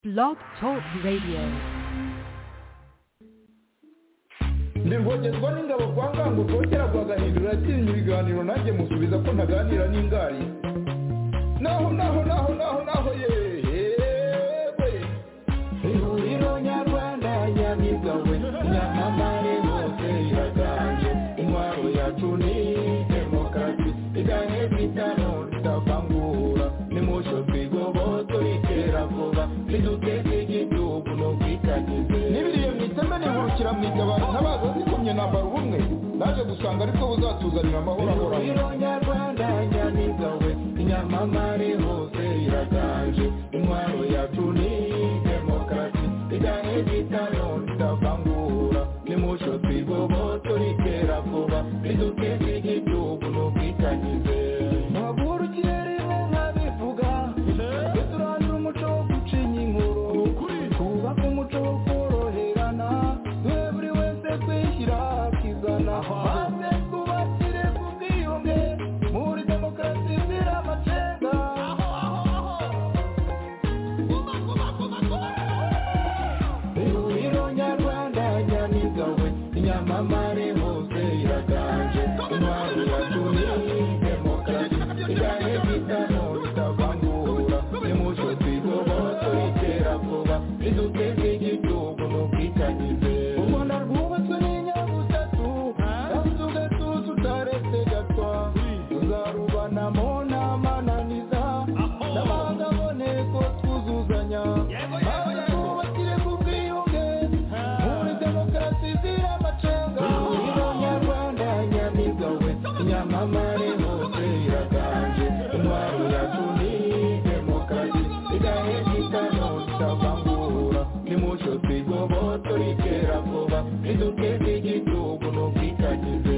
Blog Talk Radio. ndi rwogerwa n'ingabo kwa ngango rwogera rwagahindura atinya ibiganiro nanjye musubiza ko ntaganira n'ingari naho naho naho naho naho yewe ihuriro nyarwanda yabigawe nyamamare bose iraganje intwaro yacu ni demokarasi iganye bitano tutavangura nimusho twigoboto itera vuba niduteze igihugu n'ubwitangize n'ibiriye mu iteme nihurukira mu itabaro ntabaza zikomye nambara ubumwe naje gusanga aribwo buzatuzanira amahoro ahoraho nyarwanda nyamigawe inyamamare hose iraganje intwaro yacu ni demokarasi iganye bitano tutavangura nimusho twigoboto ritera vuba niduteze igihugu n'ubwitangize ntaburukirimo nkabivuga tujye turandura umuco wo gucinya inkuru twubake umuco wo koroherana duhe buri wese kwishyira akizana maze twubakire ku bwiyunge muri demokarasi zira amacenga ihuriro nyarwanda nyamigawe inyamamare hose iraganje intwaro yacu ni demokarasi iganye bitano bitavangura nimuco twigoboto itera vuba riduteze igihugu n'ubwitangize ubona rwubatswe n'inyabutatu kandi ugatuza utaretse gatwa tuzarubanamo n'amananiza n'amahanga aboneko twuzuzanya maze twubakire ku bwiyunge muri demokarasi zira amacenga ihuriro nyarwanda nyamigawe inyamamare hose iraganje intwaro yacu ni demokarasi igahe gitano tutavangura nimucyo twigoboto ritera vuba riduteze igihugu n'ubwitangize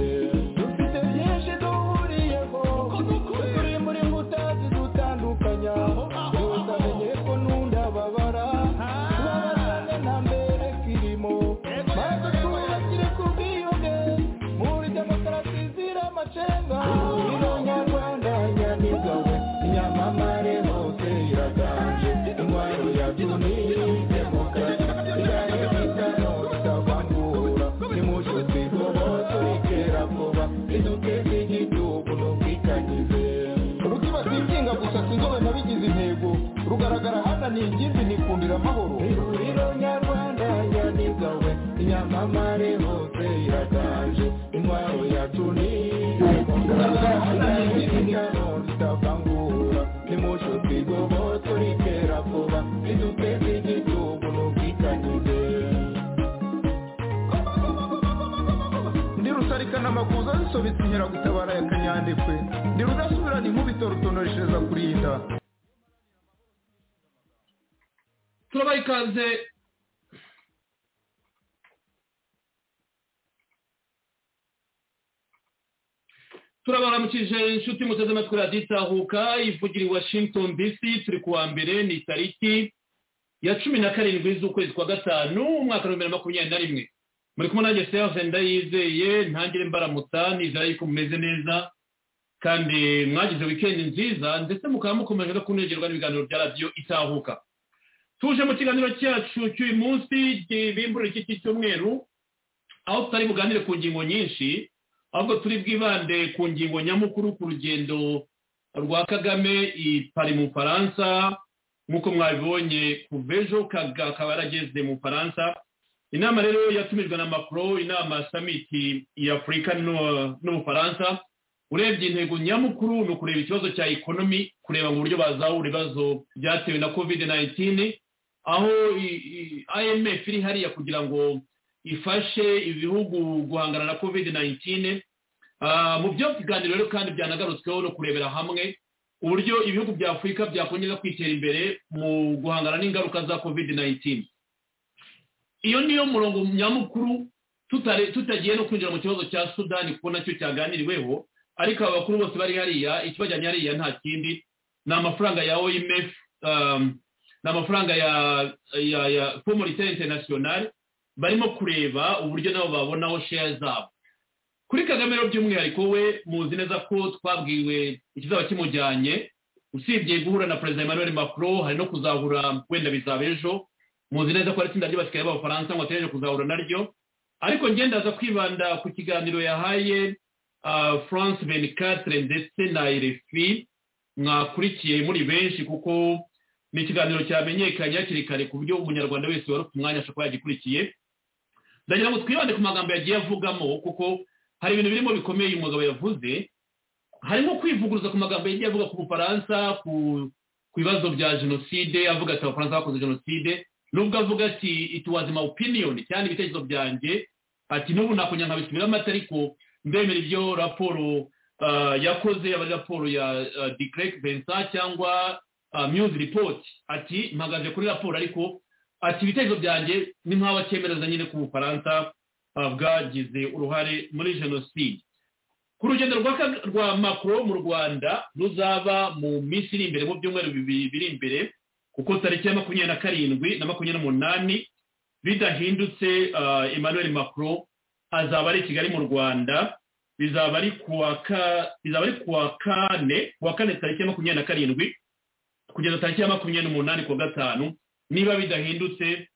dufite byinshi duhuriyeho turi muri mbuta zidutandukanya tutamenye ko n'undababara tubabarane nta mbere kirimo maze twubakire ku bwiyunge muri demokarasi zira amacenga ino nyarwanda nyamigawe inyamamare hose iraganje intwaro yacu ni demokarasi igahe bitano tutavangura nimucyo twigoboto ritera vuba riduteze igihugu n'ubwitangize rukibata inginga gusa sinzobe nabigize intego rugaragara hana ni ingimbi nikundira amahoro ihuriro nyarwanda nyamigawe inyamamare hose iraganje intwaro yacu ni rugaragara hana ni ingimbi nikundira tutavangura nimucyo twigoboto ritera vuba riduteze igihugu n'ubwitangize ndi rusarikana amakuza zisobetse inkeragutabara ya kanyandekwe ndi rudasubirana inkubito rutonoreshereza kurinda turabaha ikaze turabaramukije inshuti muteze amatwi radiyo itahuka ivugira i washington dc turi kuwa mbere ni tariki ya cumi na karindwi z'ukwezi kwa gatanu umwaka wa bibiri na makumyabiri na rimwe muri kumwe nanjye serge ndayizeye ntangire mbaramutsa nizera yuko mumeze neza kandi mwagize wikendi nziza ndetse mukaba mukomeje no kunegerwa n'ibiganiro bya radiyo itahuka tuje mu kiganiro cyacu cy'uyu munsi gibimbura iki cyumweru aho tutari buganire ku ngingo nyinshi ahubwo turi bwibande ku ngingo nyamukuru ku rugendo rwa kagame i pari mu bufaransa nk'uko mwabibonye kuva ejo Kaga akaba yarageze mu bufaransa inama rero yatumijwe na macron inama samiti y'afurika n'ubufaransa urebye intego nyamukuru ni ukureba ikibazo cya ekonomi kureba mu buryo bazahura ibibazo byatewe na covid 19 aho imf iri hariya kugira ngo ifashe ibihugu guhangana na covid 19 mu byo biganiro rero kandi byanagarutsweho no kurebera hamwe uburyo ibihugu bya afurika byakongera kwitera imbere mu guhangana n'ingaruka za covid 19 iyo niyo murongo nyamukuru tutare- tutagiye no kwinjira mu kibazo cya sudani kuko nacyo cyaganiriweho ariko aba bakuru bose bari hariya ikibajyanye hariya nta kindi ni amafaranga ya oimf um, ni amafaranga ya ya ya communitaire internationale barimo kureba uburyo nabo babonaho share zabo kuri kagame rero by'umwihariko we muzi neza ko twabwiwe ikizaba kimujyanye usibye guhura na perezida emmanuel macron hari no kuzahura wenda bizaba ejo muzi neza ko ari itsinda ry'abasigaye b'abafaransa ngo ategereje kuzahura naryo ariko ndaza kwibanda ku kiganiro yahaye france venikatire ndetse na rfi mwakurikiye muri benshi kuko ni ikiganiro cyamenyekanye hakiri kare ku buryo umunyarwanda wese wari ufite umwanya ashobora kuba yagikurikiye ndagira ngo twibande ku magambo yagiye avugamo kuko hari ibintu birimo bikomeye uyu mugabo yavuze harimo kwivuguruza ku magambo yagiye avuga ku bufaransa ku bibazo bya jenoside avuga ati abafaransa bakoze jenoside nubwo avuga ati ituwazima opiniyoni cyane ibitekerezo byanjye ati n'ubu nakongera nkabisubiramo ariko ndemera ibyo raporo yakoze yaba ari raporo ya dikereke vensa cyangwa miyuzi ripoti ati mpagaze kuri raporo ariko ati ibitekerezo byanjye ni nk'aho akemereza nyine ku bufaransa bwagize uruhare muri jenoside ku rugendo rwa makoro mu rwanda ruzaba mu minsi iri imbere mu byumweru bibiri biri imbere kuko tariki ya makumyabiri na karindwi na makumyabiri n'umunani bidahindutse emmanuel macron azaba ari i kigali mu rwanda bizaba ari kuwa kane kuwa kane tariki ya makumyabiri na karindwi kugeza tariki ya makumyabiri n'umunani kuwa gatanu niba bidahindutse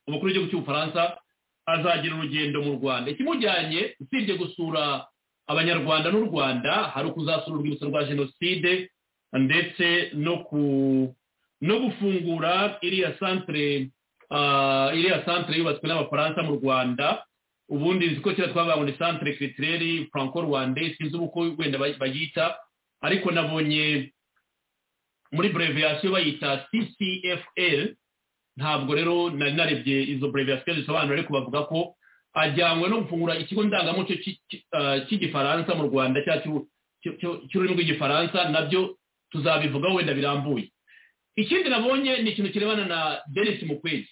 umukuru w'igihugu cy'ubufaransa azagira urugendo mu rwanda ikimujyanye usibye gusura abanyarwanda n'u rwanda hari ukuzasura urwibutso rwa jenoside ndetse no ku no gufungura iriya santire iriya santire yubatswe n'abafaransa mu rwanda ubundi nzi ko kera twavuga ngo ni santire kiritireri franco rwande sinzi uko wenda bayita ariko nabonye muri breviyasiyo bayita ccfl ntabwo rero nari narebye izo breviyasiyo zisobanura ariko bavuga ko ajyanywe no gufungura ikigo ndangamuco cy'igifaransa mu rwanda cy'ururimi rw'igifaransa nabyo tuzabivugaho wenda birambuye ikindi nabonye ni ikintu kirebana na denise mukwezi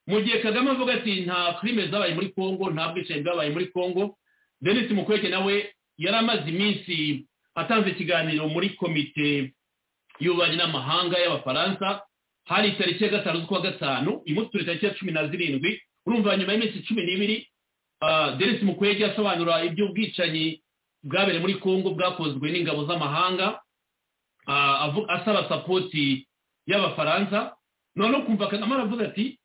mu gihe kagame avuga ati nta firime zabaye muri congo nta bwicanyi bwabaye muri congo denise mukwege nawe yari amaze iminsi atanze ikiganiro muri komite y'ububanyi n'amahanga y'abafaransa hari tariki ya gatanu z'ukwa gatanu imutuye tariki ya cumi na zirindwi urumva nyuma y'iminsi cumi n'ibiri denise mukwege asobanura iby'ubwicanyi bwabereye muri congo bwakozwe n'ingabo z'amahanga asaba sapoti y'abafaransa noneho kumva kagame aravuga ati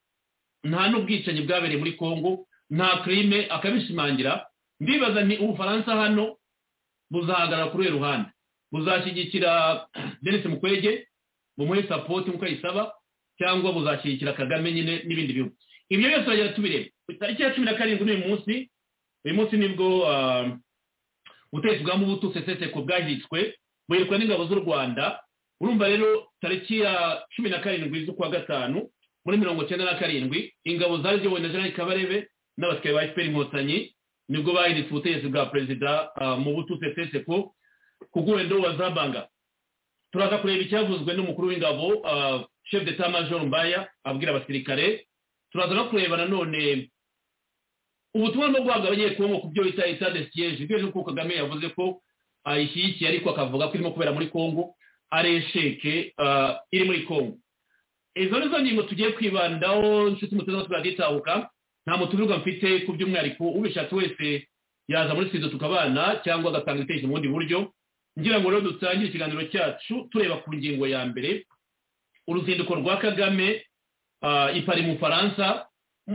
nta n'ubwicanyi bwabereye muri congo nta kirime akabishimangira ndibaza ni ubufaransa hano buzahagarara kuri uyu ruhande buzashyigikira denise mukwege bumuhe sapoti nk'uko ayisaba cyangwa buzashyigikira kagame nyine n'ibindi bihugu ibyo byose turagenda tubireba tariki ya cumi na karindwi n'uyu munsi uyu munsi nibwo ubutegetsi bwa mubutu seseseko bwahitswe buhirwa n'ingabo z'u rwanda urumva rero tariki ya cumi na karindwi z'ukwa gatanu muri mirongo icyenda na karindwi ingabo zari ziyobowe na jean kabarebe n'abasigaye ba efuperi inkotanyi nibwo bahindutse ubutegetsi bwa perezida mu butu seseseko ku wenda wazabanga turaza kureba icyavuzwe n'umukuru w'ingabo chef de major mbaya abwira abasirikare turaza no kureba nanone ubutumwa bwo guhabwa abanyekongo ku byo bita etade siyeje ibyo nuko kagame yavuze ko ayishyigikiye ariko akavuga ko irimo kubera muri kongo aresheke iri muri kongo izo ni zo ngingo tugiye kwibandaho inshuti mutoza turagitahuka nta mutumirwa mfite ku by'umwihariko ubishatse wese yaza muri studio tukabana cyangwa agatanga ibitekerezo mu bundi buryo ngira ngo rero dutangire ikiganiro cyacu tureba ku ngingo ya mbere uruzinduko rwa kagame ipari mu bufaransa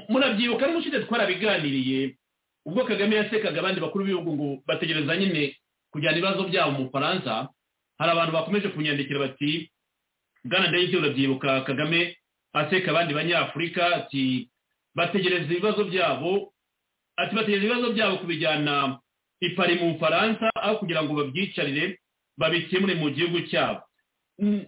murabyibuka n'umushinga twarabiganiriye ubwo kagame yasekaga abandi bakuru b'ibihugu ngo bategereza nyine kujyana ibibazo byabo mu bufaransa hari abantu bakomeje kunyandikira bati bwana ndayiki urabyibuka kagame aseka abandi banyafurika ati bategereza ibibazo byabo ati bategereza ibibazo byabo kubijyana ipari mu bufaransa aho kugira ngo babyicarire babikemure mu gihugu cyabo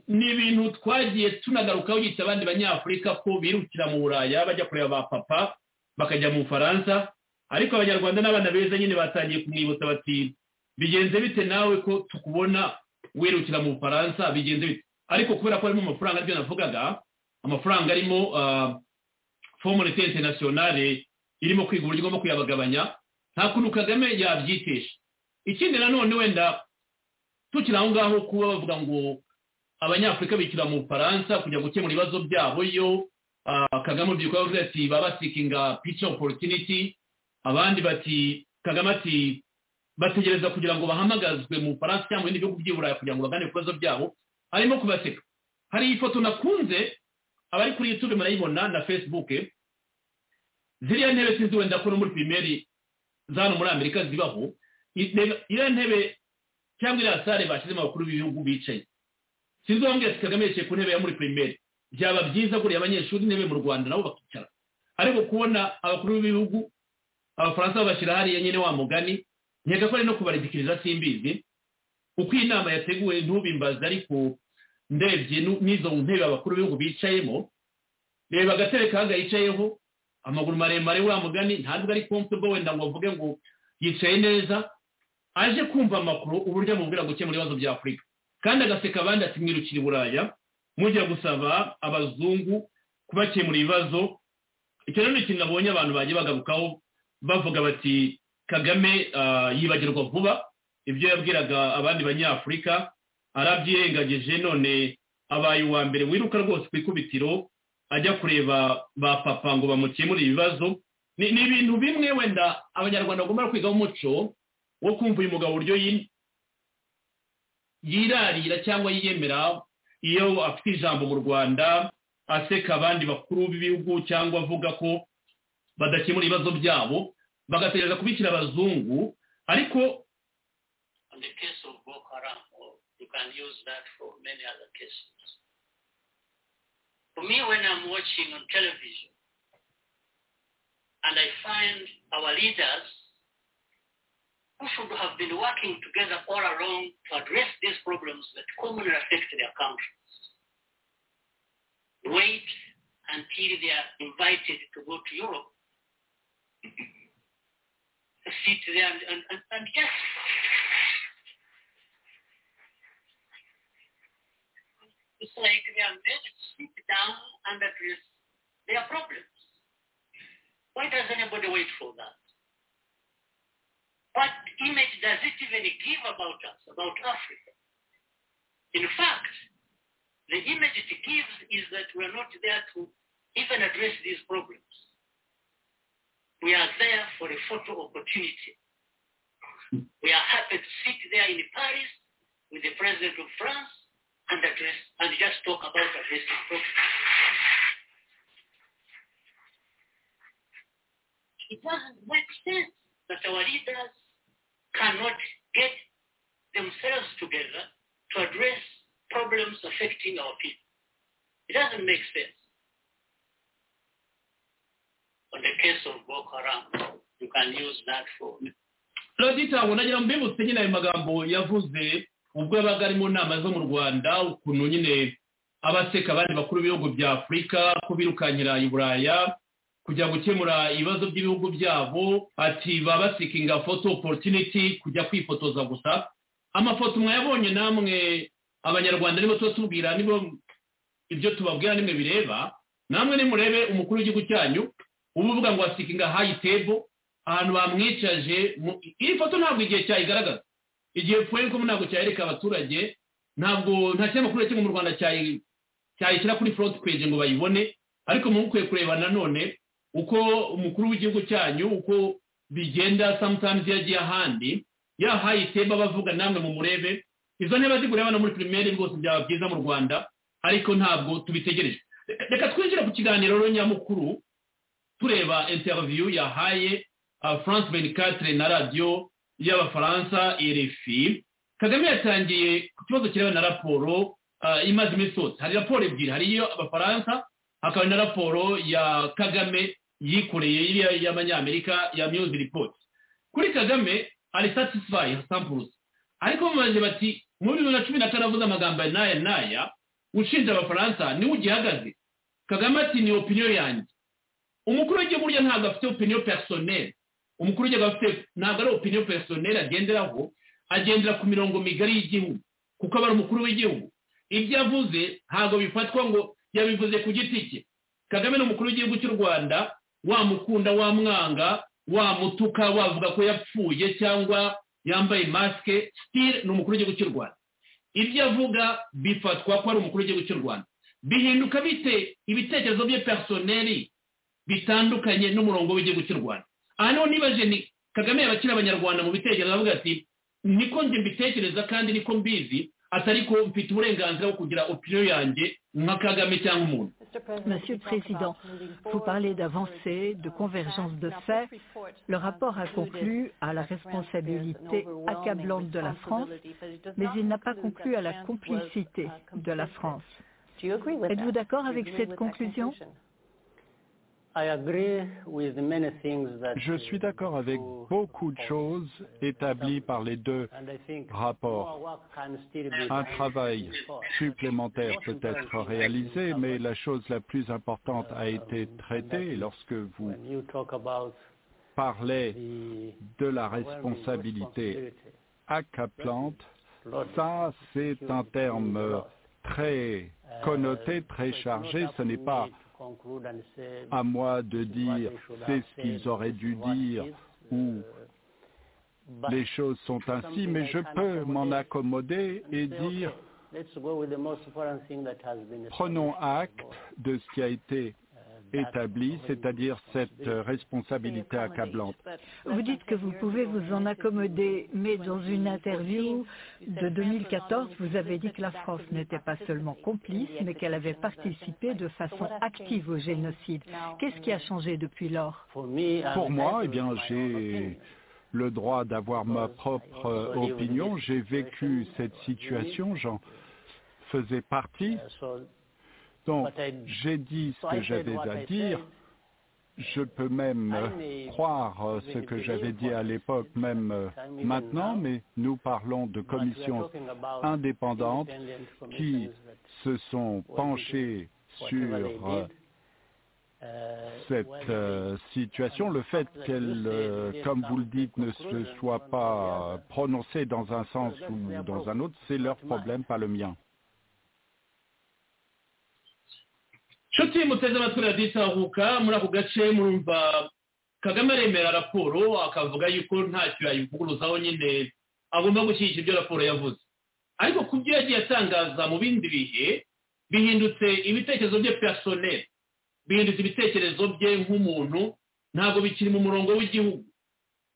ni ibintu twagiye tunagarukaho yita abandi banyafurika ko birukira mu buraya bajya kureba ba papa bakajya mu bufaransa ariko abanyarwanda n'abana beza nyine batangiye kumwibutsa bati bigenze bite nawe ko tukubona wirukira mu bufaransa bigenze bite ariko kubera ko harimo amafaranga aribyo navugaga amafaranga arimo fomu leta interinasiyonale irimo kwiga uburyo igomba kuyabagabanya nta kuntu kagame yabyitesha ikindi nanone wenda tukiri aho ngaho kuba bavuga ngo abanyafurika bishyura mu bufaransa kujya gukemura ibibazo byabo yo kagame urubyiruko yavuze ati baba basikinga pica oporutiniti abandi bati kagame ati bategereza kugira ngo bahamagazwe mu bufaransa cyangwa ibindi bihugu by'i burayi kugira ngo bagane ibibazo byabo arimo kubaseka hari ifoto nakunze abari kuri yutube murayibona na fesibuke ziriya ntebe sinzi wenda ko no muri pirimeri za hano muri amerika zibaho iriya ntebe cyangwa iriya sare bashyizemo abakuru b'ibihugu bicaye sinzi wambwira ati kagame yicaye ku ntebe ya muri pirimeri byaba byiza guriya abanyeshuri intebe mu rwanda nabo bakicara ariko kubona abakuru b'ibihugu abafaransa babashyira hariya nyine wa mugani nkeka ko ari no kubarigikiriza simbizi uko iyi nama yateguwe ntubimbaze ariko ndebye n'izo ntebe abakuru b'ibihugu bicayemo reba agatebe kaga yicayeho amaguru maremare wa mugani ntabwo ari comfortable wenda ngo avuge ngo yicaye neza aje kumva amakuru uburyo amubwira gukemura ibibazo bya afurika kandi agaseka abandi ati mwirukira i buraya mujya gusaba abazungu kubakemura ibibazo icyo rero ni ikintu nabonye abantu bagiye bagarukaho bavuga bati kagame yibagirwa vuba ibyo yabwiraga abandi banyafurika arabyirengagije none abaye uwa mbere wiruka rwose ku ikubitiro ajya kureba ba papa ngo bamukemure ibibazo ni ibintu bimwe wenda abanyarwanda bagomba kwigaho umuco wo kumva uyu mugabo uburyo yirarira cyangwa yiyemera iyo afite ijambo mu rwanda aseka abandi bakuru b'ibihugu cyangwa avuga ko badakemura ibibazo byabo bagategereza kubikira abazungu ariko on the case of Boko Haram, or you can use that for many other cases. For me, when I'm watching on television and I find our leaders who should have been working together all along to address these problems that commonly affect their countries, wait until they are invited to go to Europe, sit there and, and, and, and just It's like they are made to sit down and address their problems. Why does anybody wait for that? What image does it even give about us, about Africa? In fact, the image it gives is that we are not there to even address these problems. We are there for a photo opportunity. We are happy to sit there in Paris with the President of France and address and just talk about addressing problems. It doesn't make sense that our leaders cannot get themselves together to address problems affecting our people. It doesn't make sense. On the case of Boko Haram, you can use that for Radita wonagira mbibutse nyine ayo magambo yavuze ubwo yabaga ari mu nama zo mu rwanda ukuntu nyine abaseka abandi bakuru b'ibihugu bya afurika ko birukankira i buraya kujya gukemura ibibazo by'ibihugu byabo ati baba basikinga foto oporutiniti kujya kwifotoza gusa amafoto mwayabonye namwe abanyarwanda nibo tuba tubwira nibo ibyo tubabwira nimwe bireba namwe nimurebe umukuru w'igihugu cyanyu uba uvuga ngo wasikinga hayi tebo ahantu bamwicaje iyi foto ntabwo igihe cyayigaragaza igihe pfuye ko ntabwo cyayereka abaturage ntabwo nta kinyamakuru kimwe mu rwanda cyayishyira kuri front page ngo bayibone ariko mubukwiye kureba nanone uko umukuru w'igihugu cyanyu uko bigenda sometimes yagiye ahandi yahaye iteba bavuga namwe mu murebe izo ntebe zigurira abana muri pirimeri rwose byaba byiza mu rwanda ariko ntabwo tubitegereje reka twinjire ku kiganiro rero nyamukuru tureba interview yahaye france benicatre na radiyo y'abafaransa rfi kagame yatangiye ku kibazo kireba na raporo imaze iminsi yose hari raporo ebyiri hari iyo abafaransa hakaba na raporo ya kagame yikoreye iriya y'abanyamerika ya miyuzi ripoti kuri kagame ari satisfayi sampuruzi ariko bamubaze bati mu bibiri na cumi na kane avuze amagambo ya n'aya n'aya ushinja abafaransa niwe ugihagaze kagame ati ni opiniyo yanjye umukuru w'igihugu burya ntabwo afite opiniyo personel umukuru w'igihugu afite ntabwo ari opiniyo personel agenderaho agendera ku mirongo migari y'igihugu kuko aba ari umukuru w'igihugu ibyo avuze ntabwo bifatwa ngo yabivuze ku giti cye kagame ni umukuru w'igihugu cy'u rwanda wamukunda wamwanga wamutuka wavuga ko yapfuye cyangwa yambaye masike sitire ni umukuru w'igihugu cy'u rwanda ibyo avuga bifatwa ko ari umukuru w'igihugu cy'u rwanda bihinduka bite ibitekerezo bye personeli bitandukanye n'umurongo w'igihugu cy'u rwanda aha niho nibaje ni kagame yakira abanyarwanda mu bitekerezo avuga ati niko njye mbitekereza kandi niko mbizi atari ko mfite uburenganzira bwo kugira opinion yanjye nka kagame cyangwa umuntu Monsieur le Président, vous parlez d'avancée, de convergence de faits. Le rapport a conclu à la responsabilité accablante de la France, mais il n'a pas conclu à la complicité de la France. Êtes-vous d'accord avec cette conclusion Je suis d'accord avec beaucoup de choses établies par les deux rapports. Un travail supplémentaire peut être réalisé, mais la chose la plus importante a été traitée lorsque vous parlez de la responsabilité accaplante. Ça, c'est un terme très connoté, très chargé. Ce n'est pas à moi de dire c'est ce qu'ils auraient dû dire ou les choses sont ainsi, mais je peux m'en accommoder et dire prenons acte de ce qui a été établi, c'est-à-dire cette responsabilité accablante. Vous dites que vous pouvez vous en accommoder, mais dans une interview de 2014, vous avez dit que la France n'était pas seulement complice, mais qu'elle avait participé de façon active au génocide. Qu'est-ce qui a changé depuis lors Pour moi, eh bien, j'ai le droit d'avoir ma propre opinion. J'ai vécu cette situation, j'en faisais partie. Donc, j'ai dit ce que j'avais à dire. Je peux même croire ce que j'avais dit à l'époque, même maintenant, mais nous parlons de commissions indépendantes qui se sont penchées sur cette euh, situation, le fait qu'elle, euh, comme vous le dites, ne se soit pas prononcée dans un sens ou dans un autre, c'est leur problème, pas le mien. inshuti muteze amatwi radiyo itahuka muri ako gace murumva kagame aremera raporo akavuga yuko ntacyo yayivuguruzaho nyine agomba gushyigikira ibyo raporo yavuze ariko ku byo yagiye atangaza mu bindi bihe bihindutse ibitekerezo bye personel bihindutse ibitekerezo bye nk'umuntu ntabwo bikiri mu murongo w'igihugu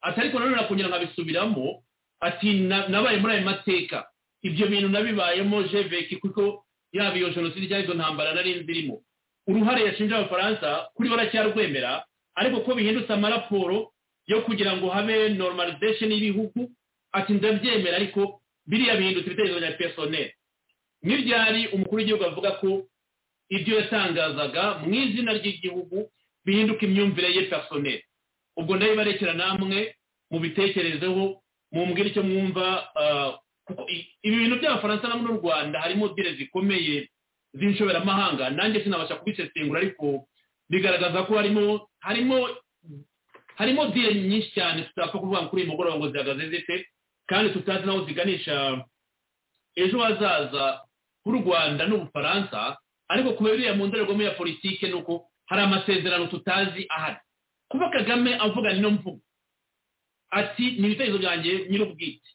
atari ko nanone nakongera nkabisubiramo ati nabaye muri ayo mateka ibyo bintu nabibayemo jeveki kuko yaba iyo jenoside cyangwa izo ntambara nari nzirimo uruhare yashinja abafaransa kuri bo aracyarwemera ariko ko bihindutse amaraporo yo kugira ngo habe normalization y'ibihugu ati ndabyemera ariko biriya bihindutse ibitekerezo bya personnel n'ibyari umukuru w'igihugu avuga ko ibyo yatangazaga mu izina ry'igihugu bihinduka imyumvire ye personnel ubwo ndabibarekera namwe mubitekerezeho mumbwire icyo mwumva ibi bintu by'abafaransa na n'u rwanda harimo dire zikomeye z'inshoberamahanga nanjye sinabasha kubisesengura ariko bigaragaza ko harimo harimo harimo dire nyinshi cyane tutapfa kuvuga kuri uyu mugoroba ngo zihagaze zite kandi tutazi n'aho ziganisha ejo hazaza h'u rwanda n'ubufaransa ariko kuba biriya mu ndorerwamo ya politiki ni uko hari amasezerano tutazi ahari kuba kagame avuga ino mvugo ati ni ibitekerezo byanjye nyir'ubwite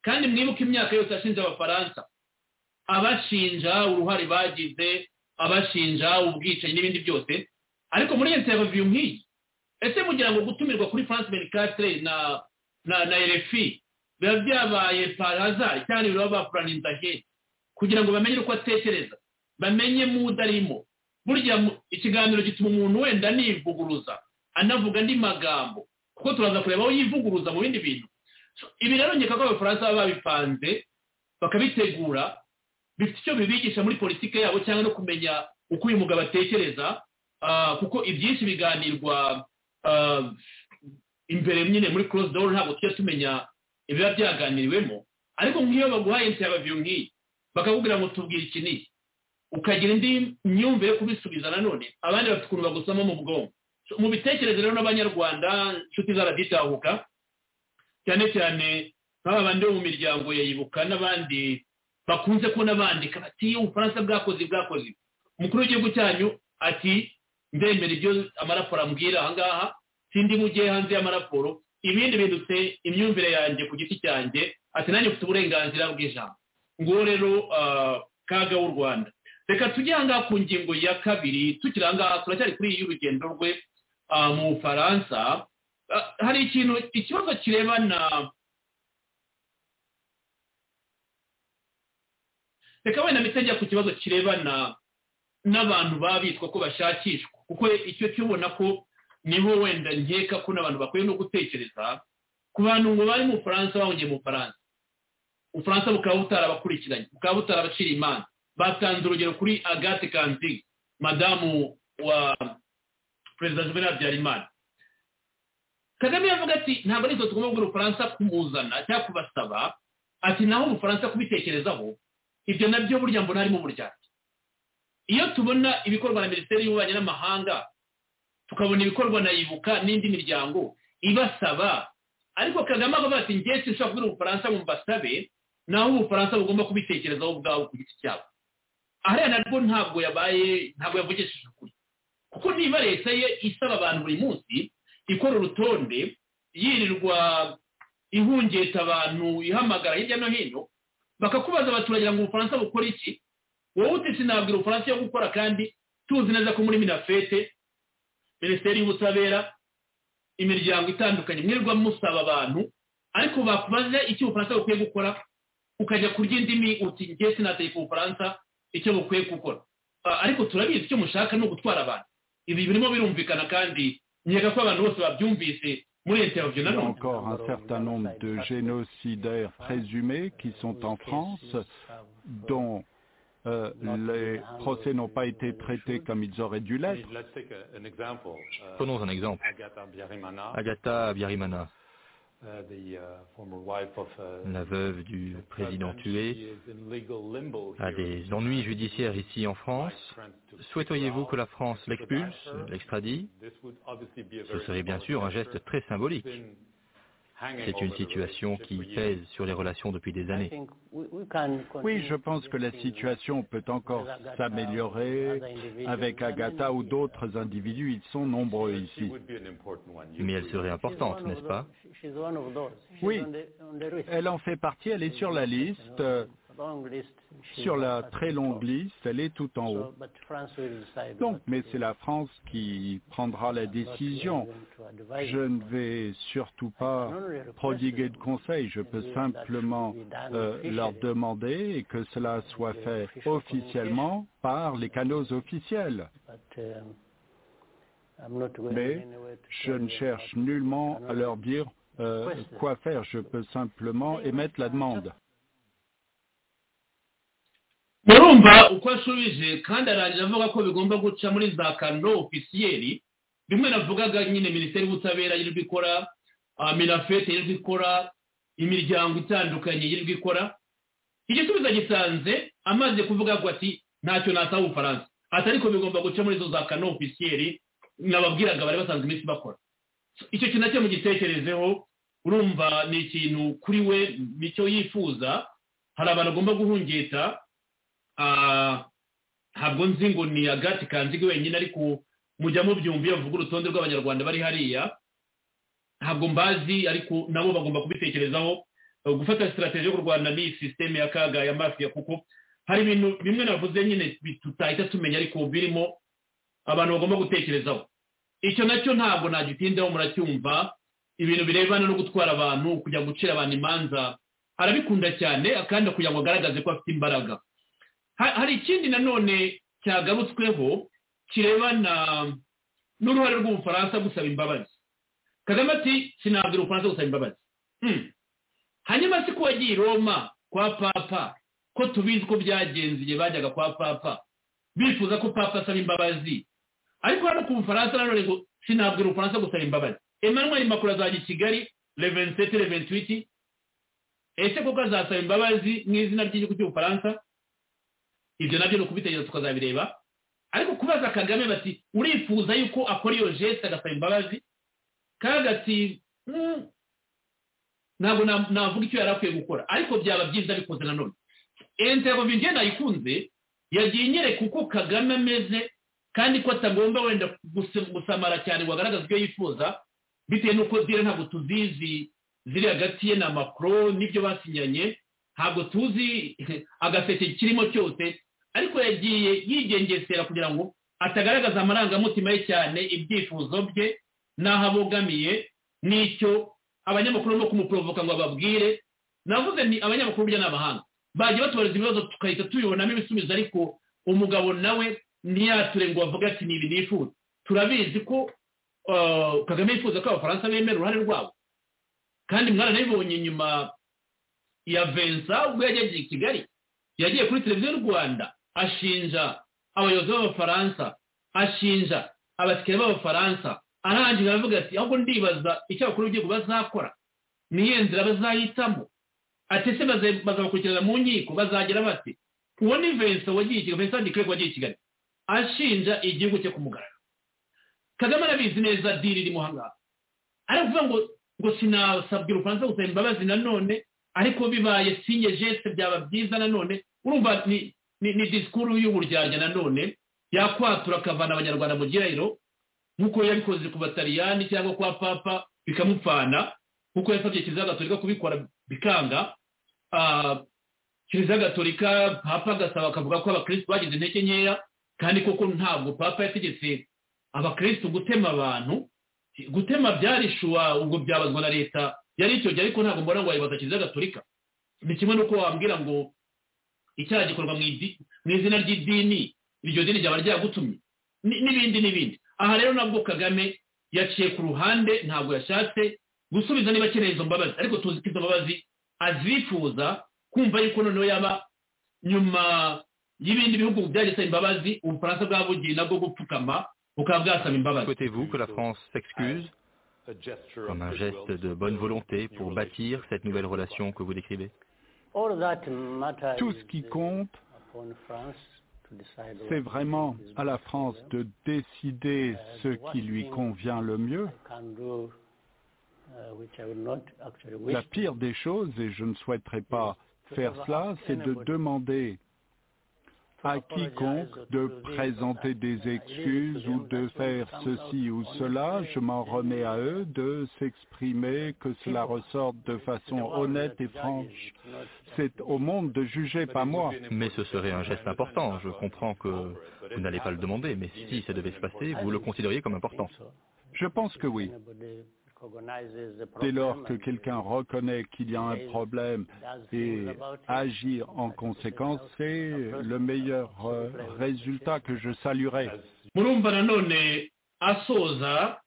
kandi mwibuke imyaka yose ashinja abafaransa abashinja uruhare bagize abashinja ubwicanyi n'ibindi byose ariko muri iyo ntereviyo nk'iyi ese mugira ngo gutumirwa kuri france mericatire na na na rfi biba byabaye parazari cyangwa ibiba bapuraninze ahera kugira ngo bamenye uko atekereza bamenye mudarimo burya ikiganiro gituma umuntu wenda anivuguruza anavuga andi magambo kuko turaza kureba aho yivuguruza mu bindi bintu ibi rero nkeka ko abafaransa baba babipanze bakabitegura bifite icyo bibigisha muri politiki yabo cyangwa no kumenya uko uyu mugabo atekereza kuko ibyinshi biganirwa imbere nyine muri close door ntabwo tujya tumenya ibiba byaganiriwemo ariko nk'iyo baguhaye intababiyo nk'iyi bakakubwira ngo tubwire iki n'iki ukagira indi myumvire yo kubisubiza nanone abandi bafite ukuntu bagusamo mu bwonko mu bitekerezo rero n'abanyarwanda inshuti zaraditahuka cyane cyane nk'aba bandi bo mu miryango yayibuka n'abandi bakunze kubona bandika bati iyo ubufaransa bwakoze bwakoze umukuru w'igihugu cyanyu ati ndemera ibyo amaraporo ambwira ahangaha sindi mugiye hanze y'amaraporo ibindi bindutse imyumvire yanjye ku giti cyanjye ati nanjye ufite uburenganzira bw'ijambo nguwo rero kaga w'u rwanda reka tujye ahangaha ku ngingo ya kabiri tukiri ahangaha turacyari kuri iyi urugendo rwe mu bufaransa hari ikintu ikibazo kirebana reka wenda mpita njya ku kibazo kirebana n'abantu babitwa ko bashakishwa kuko icyo cyubona ko niho wenda nkeka ko n'abantu bakwiye no gutekereza ku bantu ngo bari mu bufaransa bahungiye mu bufaransa ubufaransa bukaba butarabakurikiranye bukaba butarabacira imana batanze urugero kuri agate kandi madamu wa perezida juvenal habyarimana kagame yavuga ati ntabwo ari tugomba kubwira ubufaransa kumuzana cyangwa kubasaba ati naho ubufaransa kubitekerezaho ibyo nabyo burya mbona harimo uburyarya iyo tubona ibikorwa na minisiteri y'ububanyi n'amahanga tukabona ibikorwa na yibuka n'indi miryango ibasaba ariko kagame avuga ati ngiye sinshobora kubwira ubufaransa ngo mbasabe naho ubufaransa bugomba kubitekerezaho ubwabo ku giti cyabo ahariya narwo ntabwo yabaye ntabwo yavugishije ukuri kuko niba leta ye isaba abantu buri munsi ikora urutonde yirirwa ihungeta abantu ihamagara hirya no hino bakakubaza abaturage ngo ubufaransa bukora iki wowe utisi nabwira ubufaransa yo gukora kandi tuzi neza ko muri minafete minisiteri y'ubutabera imiryango itandukanye mwirirwa musaba abantu ariko bakubaza icyo ubufaransa bukwiye gukora ukajya kurya indimi uti ngiye sinategeka ubufaransa icyo bukwiye gukora ariko turabizi icyo mushaka ni ugutwara abantu ibi birimo birumvikana kandi nkeka ko abantu bose babyumvise Il y a encore un certain nombre de génocidaires présumés qui sont en France, dont euh, les procès n'ont pas été traités comme ils auraient dû l'être. Prenons un exemple. Agatha Biarimana, la veuve du président tué, a des ennuis judiciaires ici en France. Souhaiteriez-vous que la France l'expulse, l'extradie Ce serait bien sûr un geste très symbolique. C'est une situation qui pèse sur les relations depuis des années. Oui, je pense que la situation peut encore s'améliorer avec Agatha ou d'autres individus. Ils sont nombreux ici. Mais elle serait importante, n'est-ce pas Oui, elle en fait partie. Elle est sur la liste. Sur la très longue liste, elle est tout en haut. Donc, mais c'est la France qui prendra la décision. Je ne vais surtout pas prodiguer de conseils. Je peux simplement euh, leur demander et que cela soit fait officiellement par les canaux officiels. Mais je ne cherche nullement à leur dire euh, quoi faire. Je peux simplement émettre la demande. murumva uko asubije kandi arangira avuga ko bigomba guca muri za kano ofisiyeri bimwe navugaga nyine minisiteri y'ubutabera yirirwa ikora minafete yirirwa ikora imiryango itandukanye yirirwa ikora igisubizo gisanze amaze kuvuga ngo ati ntacyo nasaba ubufaransa ati ariko bigomba guca muri za kano ofisiyeri nababwiraga bari basanzwe iminsi bakora icyo kintu nacyo mugitekerezeho urumva ni ikintu kuri we nicyo yifuza hari abantu agomba guhungeta ntabwo nzi ngo ni agati kanzige wenyine ariko mujya mubyumviye bavuga urutonde rw'abanyarwanda bari hariya ntabwo mbazi ariko nabo bagomba kubitekerezaho gufata sitarateji yo kurwana ni sisiteme ya kaga ya mafiya kuko hari ibintu bimwe navuze nyine tutahita tumenya ariko birimo abantu bagomba gutekerezaho icyo nacyo ntabwo nagitindaho muracyumva ibintu birebana no gutwara abantu kujya gucira abantu imanza arabikunda cyane kandi kugira ngo agaragaze ko afite imbaraga hari ikindi nanone cyagarutsweho kirebana n'uruhare rw'ubufaransa gusaba imbabazi kagame ati sinabwira ubufaransa gusaba imbabazi hanyuma si ko wagiye i roma kwa papa ko tubizi ko byagenze igihe bajyaga kwa papa bifuza ko papa asaba imbabazi ariko hano ku bufaransa nanone ngo sinabwira ubufaransa gusaba imbabazi emmanuel makuru azajya i kigali reventiseti reventwiti ese koko azasaba imbabazi mu izina ry'igihugu cy'ubufaransa ibyo nabyo ni ukubitegereza tukazabireba ariko kubaza kagame bati urifuza yuko akora iyo jesite agasaba imbabazi kagati ntabwo navuga icyo yari akwiye gukora ariko byaba byiza bikoze nanone enterovinge nayikunze yagiye inyereka uko kagame ameze kandi ko atagomba wenda gusamara cyane ngo agaragaze ibyo yifuza bitewe n'uko ziriya ntabwo tuzizi ziri hagati ye na makoro n'ibyo basinyanye ntabwo tuzi agaseke kirimo cyose ariko yagiye yigengesera kugira ngo atagaragaza amarangamutima ye cyane ibyifuzo bye n'aho abogamiye n'icyo abanyamakuru no kumuporovoka ngo bababwire navuze ni abanyamakuru bya n'abahanga bajya batubareza ibibazo tugahita tubibonamo ibisubizo ariko umugabo nawe ntiyature ngo bavuge ati ni ibi nifuza turabizi ko kagame yifuza ko abafaransa bemera uruhare rwabo kandi mwaranabibonye nyuma ya vensa ubwo yajyaga i kigali yagiye kuri televiziyo y'u rwanda ashinja abayobozi b'abafaransa ashinja abakiriya b'abafaransa arangiza aravuga ati ahubwo ndibaza icyo abakuru b'igihugu bazakora niyo nzira bazahitamo ati se bazabakurikirana mu nkiko bazagira bati uwo ni vensa wagiye i kigali vensa ni kirego wagiye i kigali ashinja igihugu cye kumugaragara kagame arabizi neza diri irimo ahangaha aravuga ngo ngo sinasabwe urubanza gusaba imbabazi nanone ariko bibaye sinye jeste byaba byiza nanone urumva ni ni disikuru y'uburyarya nanone yakwatura akavana abanyarwanda mu gihirahiro nk'uko yabikoze ku batariyani cyangwa kwa papa bikamupfana nk'uko yasabye kiliziya gatolika kubikora bikanga kiliziya gatolika papa agasaba akavuga ko abakirisitu bagize intege nkeya kandi koko ntabwo papa yategetse abakirisitu gutema abantu gutema byarishuwa ubwo byabazwa na leta yari icyo gihe ariko ntabwo mbona ngo wayibaza kiliziya gatolika ni kimwe n'uko wambwira ngo icyaha gikorwa mu izina ry'idini iryo dini ryaba ryagutumye n'ibindi n'ibindi aha rero nabwo kagame yaciye ku ruhande ntabwo yashatse gusubiza niba akeneye izo mbabazi ariko tuzi ko izo mbabazi azifuza kumva yuko noneho yaba nyuma y'ibindi bihugu byagisaba imbabazi ubufaransa bwabugiye nabwo gupfukama Souhaitez-vous que la France s'excuse comme un geste de bonne volonté pour bâtir cette nouvelle relation que vous décrivez Tout ce qui compte, c'est vraiment à la France de décider ce qui lui convient le mieux. La pire des choses, et je ne souhaiterais pas faire cela, c'est de demander à quiconque de présenter des excuses ou de faire ceci ou cela. Je m'en remets à eux de s'exprimer, que cela ressorte de façon honnête et franche. C'est au monde de juger, pas moi. Mais ce serait un geste important. Je comprends que vous n'allez pas le demander, mais si ça devait se passer, vous le considériez comme important. Je pense que oui. Dès lors que quelqu'un reconnaît qu'il y a un problème et agit en conséquence, c'est le meilleur résultat que je saluerai. murumva nanone asoza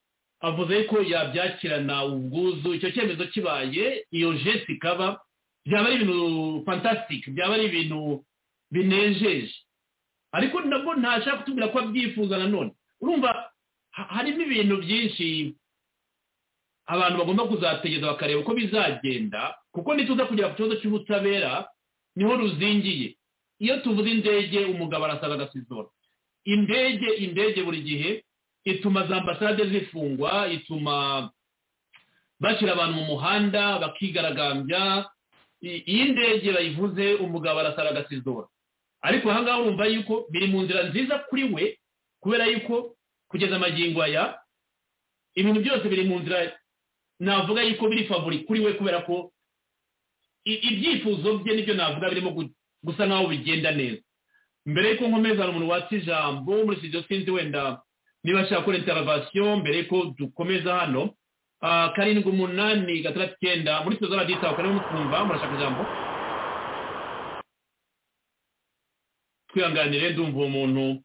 avuze ko yabyakirana ubwuzu icyo cyemezo kibaye iyo jesi ikaba byaba ari ibintu fantasitike byaba ari ibintu binejeje ariko nabwo ntashaka kutubwira ko abyifuza nanone urumva harimo ibintu byinshi abantu bagomba kuzategereza bakareba uko bizagenda kuko nituza kugera ku kibazo cy'ubutabera niho ruzingiye iyo tuvuze indege umugabo arasaza agasizora indege indege buri gihe ituma za ambasade zifungwa ituma bashyira abantu mu muhanda bakigaragambya iyo indege bayivuze umugabo arasaza agasizora ariko ahangaha urumva yuko biri mu nzira nziza kuri we kubera yuko kugeza amagingo aya ibintu byose biri mu nzira navuga yuko biri favori kuri we kubera ko ibyifuzo bye nibyo navuga birimo gusa nkaho bigenda neza mbere y'uko nkomeza umuntu watse ijambo muri studio sinzi wenda niba ashaka gukora intervasiyo mbere y'uko dukomeza hano karindwi umunani gatandatu icyenda muri studio radita karimo mutwumva murashaka ijambo twihanganire ndumva uwo muntu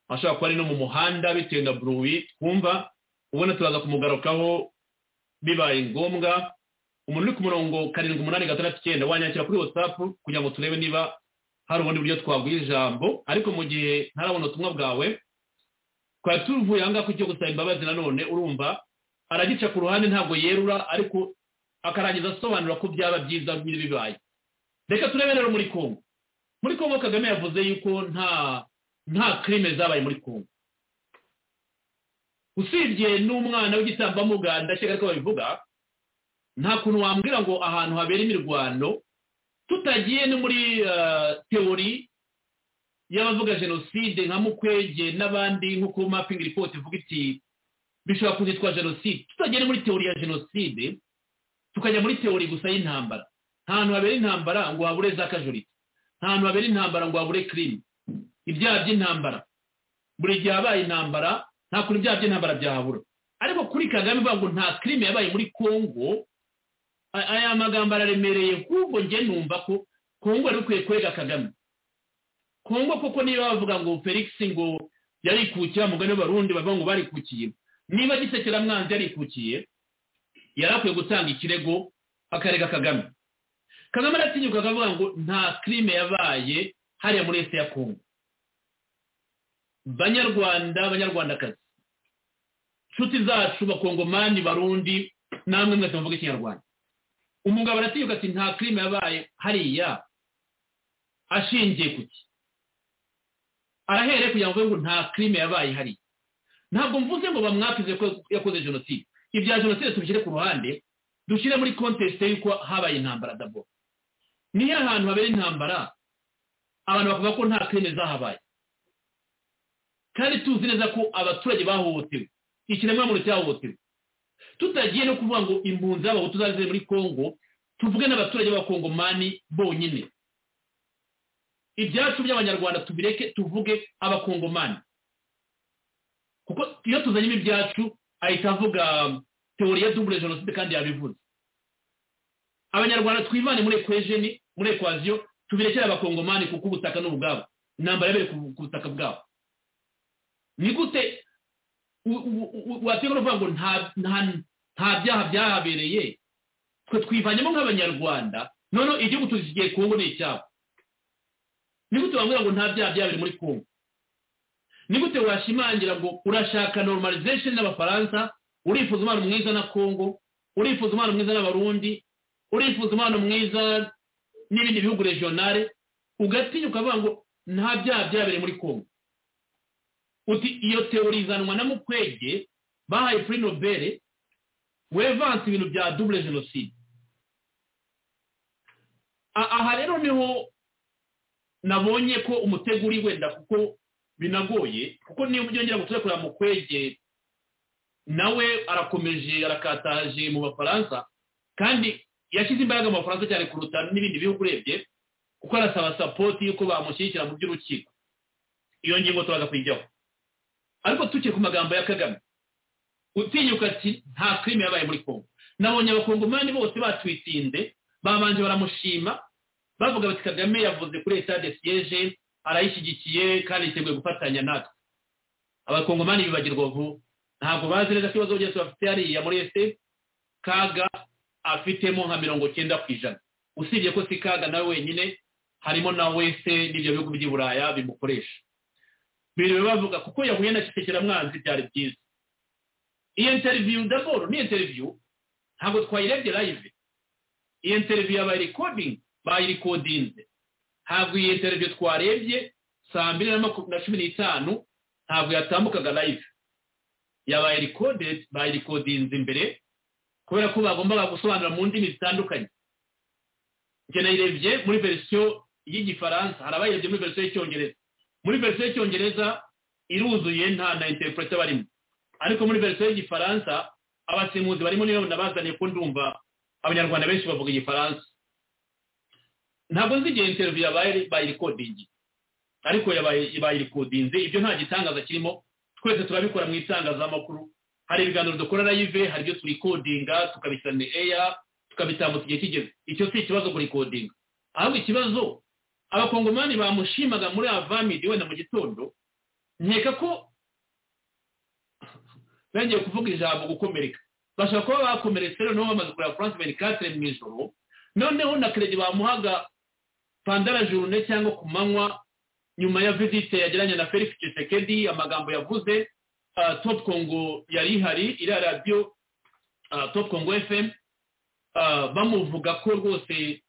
ashobora kuba ari no mu muhanda bitewe na buruwi twumva ubona turaza kumugarukaho bibaye ngombwa umuntu uri ku murongo karindwi umunani gatandatu icyenda wanyakira kuri watsapu kugira ngo turebe niba hari ubundi buryo twaguha ijambo ariko mu gihe ntarabona ubutumwa bwawe twari tuvuye ahangaha ku cyo gusaba imbabazi nanone urumva aragica ku ruhande ntabwo yerura ariko akarangiza asobanura ko byaba byiza nyine bibaye reka turebe rero muri kongo muri kongo kagame yavuze yuko nta nta kirime zabaye muri kongo usibye n'umwana w'igitambamuganda ndakeka ariko babivuga nta kuntu wambwira ngo ahantu habera imirwano tutagiye no muri teori y'abavuga jenoside nka mukwege n'abandi nk'uko mapingi ripoti ivuga iti bishobora kuzitwa jenoside tutagiye no muri teori ya jenoside tukajya muri teori gusa y'intambara nta hantu habera intambara ngo habure za kajorite nta hantu habera intambara ngo habure kirime ibyaha by'intambara buri gihe habaye intambara nta kuntu ibyaha by'intambara byahabura ariko kuri kagame bavuga ngo nta kirime yabaye muri kongo aya magambo araremereye kuko njye numva ko kongo yari ukwiye kwereka kagame kongo koko niba bavuga ngo felix ngo yarikukira mugani w'abarundi bavuga ngo barikukiye niba gisekera mwanzi yarikukiye yari akwiye gutanga ikirego akarega kagame kagame aratinyuka akavuga ngo nta kirime yabaye hariya muri ese ya kongo banyarwanda banyarwandakazi inshuti zacu bakongomani barundi namwe mwese muvuga ikinyarwanda umugabo aratinyuka ati nta kirime yabaye hariya ashingiye ku ki arahereye kugira ngo ngo nta kirime yabaye hariya ntabwo mvuze ngo bamwakize ko yakoze jenoside ibya jenoside tubishyire ku ruhande dushyire muri kontesite y'uko habaye intambara dabo niyo ahantu habera intambara abantu bakuvuga ko nta kirime zahabaye kandi tuzi neza ko abaturage bahohotewe ikiremwamuntu cyahohotewe tutagiye no kuvuga ngo impunzi z'abahutu tuzazize muri congo tuvuge n'abaturage b'abakongomani bonyine ibyacu by'abanyarwanda tubireke tuvuge abakongomani kuko iyo tuzanyemo ibyacu ahita avuga teori ya dubure jenoside kandi yabivuze abanyarwanda twivane muri ekwejeni muri ekwaziyo tubirekere abakongomani kuko ubutaka ni ubwabo intambara yabereye ku butaka bwabo ni gute wategura kuvuga ngo nta byaha byahabereye twe twivanyemo nk'abanyarwanda noneho igihugu tuzigiye kongo ni icyabo ni gute wabwira ngo nta byaha byabereye muri kongo ni gute washimangira ngo urashaka normalization n'abafaransa urifuza umwana mwiza na kongo urifuza umwana mwiza n'abarundi urifuza umwana mwiza n'ibindi bihugu regionale ugatinya ukavuga ngo nta byaha byabereye muri kongo uti iyo teori izanwa na mukwege bahaye puri nobere wevanse ibintu bya dubure jenoside aha rero niho nabonye ko umutego uri wenda kuko binagoye kuko niyo byongera gutura kureba mukwege nawe arakomeje arakataje mu bafaransa kandi yashyize imbaraga mu bafaransa cyane kuruta n'ibindi bihugu urebye kuko arasaba sapoti y'uko bamushyigikira mu by'urukiko iyo ngingo turaza kuyijyaho ariko tukiri ku magambo ya kagame utinyuka ati nta kirime yabaye muri kongo nabonye abakongomani bose batwitsinde babanje baramushima bavuga bati kagame yavuze kuri etade siyeje arayishyigikiye kandi yiteguye gufatanya natwe abakongomani bibagirwa vuba ntabwo bazi neza ko ibibazo byose bafite hariya muri ese kaga afitemo nka mirongo cyenda ku ijana usibye ko si kaga nawe wenyine harimo na wese n'ibyo bihugu by'i buraya bimukoresha biriwe bavuga kuko yahuye na kisekeramwanzi byari byiza iyi interiviyu ndaboro ni interiviyu ntabwo twayirebye live iyi interiviyu yabaye rekodingi bayirikodinze ntabwo iyi interiviyu twarebye saa mbiri na cumi n'itanu ntabwo yatambukaga live yabaye rekodedi bayirikodinze imbere kubera ko bagombaga gusobanura mu ndimi zitandukanye nayirebye muri verisiyo y'igifaransa hari abayirebye muri verisiyo y'icyongereza muri verisiyo y'icyongereza iruzuye nta na interprete barimo ariko muri verisiyo y'igifaransa abasemuzi barimo niyo nabazaniye ko ndumva abanyarwanda benshi bavuga igifaransa ntabwo nzi igihe interiviyu yabaye bayirikodingi ariko bayirikodinze ibyo nta gitangaza kirimo twese turabikora mu itangazamakuru hari ibiganiro dukora live hari ibyo turikodinga tukabishyira ni eya tukabitambutsa igihe kigeze icyo si ikibazo kurikodinga ahubwo ikibazo abakongomani bamushimaga muri avamidi wenda mu gitondo nkeka ko bongeye kuvuga ijambo gukomereka bashobora kuba bakomeretse noneho bamaze kureba france benikatere mu ijoro noneho na kerege bamuhaga pandara jurune cyangwa ku manywa nyuma ya visite yagiranye na felix kisekedi amagambo yavuze top congo yari ihari iri radiyo top congo fm bamuvuga ko rwose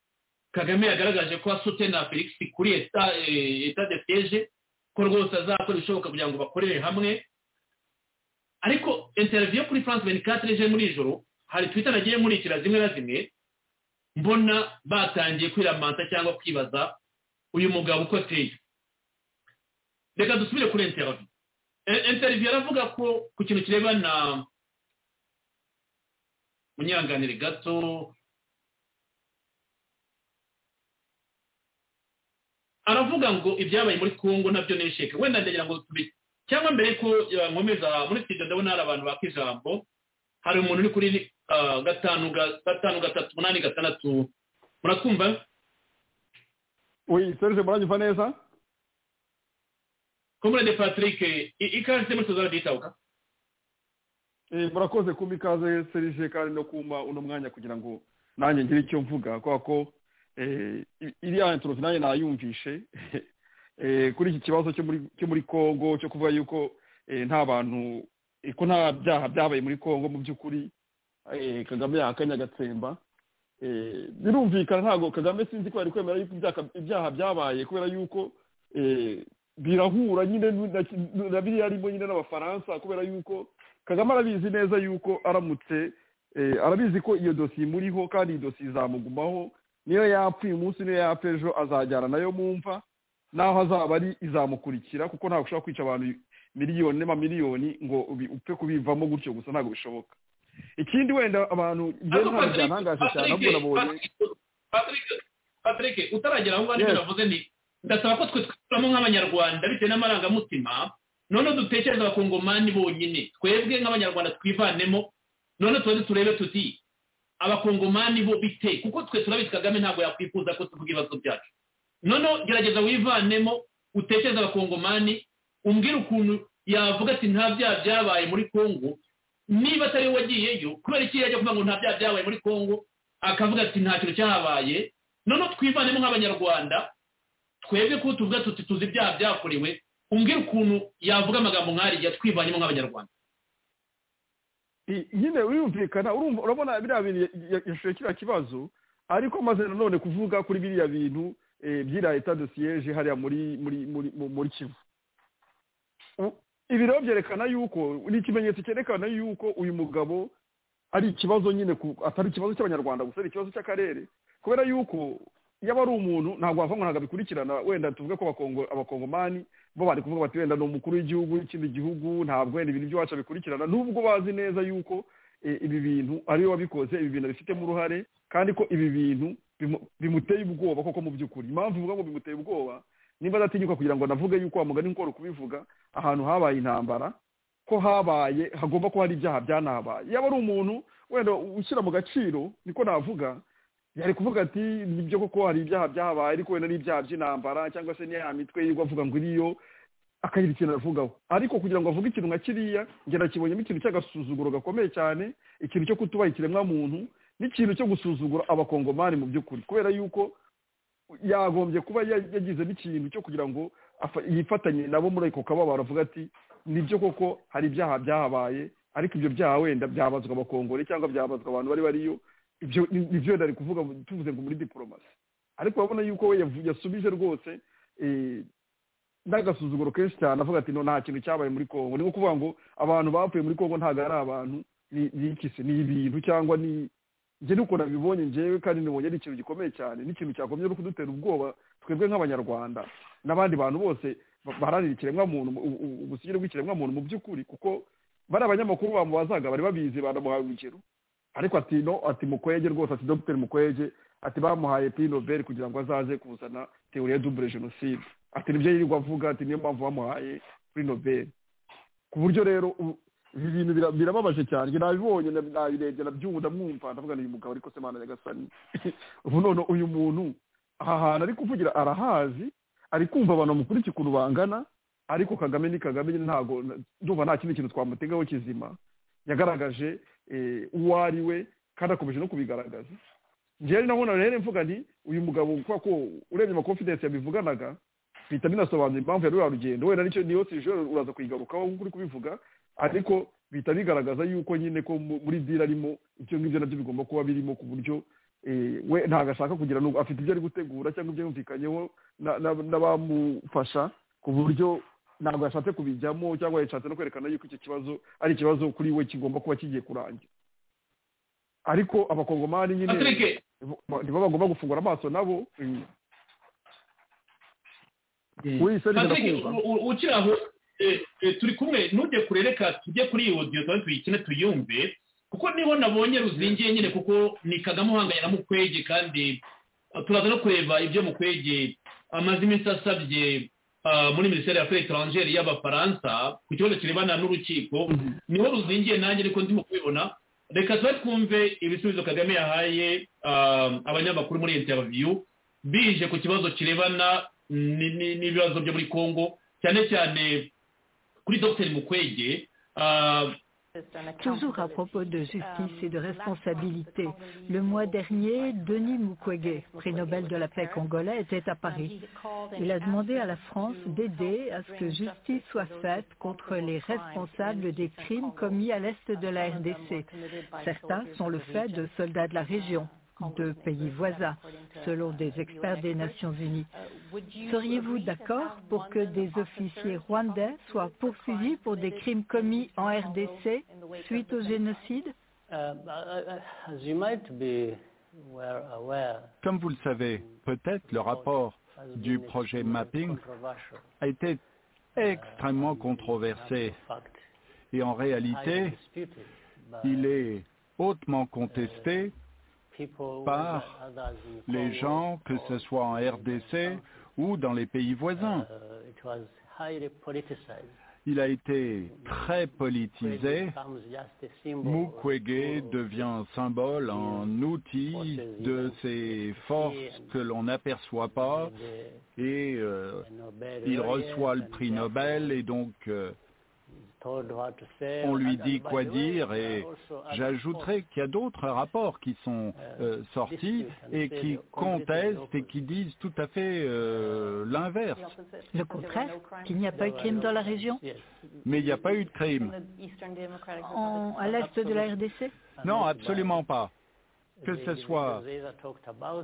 kagame yagaragaje ko asute na felix kuri eta de siege ko rwose azakora ibishoboka kugira ngo bakorere hamwe ariko interiviyo kuri france benikatere ejo muri ijoro hari twita nagiye nkurikira zimwe na zimwe mbona batangiye kwiramanta cyangwa kwibaza uyu mugabo uko ateye reka dusubire kuri interiviyo interiviyo aravuga ko ku kintu kirebana munyanganire gato aravuga ngo ibyabaye muri congo nabyo ni isheke wenda ndagira ngo tubice cyangwa mbere ko nkomeza muri studio ndabona hari abantu baka ijambo hari umuntu uri kuri gatanu gatanu gatatu umunani gatandatu muratwumva Oui, Serge muranyumva neza komurade patrick i- ikaze muri tuzara ditabuka Eh, murakoze kumpa ikaze serije kandi no kumpa uno mwanya kugira ngo nanjye ngire icyo mvuga kubera ko eh, i- iriya introduction nanjye nayumvishe Eh, kuri iki kibazo cyo muri cyo muri Congo cyo kuvuga yuko eh, nta bantu eh, ko nta byaha byabaye muri Congo mu by'ukuri eh, Kagame yahakanye agatsemba Eh, birumvikana ntabwo Kagame sinzi ko yari kwemera yuko ibyaha- ibyaha byabaye kubera yuko eh, birahura nyine nu- na ki- na biriya arimo nyine n'abafaransa kubera yuko kagame arabizi neza yuko aramutse eh, arabizi ko iyo dosiye imuriho kandi iyi dosiye izamugumaho niyo yapfa uyu munsi niyo yapfa ejo azajyana nayo mu mva naho azaba ari izamukurikira kuko ntabwo ushobora kwica abantu miliyoni n'amamiliyoni ngo ubi- upfe kubivamo gutyo gusa ntabwo bishoboka ikindi wenda abantu njyewe ntabwo ariko patrick byantangaje cyane ahubwo patrick nabonye patrick patrick utaragera aho ngaho nicyo Yes. navuze ni ndasaba ko twe twikuramo nk'abanyarwanda bitewe n'amarangamutima noneho dutekereze abakongomani bonyine twebwe nk'abanyarwanda twivanemo noneho tubaze turebe tuti abakongomani bo bite kuko twe turabizi kagame ntabwo yakwifuza ko tuvuga ibibazo byacu noneho gerageza wivanemo utekereze abakongomani umbwire ukuntu yavuga ati nta byaha byabaye muri congo niba atari we wagiyeyo kubera iki yajya kuvuga ngo nta byaha byabaye muri congo akavuga ati nta kintu cyahabaye noneho twivanemo nk'abanyarwanda twebwe ko tuvuga tuti tuzi ibyaha byakorewe umbwire ukuntu yavuga amagambo nk'ariya twivanyemo nk'abanyarwanda I- nyine urumvikana urumva urabona biriya bintu ya- ya- yashushe kiriya kibazo ariko maze nanone kuvuga kuri biriya bintu eh, by'iriya eta de siyeje hariya muri muri muri mu- muri kivu U- ibi rero byerekana yuko ni ikimenyetso cyerekana yuko uyu mugabo ari ikibazo nyine ku- atari ikibazo cy'abanyarwanda gusa ari ikibazo cy'akarere kubera yuko iyo aba ari umuntu ntabwo wavuga ngo ntabwo abikurikirana wenda tuvuge ko abakongo- abakongomani bo bari kuvuga bati wenda ni umukuru w'igihugu w'ikindi gihugu ntabwo wenda ibintu by'iwacu abikurikirana nubwo bazi neza yuko eh, ibi bintu ari we wabikoze ibi bintu abifitemo uruhare kandi ko ibi bintu bimu- bimuteye ubwoba koko mu by'ukuri impamvu ivuga ngo bimuteye ubwoba niba adatinyuka kugira ngo anavuge yuko wa mugani nk'uko wari kubivuga ahantu habaye intambara ko habaye hagomba kuba hari ibyaha byanahabaye yaba ari umuntu wenda ushyira mu gaciro niko navuga yari kuvuga ati nibyo koko hari ibyaha byahabaye ariko wenda n'ibyaha by'intambara cyangwa se n'iya mitwe yirirwa avuga ngo iriyo akagira ikintu avugaho ariko kugira ngo avuge ikintu nka kiriya njye nakibonyemo ikintu cy'agasuzuguro gakomeye cyane ikintu cyo kutubaha ikiremwamuntu n'ikintu cyo gusuzugura abakongomani mu by'ukuri kubera yuko yagombye kuba ya- yagize n'ikintu cyo kugira ngo afa- yifatanye nabo muri ako kababaro avuga ati nibyo koko hari ibyaha byahabaye ariko ibyo byaha wenda byabazwa abakongore cyangwa byabazwa abantu bari bariyo ibyo ni- nibyo wenda ari kuvuga mu- tuvuze ngo muri diporomasi ariko urabona yuko we yavu- yasubije rwose eh, n'agasuzuguro kenshi cyane avuga ati no nta kintu cyabaye muri congo ni nko kuvuga ngo abantu bapfuye muri congo ntabwo ari abantu ni ni iki se? ni ibintu cyangwa ni njye n'ukuntu abibonye njyewe kandi nibonye ari ikintu gikomeye cyane n'ikintu cyakomye no kudutera ubwoba twebwe nk'abanyarwanda n'abandi bantu bose ba- baharanira ikiremwamuntu u- u- ubusugire bw'ikiremwamuntu mu by'ukuri kuko bari abanyamakuru bamubazaga bari babizi banamuhaye urugero ariko ati no ati mukwege rwose ati dr mukwege ati bamuhaye prix nobel kugira ngo azaze kuzana teori ya double genocide ati nibyo yirirwa avuga ati niyo mpamvu bamuhaye prix nobel ku buryo rero u- ibi bintu bira- birababaje cyane njye nabibonye na- nabirebye ndabyumva ndamwumva ndavuga ni uyu mugabo ariko se mana nyagasani ubu none uyu muntu aha hantu ari kuvugira arahazi ari kumva abantu bamukurikiye ukuntu bangana ariko kagame ni kagame nyine ntago ndumva nta kindi kintu twamutegaho kizima yagaragaje eh, uwo ari we kandi akomeje no kubigaragaza njyewe nabona rero mvuga nti uyu mugabo kubera ko urebye amakonfidensi yabivuganaga bihita binasobanura impamvu ya ruriya rugendo wenda nicyo niyo sije uraza kuyigarukaho nk'uko uri kubivuga ariko bihita bigaragaza yuko nyine ko mu- muri dira arimo ibyo ngibyo nabyo bigomba kuba birimo ku buryo eh, we ntabwo ashaka kugira n'ubwo afite ibyo ari gutegura cyangwa ibyo yumvikanyeho na- na- n'abamufasha ku buryo ntabwo yashatse kubijyamo cyangwa yashatse no kwerekana yuko icyo kibazo ari ikibazo kuri we kigomba kuba kigiye kurangira ariko abakongomani nyine patrick nibo bagomba gufungura amaso nabo mm. oui ça patrick c'est la u- u- ukiri aho eh, eh, turi kumwe ntujye kure reka tujye kuri iyi odiyo tuba tuyikine tuyumve kuko niho nabonye ruzingiye nyine kuko ni kagame uhanganye na mukwege kandi eh, turaza no kureba ibyo mukwege amaze iminsi asabye ah, muri minisiteri ya feri etrangere y'abafaransa ku kibazo kirebana n'urukiko niho ruzingiye nanjye ariko ndimo kubibona reka tuba twumve ibisubizo kagame yahaye ah, abanyamakuru muri interiviyu bije ku kibazo kirebana n'ibibazo byo muri congo cyane cyane kuri dr mukwege Toujours à propos de justice et de responsabilité, le mois dernier, Denis Mukwege, prix Nobel de la paix congolais, était à Paris. Il a demandé à la France d'aider à ce que justice soit faite contre les responsables des crimes commis à l'est de la RDC. Certains sont le fait de soldats de la région de pays voisins, selon des experts des Nations Unies. Seriez-vous d'accord pour que des officiers rwandais soient poursuivis pour des crimes commis en RDC suite au génocide Comme vous le savez, peut-être le rapport du projet Mapping a été extrêmement controversé. Et en réalité, il est hautement contesté par les gens, que ce soit en RDC ou dans les pays voisins. Il a été très politisé. Mukwege devient un symbole, un outil de ces forces que l'on n'aperçoit pas et euh, il reçoit le prix Nobel et donc euh, on lui dit quoi dire et j'ajouterai qu'il y a d'autres rapports qui sont euh, sortis et qui contestent et qui disent tout à fait euh, l'inverse. Le contraire, qu'il n'y a pas eu de crime dans la région Mais il n'y a pas eu de crime. En, à l'est de la RDC Non, absolument pas. Que ce soit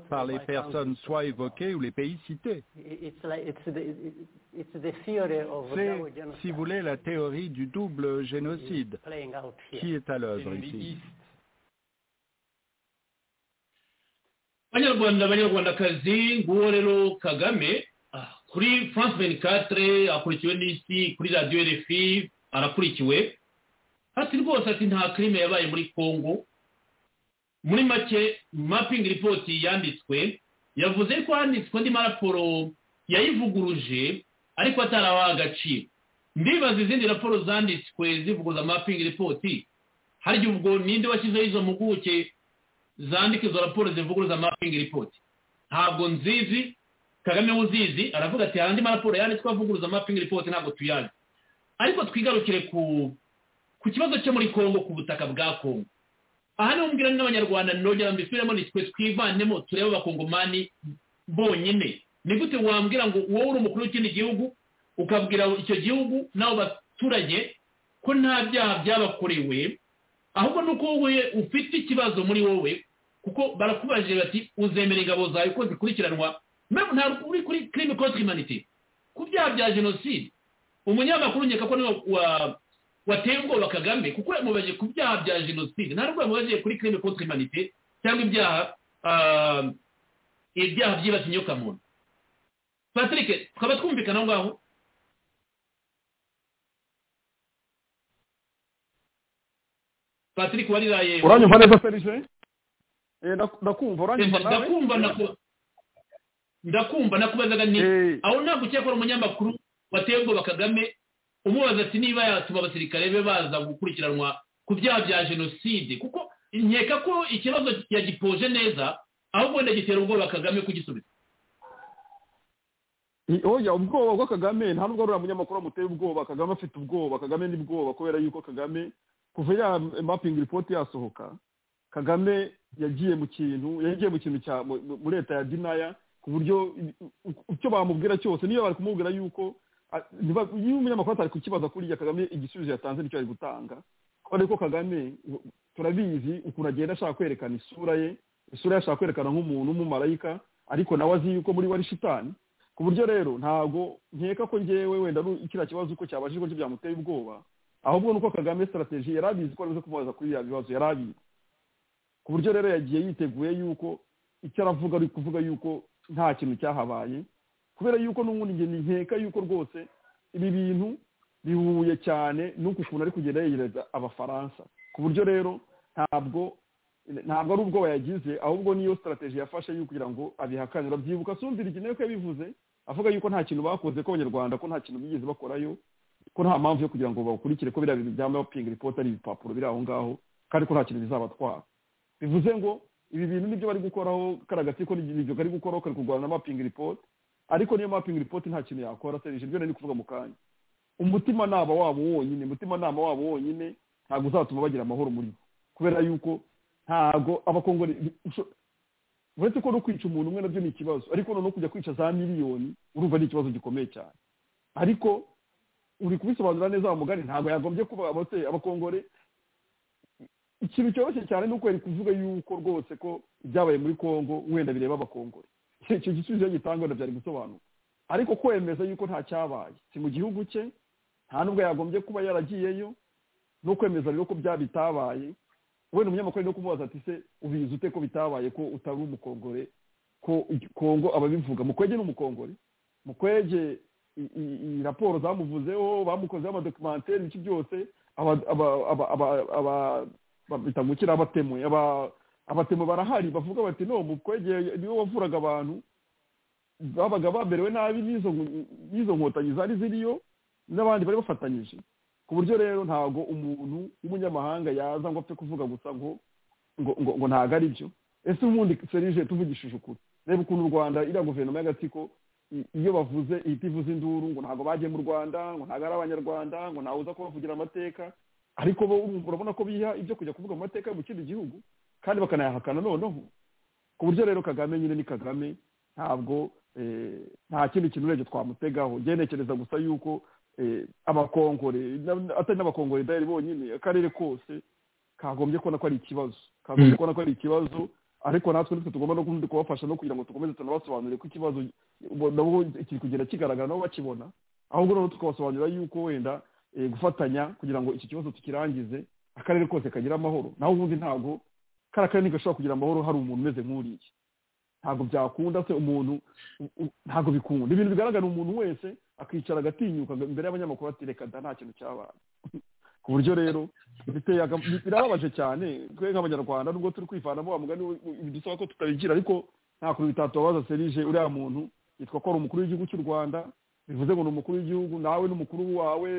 par les personnes soit évoquées ou les pays cités. C'est, si vous voulez, la théorie du double génocide qui est à l'œuvre ici. banyarwanda banyarwandakazi nguwo rero kagame kuri france 24 akurikiwe n'isi kuri radiyo rfi arakurikiwe ati rwose ati nta crime yabaye muri congo muri make mapping report yanditswe yavuze ko handitswe andi maraporo yayivuguruje ariko atarabaha agaciro ndibaza izindi raporo zanditswe zivuguza mapping report harya ubwo ninde washyizeho izo mpuguke zandika izo raporo zivuguruza mapping report ntabwo nzizi kagame uzizi aravuga ati hari andi maraporo yanditswe avuguruza mapping report ntabwo tuyazi ariko twigarukire ku ku kibazo cyo muri congo ku butaka bwa congo aha niho mbwira n'abanyarwanda nongera mbisubiremo ni twe twivanemo turebe abakongomani bonyine ni gute wambwira ngo wowe uri umukuru w'ikindi gihugu ukabwira icyo gihugu n'abo baturage ko nta byaha byabakorewe ahubwo ni uko wowe ufite ikibazo muri wowe kuko barakubaje bati uzemera ingabo zawe ko zikurikiranwa ntabwo uri kuri kirimi koti imanite ku byaha bya jenoside umunyamakuru nkeka ko niwe wateye ubwoba kagame kuko yamubaje ku byaha bya jenoside ntabwo yamubaje kuri kirimi koti imanite cyangwa ibyaha ibyaha byibasiye inyokamuntu patrick twaba twumvikana aho ngaho patrick wariraye uranyumva neza serije ndakumva uranyumva nawe ndakumva nakubazaga ni aho ntabwo ucyeye ko umunyamakuru wateye ubwoba kagame umubaza ati niba yatuma abasirikare be baza gukurikiranwa ku byaha bya jenoside kuko nkeka ko ikibazo yagipoje neza ahubwo wenda gitera ubwoba kagame kugisubiza oya ubwoba bwa kagame nta nubwo ari umunyamakuru amuteye ubwoba kagame afite ubwoba kagame ni bwoba kubera yuko kagame kuva ya mapingi ripoti yasohoka kagame yagiye mu kintu yagiye mu kintu cya muri leta ya dinaya ku buryo icyo bamubwira cyose niyo bari kumubwira yuko niba umunyamakuru atari kukibaza kuriya kagame igisubizo yatanze nicyo ari gutanga kubera ko kagame turabizi ukuntu agenda ashaka kwerekana isura ye isura ye ashaka kwerekana nk'umuntu w'umumarayika ariko nawe azi yuko muri we ari shitani ku buryo rero ntabwo nkeka ko ngewe wenda ari kiriya kibazo uko cyabajijwe cyo byamuteye ubwoba ahubwo ni uko kagame sitarategi yari abizi ko ari buze kumubaza kuri biriya bibazo yari abizi ku buryo rero yagiye yiteguye yuko icyo aravuga ari kuvuga yuko nta kintu cyahabaye kubera yuko n'ubundi nkeka yuko rwose ibi bintu bihuye cyane n'uko ukuntu ari kugenda yegereza abafaransa ku buryo rero ntabwo ntabwo ari ubwoba yagize ahubwo niyo sitarategi yafashe yo kugira ngo abihakane urabyibuka asumvira igihe ko yabivuze avuga yuko nta kintu bakoze k'abanyarwanda ko nta kintu bigeze bakorayo ko nta mpamvu yo kugira ngo bakurikire ko biriya bintu bya mapingi ripoti ari ibipapuro biri aho ngaho kandi ko nta kintu bizabatwara bivuze ngo ibi bintu nibyo bari gukoraho karagati ko nibyo kari gukoraho kari kurwana na mapping report ariko niyo mapping report nta kintu yakora serije ibyo nari kuvuga mu kanya umutima naba wabo wonyine umutima nama wabo wonyine ntabwo uzatuma bagira amahoro muri bo kubera yuko ntabwo abakongore uretse ko no kwica umuntu umwe nabyo ni ikibazo ariko noneho kujya kwica za miliyoni urumva ni ikibazo gikomeye cyane ariko uri kubisobanura neza wa mugani ntabwo yagombye kuba abakongore ikintu cyoroshye cyane ni ukweri kuvuga yuko rwose ko ibyabaye muri congo wenda bireba abakongore icyo gisubizo gitangwa na byari gusobanuka ariko kwemeza yuko nta cyabaye si mu gihugu cye nta n'ubwo yagombye kuba yaragiyeyo no kwemeza rero ko bya bitabaye wenda umunyamakuru no kumubaza ati se ubizi ute ko bitabaye ko utari umukongore ko kongo ababivuga mukwege ni umukongore mukwege raporo zamuvuzeho bamukozeho amadokumenteri ibice byose bitamukira abatemu abatemu barahari bavuga bati no mukwege niwe wavuraga abantu babaga baberewe nabi n'izo nkotanyi zari ziriyo n'abandi bari bafatanyije ku buryo rero ntabwo umuntu w'umunyamahanga yaza ngo apfe kuvuga gusa ngo ngo ntabwo ari byo ese ubundi serije tuvugishije ukuri reba ukuntu u rwanda iriya guverinoma y'agatsiko iyo bavuze ihita ivuze induru ngo ntabwo bagiye mu rwanda ngo ntabwo ari abanyarwanda ngo ntawe uza kubavugira amateka ariko bo urabona ko biha ibyo kujya kuvuga mu mateka mu kindi gihugu kandi bakanayahakana noneho ku buryo rero kagame nyine ni kagame ntabwo nta kindi kintu urebye twamutegaho ngenekereza gusa yuko abakongore atari n'abakongore dayari bonyine akarere kose kagombye kubona ko ari ikibazo kagombye kubona ko ari ikibazo ariko natwe nitwe tugomba no kubafasha no kugira ngo dukomeze tunabasobanurire ko ikibazo nabo kiri kugenda kigaragara nabo bakibona ahubwo noneho tukabasobanurira yuko wenda gufatanya kugira ngo iki kibazo tukirangize akarere kose kagira amahoro naho ubundi ntabwo kari akarere ntigashobora kugira amahoro hari umuntu umeze nk'uriya ntabwo byakunda se umuntu ntabwo bikunda ibintu bigaragara umuntu wese akicara agatinyuka imbere y'abanyamakuru ati reka da nta kintu cyabaye ku buryo rero birababaje cyane twe nk'abanyarwanda nubwo turi kwivanamo wa mugani bidusaba ko tutabigira ariko nta kuntu bitatubabaza serije uriya muntu yitwa ko ari umukuru w'igihugu cy'u rwanda bivuze ngo ni umukuru w'igihugu nawe ni umukuru wawe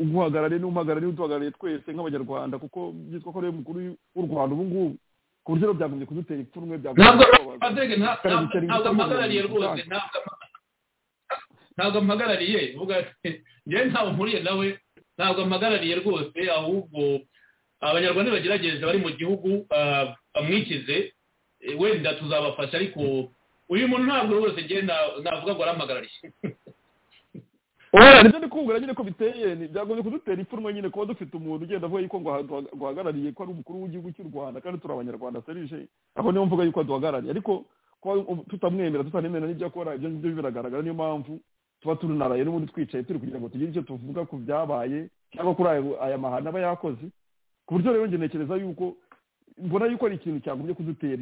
uguhagarariye n'umuhagarariye uduhagarariye twese nk'abanyarwanda kuko byitwa ko ari umukuru w'u rwanda ubu ngubu ku buryo byagombye kudutera ipfunwe ntabwo mpagarariye rwose ntabwo mpagarariye njyewe ntawe mpuriye nawe ntabwo mpagarariye rwose ahubwo abanyarwanda bagerageze bari mu gihugu bamwikize wenda tuzabafasha ariko uyu muntu ntabwo rwose njyewe navuga ngo arampagarariye nibyo ndi kumvira nyine ko biteye byagombye kudutera ipfunwe nyine kuba dufite umuntu ugenda avuga yuko duhagarariye ko ari umukuru w'igihugu cy'u rwanda kandi turi abanyarwanda serije aho niyo mvuga yuko duhagarariye ariko kuba tutamwemera tutanemera n'ibyo akora ibyo ngibyo biragaragara niyo mpamvu tuba tunaraye n'ubundi twicaye turi kugira ngo tugire icyo tuvuga ku byabaye cyangwa kuri aya mahano aba yakoze ku buryo rero njye ntekereza yuko mbona yuko ari ikintu cyagombye kudutera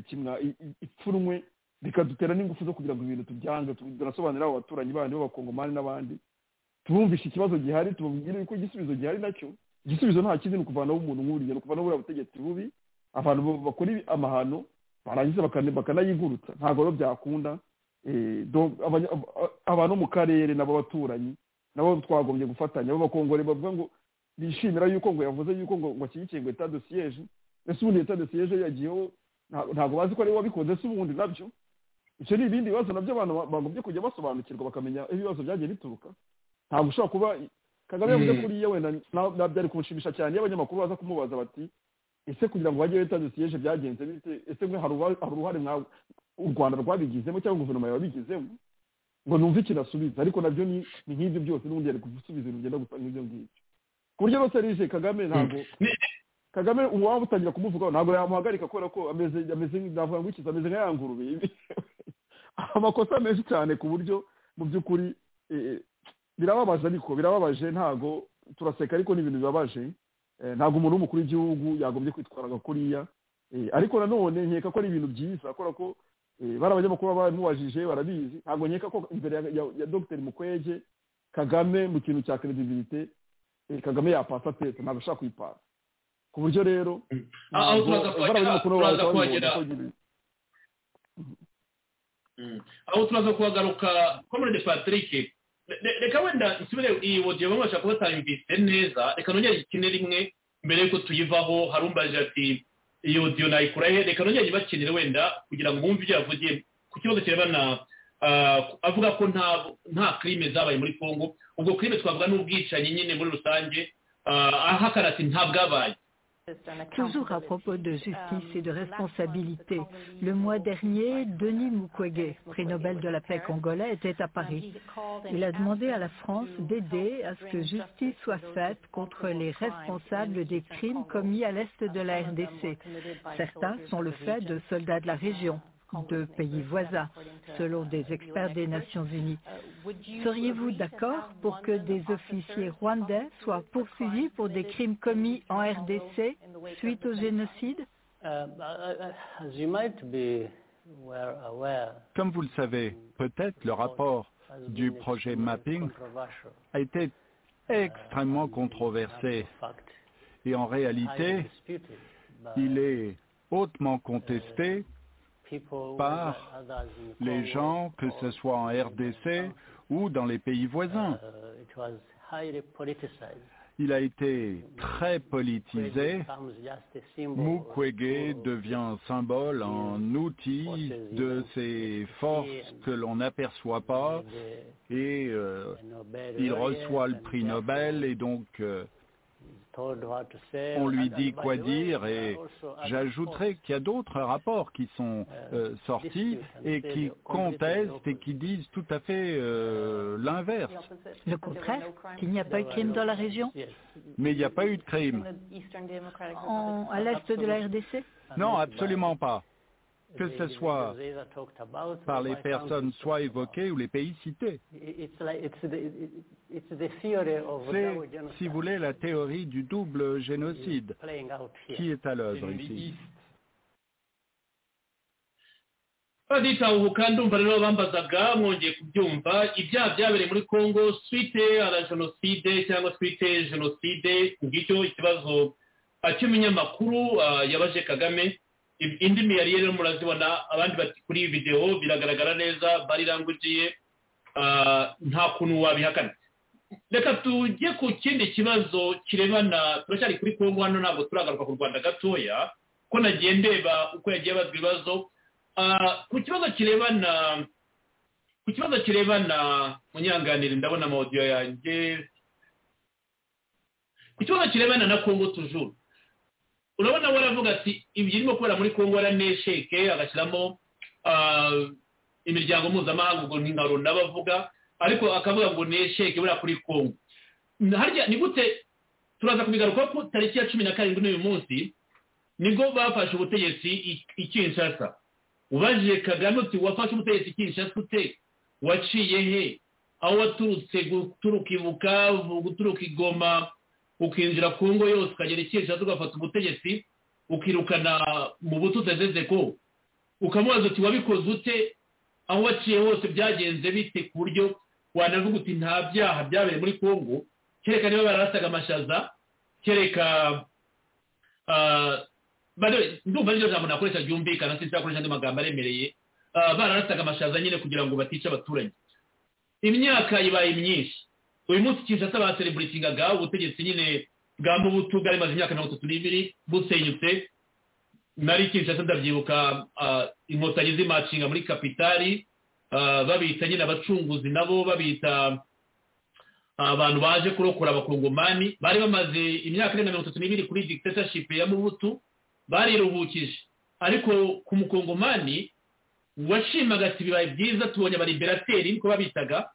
ipfunwe bikadutera n'ingufu zo kugira ngo ibintu tubyange tunasobanurire abo baturanyi bandi b'abakongomani n'abandi tubumvishe ikibazo gihari tubabwire ko igisubizo gihari nacyo igisubizo nta kindi ni ukuvanaho umuntu nk'uriya ni ukuvanaho buriya butegetsi bubi abantu bakora amahano barangiza bakanayigurutsa ntabwo rero byakunda abantu bo mu karere n'ab'abaturanyi nabo twagombye gufatanya b'abakongore bavuga ngo bishimira yuko ngo yavuze yuko ngo ashyigikiye ngo etat de siège ese ubundi etat de siège yagiyeho ntabwo bazi ko ariwe wabikoze ese ubundi nabyo ibyo ni ibindi bibazo nabyo abantu bagombye kujya basobanukirwa bakamenya ibibazo byagiye bituruka ntabwo ushobora kuba kagame yavuze kuri iyo wenda byari kumushimisha cyane iyo abanyamakuru baza kumubaza bati ese kugira ngo bajye bita dosiyeje byagenze bite ese hari uruhare u rwanda rwabigizemo cyangwa guverinoma yabigizemo ngo numve ikintu asubiza ariko nabyo ni nk'ibyo byose n'ubundi yari gusubiza ibintu byenda gusa n'ibyo ngibyo ku buryo rwose rije kagame ntabwo kagame uwaba utangira kumuvugaho ntabwo yamuhagarika kubera ko ameze ameze navuga ngo ikiza ameze nka ya ngurube amakosa menshi cyane ku buryo mu by'ukuri birababaje ariko birababaje ntago turaseka ariko ni ibintu bibabaje ntabwo umuntu w'umukuru w'igihugu yagombye kwitwaraga kuriya ariko nanone nkeka ko ari ibintu byiza kubera ko bari abanyamakuru bamubajije barabizi ntabwo nkeka ko imbere ya dogiteri mukwege kagame mu kintu cya credibilité kagame yapasa pesa ntabwo ashaka kuyipasa ku buryo rero aho turaza kuhagaruka ko muri de patrick reka wenda nsubire iyi wodiyo bamwe bashobora kuba batayumvise neza reka nongere ikine rimwe mbere yuko tuyivaho harumbajije ati iyo diyo nayikura he reka nongere nyibakenere wenda kugira ngo mwumve ibyo yavugiyemo ku kibazo kirebana avuga ko nta kirime zabaye muri congo ubwo kirime twavuga n'ubwicanyi nyine muri rusange ahakana ati nta bwabaye Toujours à propos de justice et de responsabilité, le mois dernier, Denis Mukwege, prix Nobel de la paix congolais, était à Paris. Il a demandé à la France d'aider à ce que justice soit faite contre les responsables des crimes commis à l'est de la RDC. Certains sont le fait de soldats de la région de pays voisins, selon des experts des Nations Unies. Seriez-vous d'accord pour que des officiers rwandais soient poursuivis pour des crimes commis en RDC suite au génocide Comme vous le savez, peut-être le rapport du projet Mapping a été extrêmement controversé. Et en réalité, il est hautement contesté par les gens, que ce soit en RDC ou dans les pays voisins. Il a été très politisé. Mukwege devient un symbole, un outil de ces forces que l'on n'aperçoit pas et euh, il reçoit le prix Nobel et donc euh, on lui dit quoi dire et j'ajouterai qu'il y a d'autres rapports qui sont euh, sortis et qui contestent et qui disent tout à fait euh, l'inverse. Le contraire Qu'il n'y a pas eu de crime dans la région Mais il n'y a pas eu de crime. En, à l'est de la RDC Non, absolument pas. Que ce soit par les personnes soit évoquées ou les pays cités. C'est, si vous voulez, la théorie du double génocide qui est à l'œuvre ici. baditahuka ndumva rero bambazaga mwongeye kubyumva ibyaha byabereye muri congo twite ara jenoside cyangwa twite jenoside ngicyo ikibazo cy'umunyamakuru yabaje kagame indimi yari rero murazibona abandi bati kuri iyi videwo biragaragara neza barirangugiye nta kuntu wabihakana reka tujye ku kindi kibazo kirebana turacyari kuri kongo hano ntabwo turagaruka ku rwanda gatoya ko nagiye ndeba uko yagiye abazwa ibibazo ku kibazo kirebana ku kibazo kirebana munyanganire ndabona amawudiyo yanjye ku kibazo kirebana na kongo tujuru urabona we aravuga ati ibyo irimo kubera muri kongo aranesheke agashyiramo imiryango mpuzamahanga ubwo ntingaro n'abavuga ariko akavuga ngo nesheke buriya kuri kongo harya ni gute turaza kubigaruka ko tariki ya cumi na karindwi n'uyu munsi nibwo bafashe ubutegetsi i kinshasa ubajije kagame uti wafashe ubutegetsi i kinshasa ute waciye he aho waturutse guturuka ibuka guturuka igoma ukinjira kongo yose ukagera i kinshasa ugafata ubutegetsi ukirukana mu buto utageze ko ukamubaza uti wabikoze ute aho waciye hose byagenze bite ku buryo wanavuga uti nta byaha byabereye muri congo kereka niba barasaga amashaza kereka ndumva n'iryo jambo nakoresha ryumvikana sinzakoresha andi magambo aremereye bararasaga amashaza nyine kugira ngo batica abaturage imyaka ibaye myinshi uyu munsi kinshasa basereburitingaga ubutegetsi nyine bwa mubutu bwari bumaze imyaka mirongo itatu n'ibiri busenyutse nari kinshasa ndabyibuka inkotanyi z'imacinga muri kapitari babita nyine abacunguzi nabo babita abantu baje kurokora abakongomani bari bamaze imyaka irenga mirongo itatu n'ibiri kuri dictatorship ya mubutu bariruhukije ariko ku mukongomani washimaga ati bibaye byiza tubonye abaliberateri niko babitaga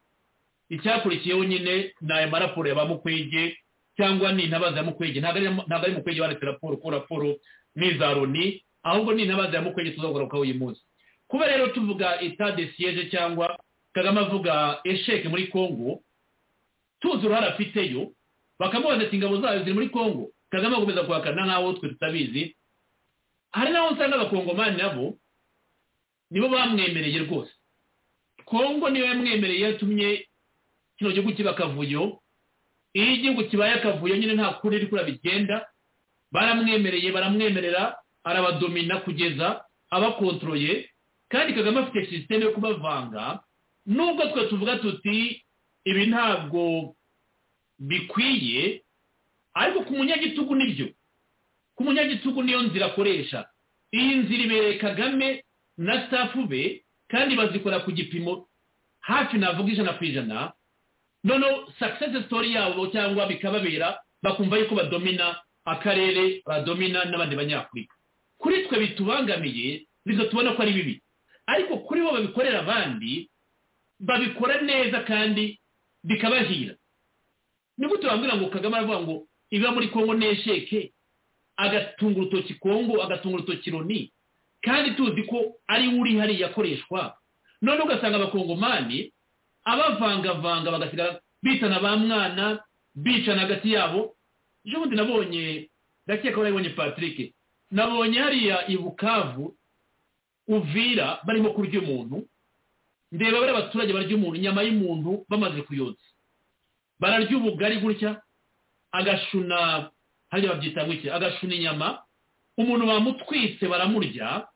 icyakurikiyeho nyine ni ayo maraporo ya ba mukwege cyangwa ni intabaza ya mukwege ntabwo ari mukwege banditse raporo ko raporo n'iza roni ahubwo ni intabaza ya mukwege tuzagarukaho uyu munsi kuba rero tuvuga etade siyeje cyangwa kagame avuga esheke muri congo tuzi uruhare afiteyo bakamubaza ati ingabo zayo ziri muri congo kagame akomeza kuhakana nk'aho twe tutabizi hari n'aho usanga abakongomani nabo nibo bamwemereye rwose congo niyo yamwemereye yatumye kino gihugu kiba akavuyo iyo igihugu kibaye akavuyo nyine nta kuri iri kura bigenda baramwemereye baramwemerera arabadomina kugeza abakontroye kandi kagame afite sisiteme yo kubavanga nubwo twe tuvuga tuti ibi ntabwo bikwiye ariko ku munyagitugu nibyo ku munyagitugu niyo nzira akoresha iyi nzira ibereye kagame na stafu be kandi bazikora ku gipimo hafi navuga ijana ku ijana noneho success story yabo cyangwa bikababera bakumva yuko badomina akarere badomina n'abandi banyafurika kuri twe bitubangamiye tubona ko ari bibi ariko kuri bo babikorera abandi babikora neza kandi bikabahira ni gute wambwira ngo kagame aravuga ngo iba muri kongo n'esheke agatunga urutoki kongo agatunga urutoki roni kandi tuzi ko ari we uri hariya akoreshwa none ugasanga abakongomani abavangavanga bagasigara bitana ba mwana bicana hagati yabo ejo bundi nabonye ndakeka ko nabonye patrick nabonye hariya i bukavu uvira barimo kurya umuntu ndeba bari abaturage barya umuntu inyama y'umuntu bamaze kuyotsa bararya ubugari gutya agashuna hariya babyita gutya agashuna inyama umuntu bamutwitse baramurya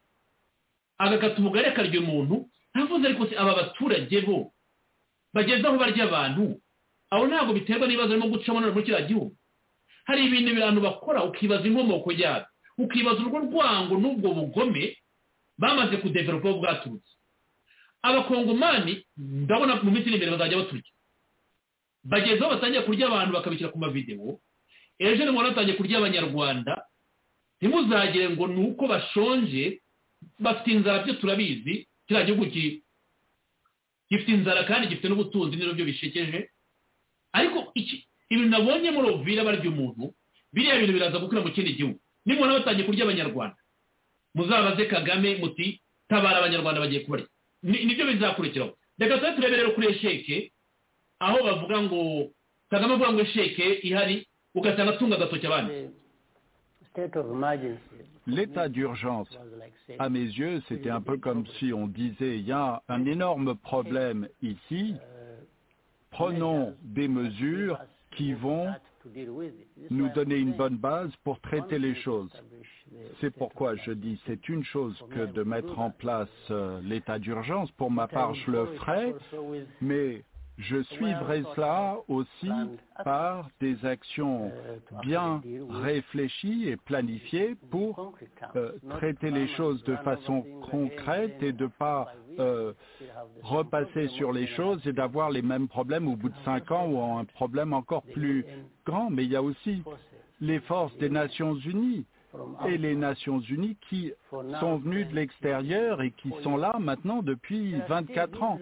agakata ubugari akarya umuntu ntavuze ariko se aba baturage bo bageze aho barya abantu aho ntabwo biterwa n'ibibazo barimo gucamo none muri kiriya gihugu hari ibintu abantu bakora ukibaza inkomoko yabyo ukibaza urwo rwango n'ubwo bugome bamaze kudeveropa aho bwaturutse abakongomani ndabona mu minsi iri imbere bazajya baturya bageze aho batangiye kurya abantu bakabishyira ku mavidewo ejo ni mubona batangiye kurya abanyarwanda ntimuzagire ngo ni uko bashonje bafite inzara byo turabizi kiriya gihugu gifite inzara kandi gifite n'ubutunzi n'ibyo bishekeje ariko ibintu nabonye muri ovira barya umuntu biriya bintu biraza gukura mu kindi gihugu nimubona batangiye kurya abanyarwanda muzabaze kagame muti tabara abanyarwanda bagiye kubarya nibyo bizakurikiraho reka tube turebe rero kuri esheke aho bavuga ngo kagame avuga ngo esheke ihari ugasanga atunga agatoki abandi L'état d'urgence, à mes yeux, c'était un peu comme si on disait, il y a un énorme problème ici, prenons des mesures qui vont nous donner une bonne base pour traiter les choses. C'est pourquoi je dis c'est une chose que de mettre en place l'état d'urgence. Pour ma part, je le ferai, mais je suivrai cela aussi par des actions bien réfléchies et planifiées pour euh, traiter les choses de façon concrète et de ne pas euh, repasser sur les choses et d'avoir les mêmes problèmes au bout de cinq ans ou un problème encore plus grand. Mais il y a aussi les forces des Nations Unies et les Nations Unies qui sont venues de l'extérieur et qui sont là maintenant depuis 24 ans.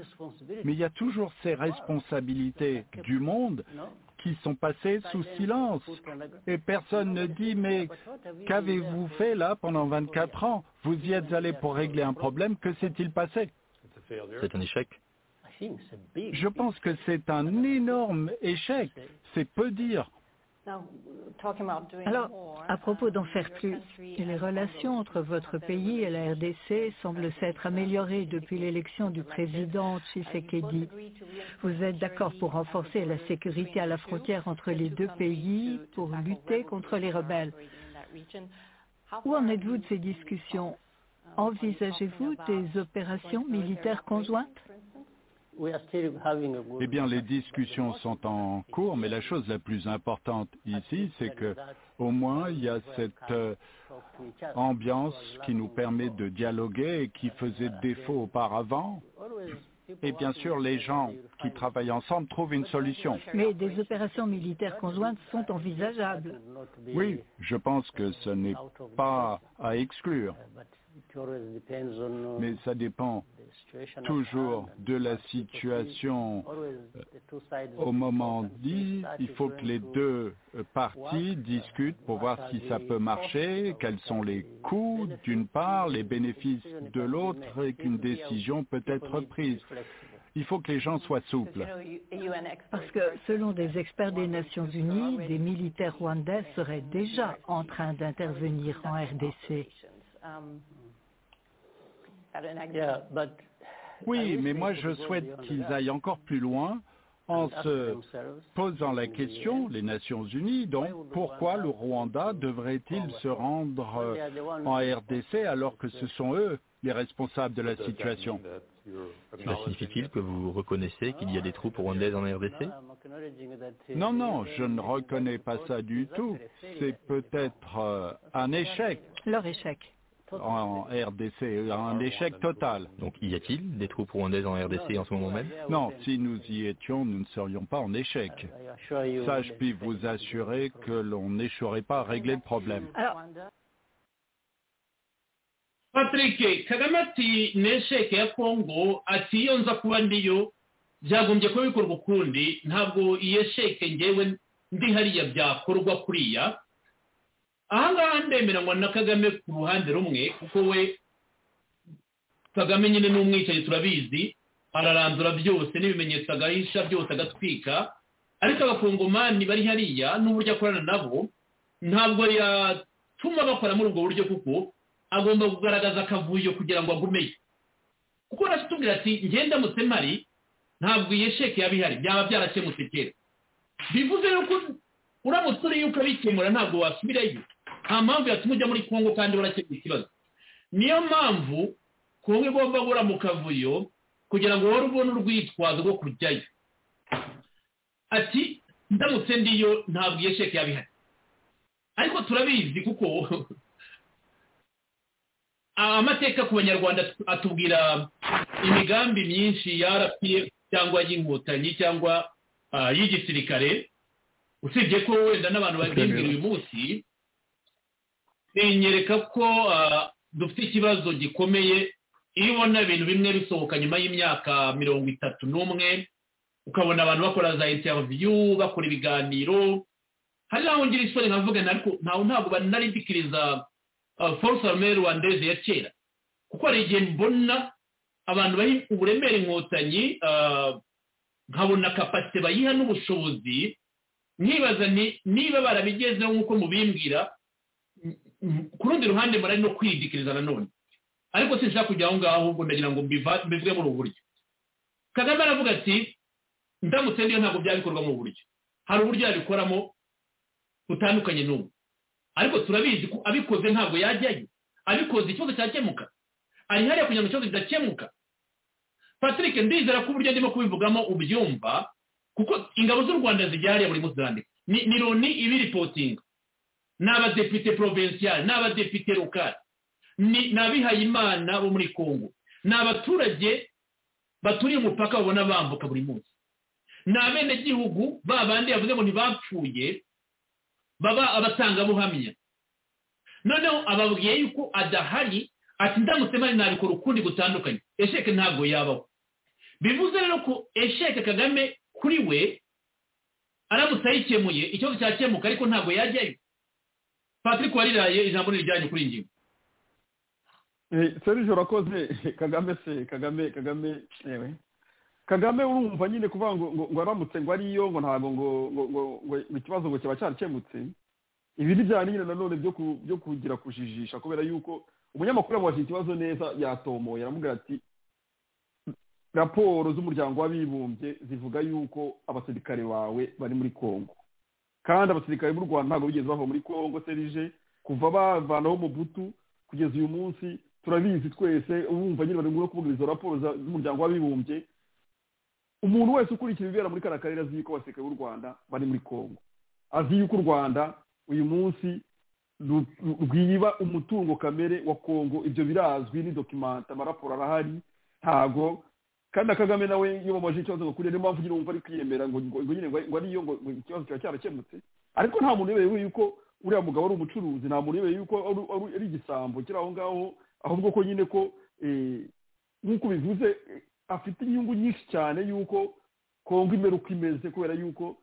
Mais il y a toujours ces responsabilités du monde qui sont passées sous silence. Et personne ne dit, mais qu'avez-vous fait là pendant 24 ans Vous y êtes allé pour régler un problème, que s'est-il passé C'est un échec. Je pense que c'est un énorme échec. C'est peu dire. Alors, à propos d'en faire plus, les relations entre votre pays et la RDC semblent s'être améliorées depuis l'élection du président Tshisekedi. Vous êtes d'accord pour renforcer la sécurité à la frontière entre les deux pays pour lutter contre les rebelles. Où en êtes-vous de ces discussions Envisagez-vous des opérations militaires conjointes eh bien, les discussions sont en cours, mais la chose la plus importante ici, c'est que au moins il y a cette euh, ambiance qui nous permet de dialoguer et qui faisait défaut auparavant. Et bien sûr, les gens qui travaillent ensemble trouvent une solution. Mais des opérations militaires conjointes sont envisageables. Oui, je pense que ce n'est pas à exclure. Mais ça dépend toujours de la situation. Au moment dit, il faut que les deux parties discutent pour voir si ça peut marcher, quels sont les coûts d'une part, les bénéfices de l'autre et qu'une décision peut être prise. Il faut que les gens soient souples. Parce que selon des experts des Nations Unies, des militaires rwandais seraient déjà en train d'intervenir en RDC. Oui, mais moi je souhaite qu'ils aillent encore plus loin en se posant la question, les Nations Unies, donc pourquoi le Rwanda devrait-il se rendre en RDC alors que ce sont eux les responsables de la situation. Cela signifie-t-il que vous reconnaissez qu'il y a des troupes rwandaises en RDC Non, non, je ne reconnais pas ça du tout. C'est peut-être euh, un échec Leur échec. en RDC, un échec total. Donc y a-t-il des troupes rwandaises en RDC en ce moment même Non, si nous y étions, nous ne serions pas en échec. Ça, je puis vous assurer que l'on n'échouerait pas à régler le problème. Alors, patrick kagame ati nesheke ya kongo ati iyo nza kuba ndiyo byagombye kuba bikorwa ukundi ntabwo iyo sheke ngewe ndi hariya byakorwa kuriya ahangaha ndemeranywa na kagame ku ruhande rumwe kuko we kagame nyine ni umwicanyi turabizi ararandura byose n'ibimenyetso agahisha byose agatwika ariko abakongomani bari hariya n'uburyo akorana nabo ntabwo yatuma bakora muri ubwo buryo kuko agomba kugaragaza akavuyo kugira ngo agumeyo kuko aratubwira ati ngenda mpari ntabwo iyi sheke yaba ihari byaba byarakemutse kera bivuze yuko uramutse uriya ukabikemura ntabwo wasubirayo nta mpamvu yatuma ujya muri kongo kandi urakemura ikibazo niyo mpamvu kongo igomba guhora mu kavuyo kugira ngo wowe ubone urwitwazo rwo kujyayo ati ndamutse ndiyo ntabwo iyi sheke yaba ihari ariko turabizi kuko amateka ku banyarwanda atubwira imigambi myinshi ya rpf cyangwa y'inkotanyi cyangwa ah, y'igisirikare usibye ko wenda n'abantu babyibwira uyu munsi binyereka ko ah, dufite ikibazo gikomeye iyo ubona ibintu bimwe bisohoka nyuma y'imyaka mirongo itatu n'umwe ukabona abantu bakora za interview bakora ibiganiro hari n'aho ngira isoni nkavuga ariko ntabwo nari ndikiriza force armée rwandaise ya kera kuko hari igihe mbona abantu baha uburemere inkotanyi nkabona kapasite bayiha n'ubushobozi nkibaza niba barabigezeho nk'uko mubimbwira ku rundi ruhande murari no kwidikiriza nanone ariko sinshaka kujya aho ngaho ahubwo ndagira ngo mbivuge muri ubu buryo kagame aravuga ati ndamutse niyo ntabwo byaba bikorwa mu buryo hari uburyo yabikoramo butandukanye n'ubu ariko turabizi ko abikoze ntabwo yajyayo abikoze ikibazo cyakemuka ari hariya kugira ngo ikibazo kidakemuka patrick ndizera ko uburyo ndimo kubivugamo ubyumva kuko ingabo z'u rwanda zijya hariya buri munsi zirandika ni ni loni ibiripotinga ni abadepite porovensiali ni abadepite lokali ni abihayimana bo muri congo ni abaturage baturiye umupaka babona bambuka buri munsi ni abenegihugu ba bandi yavuze ngo ntibapfuye baba abatangabuhamya noneho ababwiye yuko adahari ati ndamutse mari nabikora ukundi gutandukanye esheke ntabwo yabaho bivuze rero ko esheke kagame kuri we aramutse ayikemuye ikibazo cyakemuka ariko ntabwo yajyayo patrick wariraye ijambo n'irijyanye kuri iyi ngingo serge urakoze kagame se kagame kagame yewe kagame urumva nyine kuvuga ngo ngo aramutse ngo ariyo ngo ntabwo ngo ngo ngo ikibazo ngo kiba cyarakemutse ibi ni bya nyine nanone byo kugira kujijisha kubera yuko umunyamakuru yamubajije ikibazo neza yatomoye aramubwira ati raporo z'umuryango w'abibumbye zivuga yuko abasirikare bawe bari muri congo kandi abasirikare b'u rwanda ntabwo bigeze bava muri congo serije kuva bavanaho umubutu kugeza uyu munsi turabizi twese wumva nyine bari kuvuga izo raporo z'umuryango w'abibumbye umuntu wese ukurikira ibibera muri kariya karere azi yuko abasirikare b'u rwanda bari muri congo azi yuko u rwanda uyu munsi rwiba umutungo kamere wa congo ibyo birazwi ni dokimanta amaraporo arahari ntago kandi na kagame nawe iyo bamubajije ikibazo ngo kuriya niyo mpamvu nyine wumva ari kwiyemera ngo nyine ngo ariyo ngo ikibazo kiba cyarakemutse ariko nta muntu uyobewe yuko uriya mugabo ari umucuruzi nta muntu uyobewe yuko ari igisambo kiri aho ngaho ahubwo ko nyine ko nk'uko bivuze afite inyungu nyinshi cyane y'uko kongo imera uko imeze kubera y'uko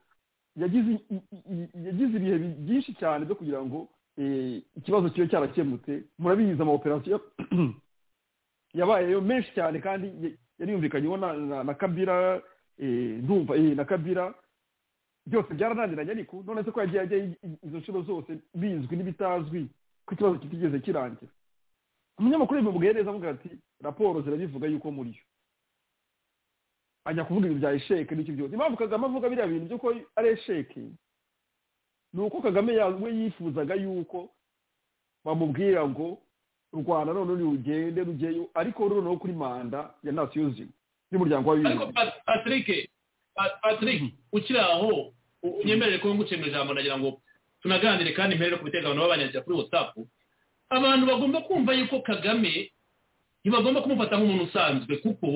yagize ibihe byinshi cyane byo kugira ngo ikibazo kibe cyarakemutse murabizi amaoperasiyo yabayeyo menshi cyane kandi yari yumvikanyeho na kabira ndumva na kabira byose byarananiranye ariko none se ko yagiye ajya izo nshuro zose bizwi n'ibitazwi ko ikibazo kitigeze kirangira umunyamakuru yabimubwiye neza avuga ati raporo zirabivuga yuko muri yo ajya kuvuga ibintu bya esheke n'icyo byose impamvu kagame avuga biriya bintu by'uko ari esheke ni uko kagame we yifuzaga yuko bamubwira ngo rwanda none rugende rugeyo ariko noneho kuri manda ya nasiyo zimwe y'umuryango ariko w'abibumbye Pat- patrick Pat- patrick ukiri aho u- unyemerere ko ngucemura ijambo nagira ngo tunaganire kandi mperere ku biteganyo babanyanyiza kuri whatsapp abantu bagomba kumva yuko kagame ntibagomba kumufata nk'umuntu usanzwe kuko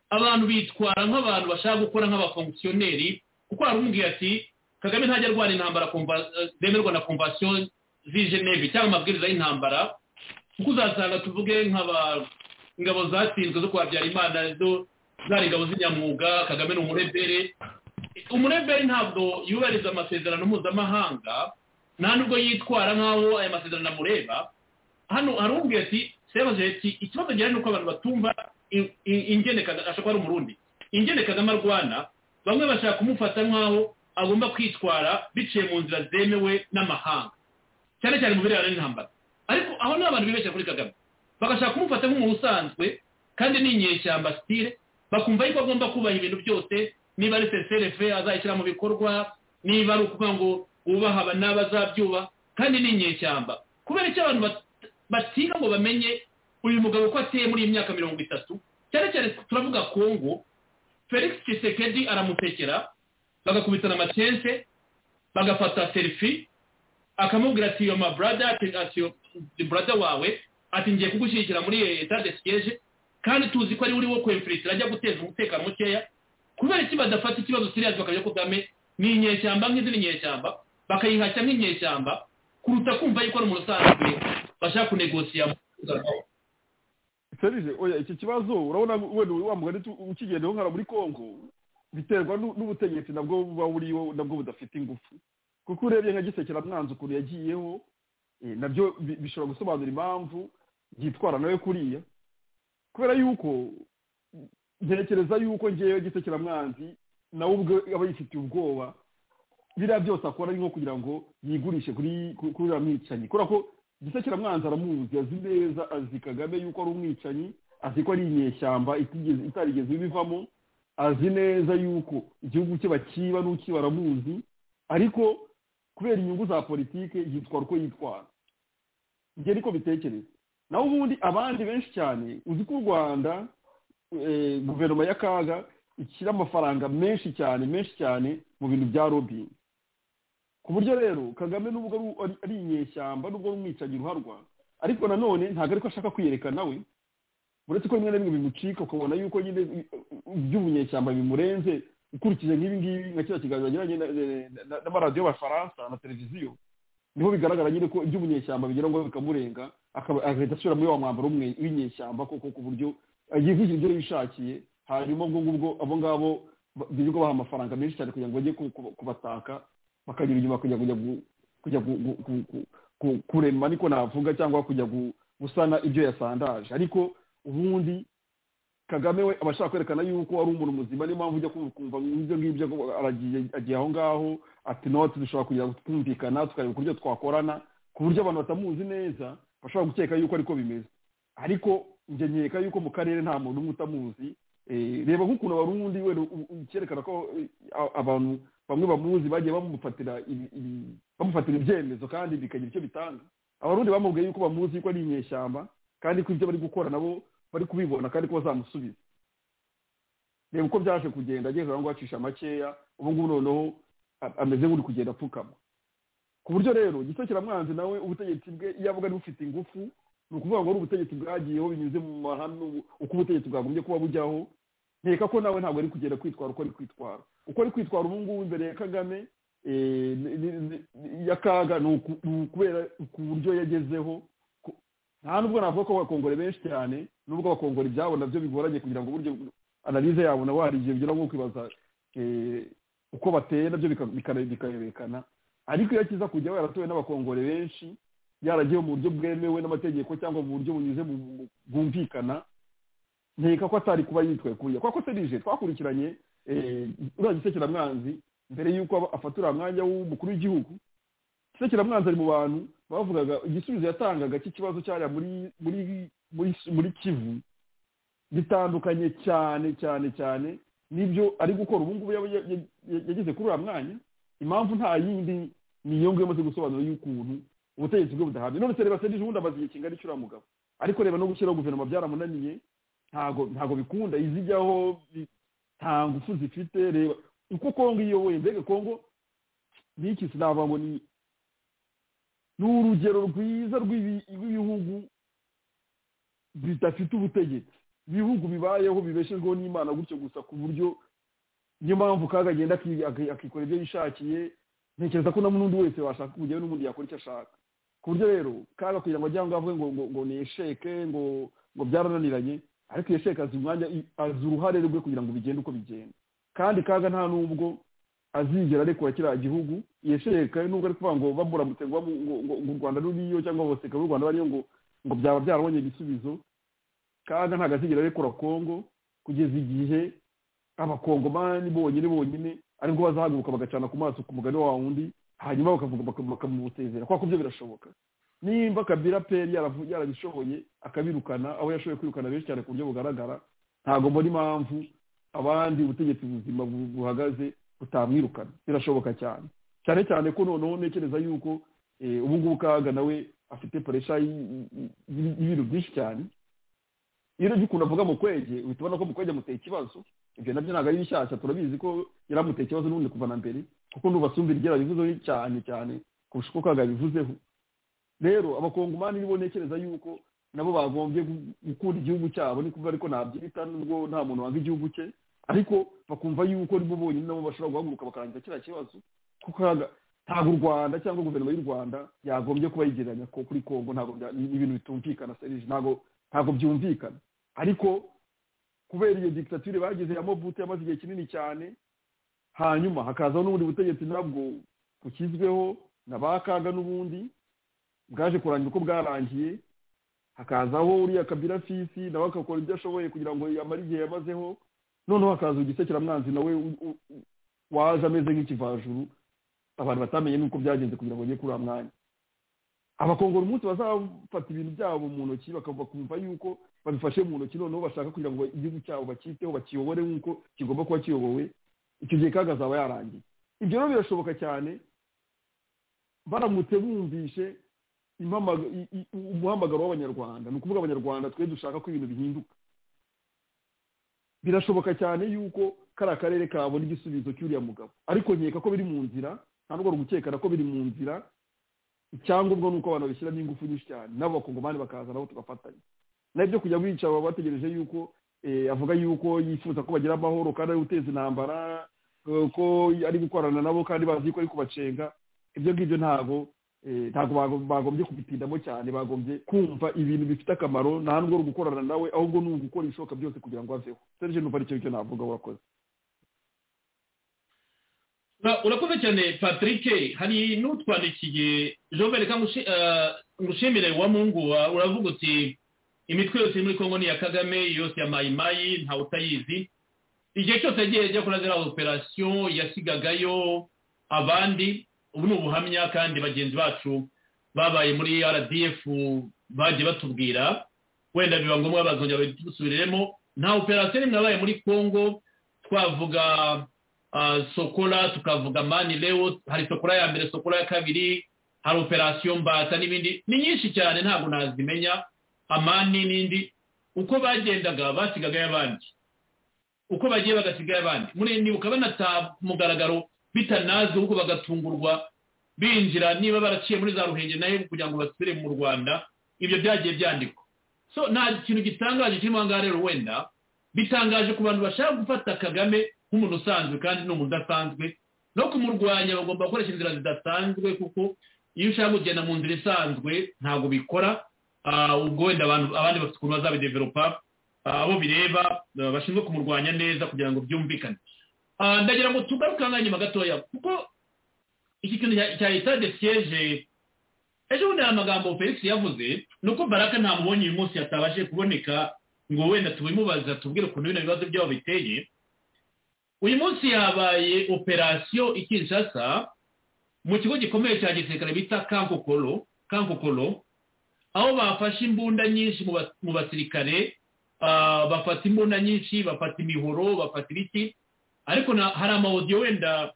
abantu bitwara nk'abantu bashaka gukora nk'abafonkisiyoneri kuko haramubwiye ati kagame ntajya arwana intambara conva- eh, zemerwa na konvasiyo z'i geneve cyangwa amabwiriza y'intambara kuko uzasanga tuvuge nk'aba ingabo zatsinzwe zo kwa Habyarimana zo zari ingabo z'inyamwuga kagame ni umurebere umurebere ntabwo yubahiriza amasezerano mpuzamahanga nta nubwo yitwara nk'aho aya masezerano amureba hano harumbwiye ati sebaje ati ikibazo gihari ni uko abantu batumva i- i- ingene Kagame- ashobora kuba ari umurundi ingene kagame arwana bamwe bashaka kumufata nk'aho agomba kwitwara biciye mu nzira zemewe n'amahanga cyane cyane mu birebana n'intambara ariko aho ni abantu bibeshya kuri kagame bagashaka kumufata nk'umuntu usanzwe kandi ni inyeshyamba sitire bakumva yuko agomba kubaha ibintu byose niba ari cfrf azayishyira mu bikorwa niba ari ukuvuga ngo wubaha aba n'abazabyubaha kandi ni inyeshyamba kubera icyo abantu bat- batiga ngo bamenye uyu mugabo ko ateye muri iyi myaka mirongo itatu cyane cyane turavuga kongo felix tshisekedi aramutekera bagakubitana amacense bagafata selfie akamubwira ati yo mabrada ati ati brada wawe ati ngiye kugushyigikira muri etat de siège kandi tuzi ko ari uri wo kwemfilitira ajya guteza umutekano mukeya kubera iki badafata ikibazo seriyazi bakamenya ko kagame ni inyeshyamba nk'izindi nyeshyamba bakayihashya nk'inyeshyamba kuruta kumva yuko ari umuntu usanzwe bashaka kunegosiya serije oya iki kibazo urabona wenda wa mugani tu- ukigendeho nkara muri congo biterwa n'u- n'ubutegetsi nabwo buba buriho nabwo budafite ingufu kuko urebye nka gisekera mwanzi ukuntu yagiyeho eh, nabyo bi- bishobora gusobanura impamvu yitwara nawe kuriya kubera yuko ntekereza yuko ngewe gisekera mwanzi nawe ubwe aba yifitiye ubwoba biriya byose akora ari nko kugira ngo yigurishe kuri ku- kuri uriya mwicanyi kubera ko gisekera mwanzi aramuzi azi neza azi kagame yuko ari umwicanyi azi ko ari inyeshyamba itigeze- itarigeze ibivamo azi neza yuko igihugu cye bakiba n'uki baramuzi ariko kubera inyungu za politike yitwara uko yitwara njye niko bitekereza naho ubundi abandi benshi cyane uzi ko u rwanda eh, guverinoma y'akaga ishyira amafaranga menshi cyane menshi cyane mu bintu bya lobbying ku buryo rero kagame nubwo ari- ari- ari inyeshyamba nubwo ari umwicanyi ruharwa ariko nanone ntabwo ariko ashaka kwiyerekana we uretse ko rimwe na rimwe bimucika ukabona yuko nyine iby'ubunyeshyamba bimurenze ukurikije nk'ibi ngibi nka kiriya kiganiro yagiranye na- na- na- n'amaradiyo y'abafaransa na televiziyo niho bigaragara nyine ko iby'ubunyeshyamba bigira ngo bikamurenga akaba agahita asubira muri wa mwambaro umwe w'inyeshyamba koko ku buryo yivugira ibyo yishakiye hanyuma ubwo ngubwo abo ngabo ba- birirwa baha amafaranga menshi cyane kugira ngo bajye ku- ku- kubataka bakanyura inyuma kujya kujya gu- kujya gu- gu- gu- gu- ku- kurema niko navuga cyangwa kujya gu- gusana ibyo yasandaje ariko ubundi kagame we aba ashaka kwerekana yuko ari umuntu muzima niyo mpamvu ujya kumva- kumva ibyo ngibyo ngo aragiye agiye aho ngaho ati noti dushobora kugira ngo twumvikana tukareba uburyo twakorana ku buryo abantu batamuzi neza bashobora gukeka yuko ariko bimeze ariko njye nkeka yuko mu karere nta muntu umwe utamuzi Eh, reba nk'ukuntu abarundi wenda u- u- cyerekana ko eh, a- abantu bamwe bamuzi bagiye bamufatira ibi- ibi- bamufatira ibyemezo kandi bikagira icyo bitanga abarundi bamubwiye yuko bamuzi yuko ari inyeshyamba kandi ko ibyo bari gukora nabo bari kubibona kandi ko bazamusubiza reba uko byaje kugenda ageze aho ngaho acisha makeya ubu ngubu noneho a- ameze nk'uri kugenda apfukama ku buryo rero gisokeramwanzi nawe ubutegetsi bwe iyo avuga ari bufite ingufu ni ukuvuga ngo ari ubutegetsi bwagiyeho binyuze mu mahame ubu- uko ubutegetsi bwagombye kuba bujyaho nkeka ko nawe ntabwo ari kugenda kwitwara uko ari kwitwara uko ari kwitwara ubu ngubu imbere ya kagame eh, ni- ni- ni- y'akaga ni uku- ni ukubera ku buryo yagezeho ku- nta nubwo navuga ko abakongore benshi cyane nubwo abakongore ibyabo nabyo bigoranye kugira ngo buryo analize yabo nabo hari igihe bigera nko kwibaza eh, uko bateye nabyo bika- bika- bikarebekana ariko iyo akiza kujya yaratowe n'abakongore benshi yaragiye mu buryo bwemewe n'amategeko cyangwa mu buryo bunyuze mu mu- bwumvikana nkeka ko atari kuba yitwaye kuriya kuko serije twakurikiranye eh, uriya gisekeramwanzi mbere y'uko aba- afata uriya mwanya w'umukuru w'igihugu gisekeramwanzi ari mu bantu bavugaga igisubizo yatangaga cy'ikibazo cyariya muri muri muri muri kivu bitandukanye cyane cyane cyane n'ibyo ari gukora ubu ngubu yaba ya- ya- ya- yageze kuri uriya mwanya impamvu nta yindi ni iyo ngiyo imaze gusobanura y'ukuntu ubutegetsi bwe budahabye none reba se n'ejo bundi amaze igihe kingana icuraramugabo ariko reba no gushyiraho guverinoma byaramunaniye ntago ntago bikunda izijyaho nta ngufu zifite reba uko kongo iyoboye mbega kongo n'iki sinava ngo ni ni urugero rwiza rw'ibihugu bidafite ubutegetsi ibihugu bibayeho bibeshejweho n'imana gutyo gusa ku buryo niyo mpamvu kaga agenda akikora ibyo yishakiye ntekereza ko na n'undi wese washaka kujyayo n'ubundi yakora icyo ashaka ku buryo rero kaga kugira ngo ajye ngo avuge ngo ngo ni esheke ngo ngo byarananiranye ariko iyo sheke azi umwanya azi uruhare rwe kugira ngo bigende uko bigenda kandi kaga nta n'ubwo azigera arekura kiriya gihugu iyo sheke nubwo ari kuvuga ngo bamuramutse ngo u rwanda ruriyo cyangwa abaseka b'u rwanda bariyo ngo ngo byaba byarabonye ibisubizo kaga ntabwo azigera arekura kongo kugeza igihe abakongomani bonyine bonyine aribwo bazahaguruka bagacana ku maso ku mugani wa wundi hanyuma bakamubusezera kuko byo birashoboka nimba kabira peri yarabishoboye akabirukana aho yashoboye kwirukana benshi cyane ku buryo bugaragara ntabwo mbona impamvu abandi ubutegetsi buzima buhagaze butamwirukana birashoboka cyane cyane cyane ko noneho ntekereza yuko ubu ngubu kaga nawe afite poresha y'ibintu byinshi cyane iyo urebye ukuntu avuga mukwege uhita ubona ko mukwege amuteye ikibazo ibyo nabyo ntabwo ari bishyashya turabizi ko yari amuteye ikibazo n'ubundi kuva na mbere kuko ntubasumbira ibyo yabivuzeho cyane cyane kurusha uko kaga yabivuzeho rero abakongomani nibo ntekereza yuko nabo bagombye gukunda igihugu cyabo ni kuvuga ariko nabyita nubwo nta muntu wanga igihugu cye ariko bakumva yuko nibo bonyine nabo bashobora guhaguruka bakarangiza kiriya kibazo kuko ntabwo u rwanda cyangwa guverinoma y'u rwanda yagombye kuba yigereranya kuri kongo ntabwo ibintu bitumvikana serije ntabwo byumvikana ariko kubera iyo dictature bageze ya mobutu yamaze igihe kinini cyane hanyuma hakazaho n'ubundi butegetsi nabwo bukizweho na ba kaga n'ubundi bwaje kurangira uko bwarangiye hakazaho uriya kabira fisi nawe agakora ibyo ashoboye kugira ngo amare igihe yamazeho noneho hakaza ugisekiramwanzi nawe waje ameze nk'ikivajuru abantu batamenye n'uko byagenze kugira ngo bajye kuri uwo mwanya abakongora umunsi bazafata ibintu byabo mu ntoki bakumva yuko babifashe mu ntoki noneho bashaka kugira ngo igihugu cyabo bakiteho bakiyobore nk'uko kigomba kuba kiyobowe icyo gihe kaga azaba yarangiye ibyo rero birashoboka cyane baramutse bumvishe umuhamagaro w'abanyarwanda ni ukuvuga abanyarwanda twe dushaka ko ibintu bihinduka birashoboka cyane yuko kariya karere kabona igisubizo cy'uriya mugabo ariko nkeka ko biri mu nzira nta rwego gukekana ko biri mu nzira icyangombwa ni uko abantu babishyiramo ingufu nyinshi cyane nabo bakongomani bakaza nabo tugafatanya nabyo kujya bica baba bategereje yuko avuga yuko yifuza ko bagira amahoro kandi ari guteza intambara ko ari gukorana nabo kandi bazi ko ari kubacenga ibyo ngibyo ntabwo ntabwo bagombye kubitindamo cyane bagombye kumva ibintu bifite akamaro nta n'ubwo ari gukorana nawe ahubwo ni ugukora ibishoboka byose kugira ngo aveho serije numva aricyo cyo navuga wakoze urakoze cyane patrick hari n'utwandikiye jovere ngushimire wa mungu uravuga uti imitwe yose muri kongo ni iya kagame yose ya mayimayi ntawe utayizi igihe cyose yagiye ajya kuri ziriya operasiyo yasigagayo abandi ubu ni ubuhamya kandi bagenzi bacu babaye muri rdf bagiye batubwira wenda biba ngombwa bazongera badusubiriremo nta operasiyo nimwe yabaye muri congo twavuga sokola tukavuga mani leo hari sokola ya mbere sokola ya kabiri hari operasiyo mbata n'ibindi ni nyinshi cyane ntabwo nazimenya amani n'indi uko bagendaga basigagayo abandi uko bagiye bagasigayo abandi nibuka banata mugaragaro bitanazi ahubwo bagatungurwa binjira niba baraciye muri za ruhenge nayo kugira ngo basubire mu rwanda ibyo byagiye byandikwa so nta kintu gitangaje kirimo aha ngaha rero wenda bitangaje ku bantu bashaka gufata kagame nk'umuntu usanzwe kandi ni umuntu udasanzwe no kumurwanya bagomba gukoresha inzira zidasanzwe kuko iyo ushaka kugenda mu nzira isanzwe ntabwo bikora ubwo wenda abandi bafite ukuntu bazabideveropa abo bireba bashinzwe kumurwanya neza kugira ngo byumvikane ndagira ngo tugaruke aha nyuma gatoya kuko iki kintu cya etade siyeje ejo bundi hari amagambo felix yavuze ni uko baraka ntamubonye uyu munsi yatabashe kuboneka ngo wenda tubimubaza tubwire ukuntu bino bibazo byabo biteye uyu munsi yabaye operasiyo ikinshasa mu kigo gikomeye cya gisirikare bita kankokoro kankokoro aho bafashe imbunda nyinshi mu basirikare bafata imbunda nyinshi bafata imihoro bafata ibiti ariko hari amawodiyo wenda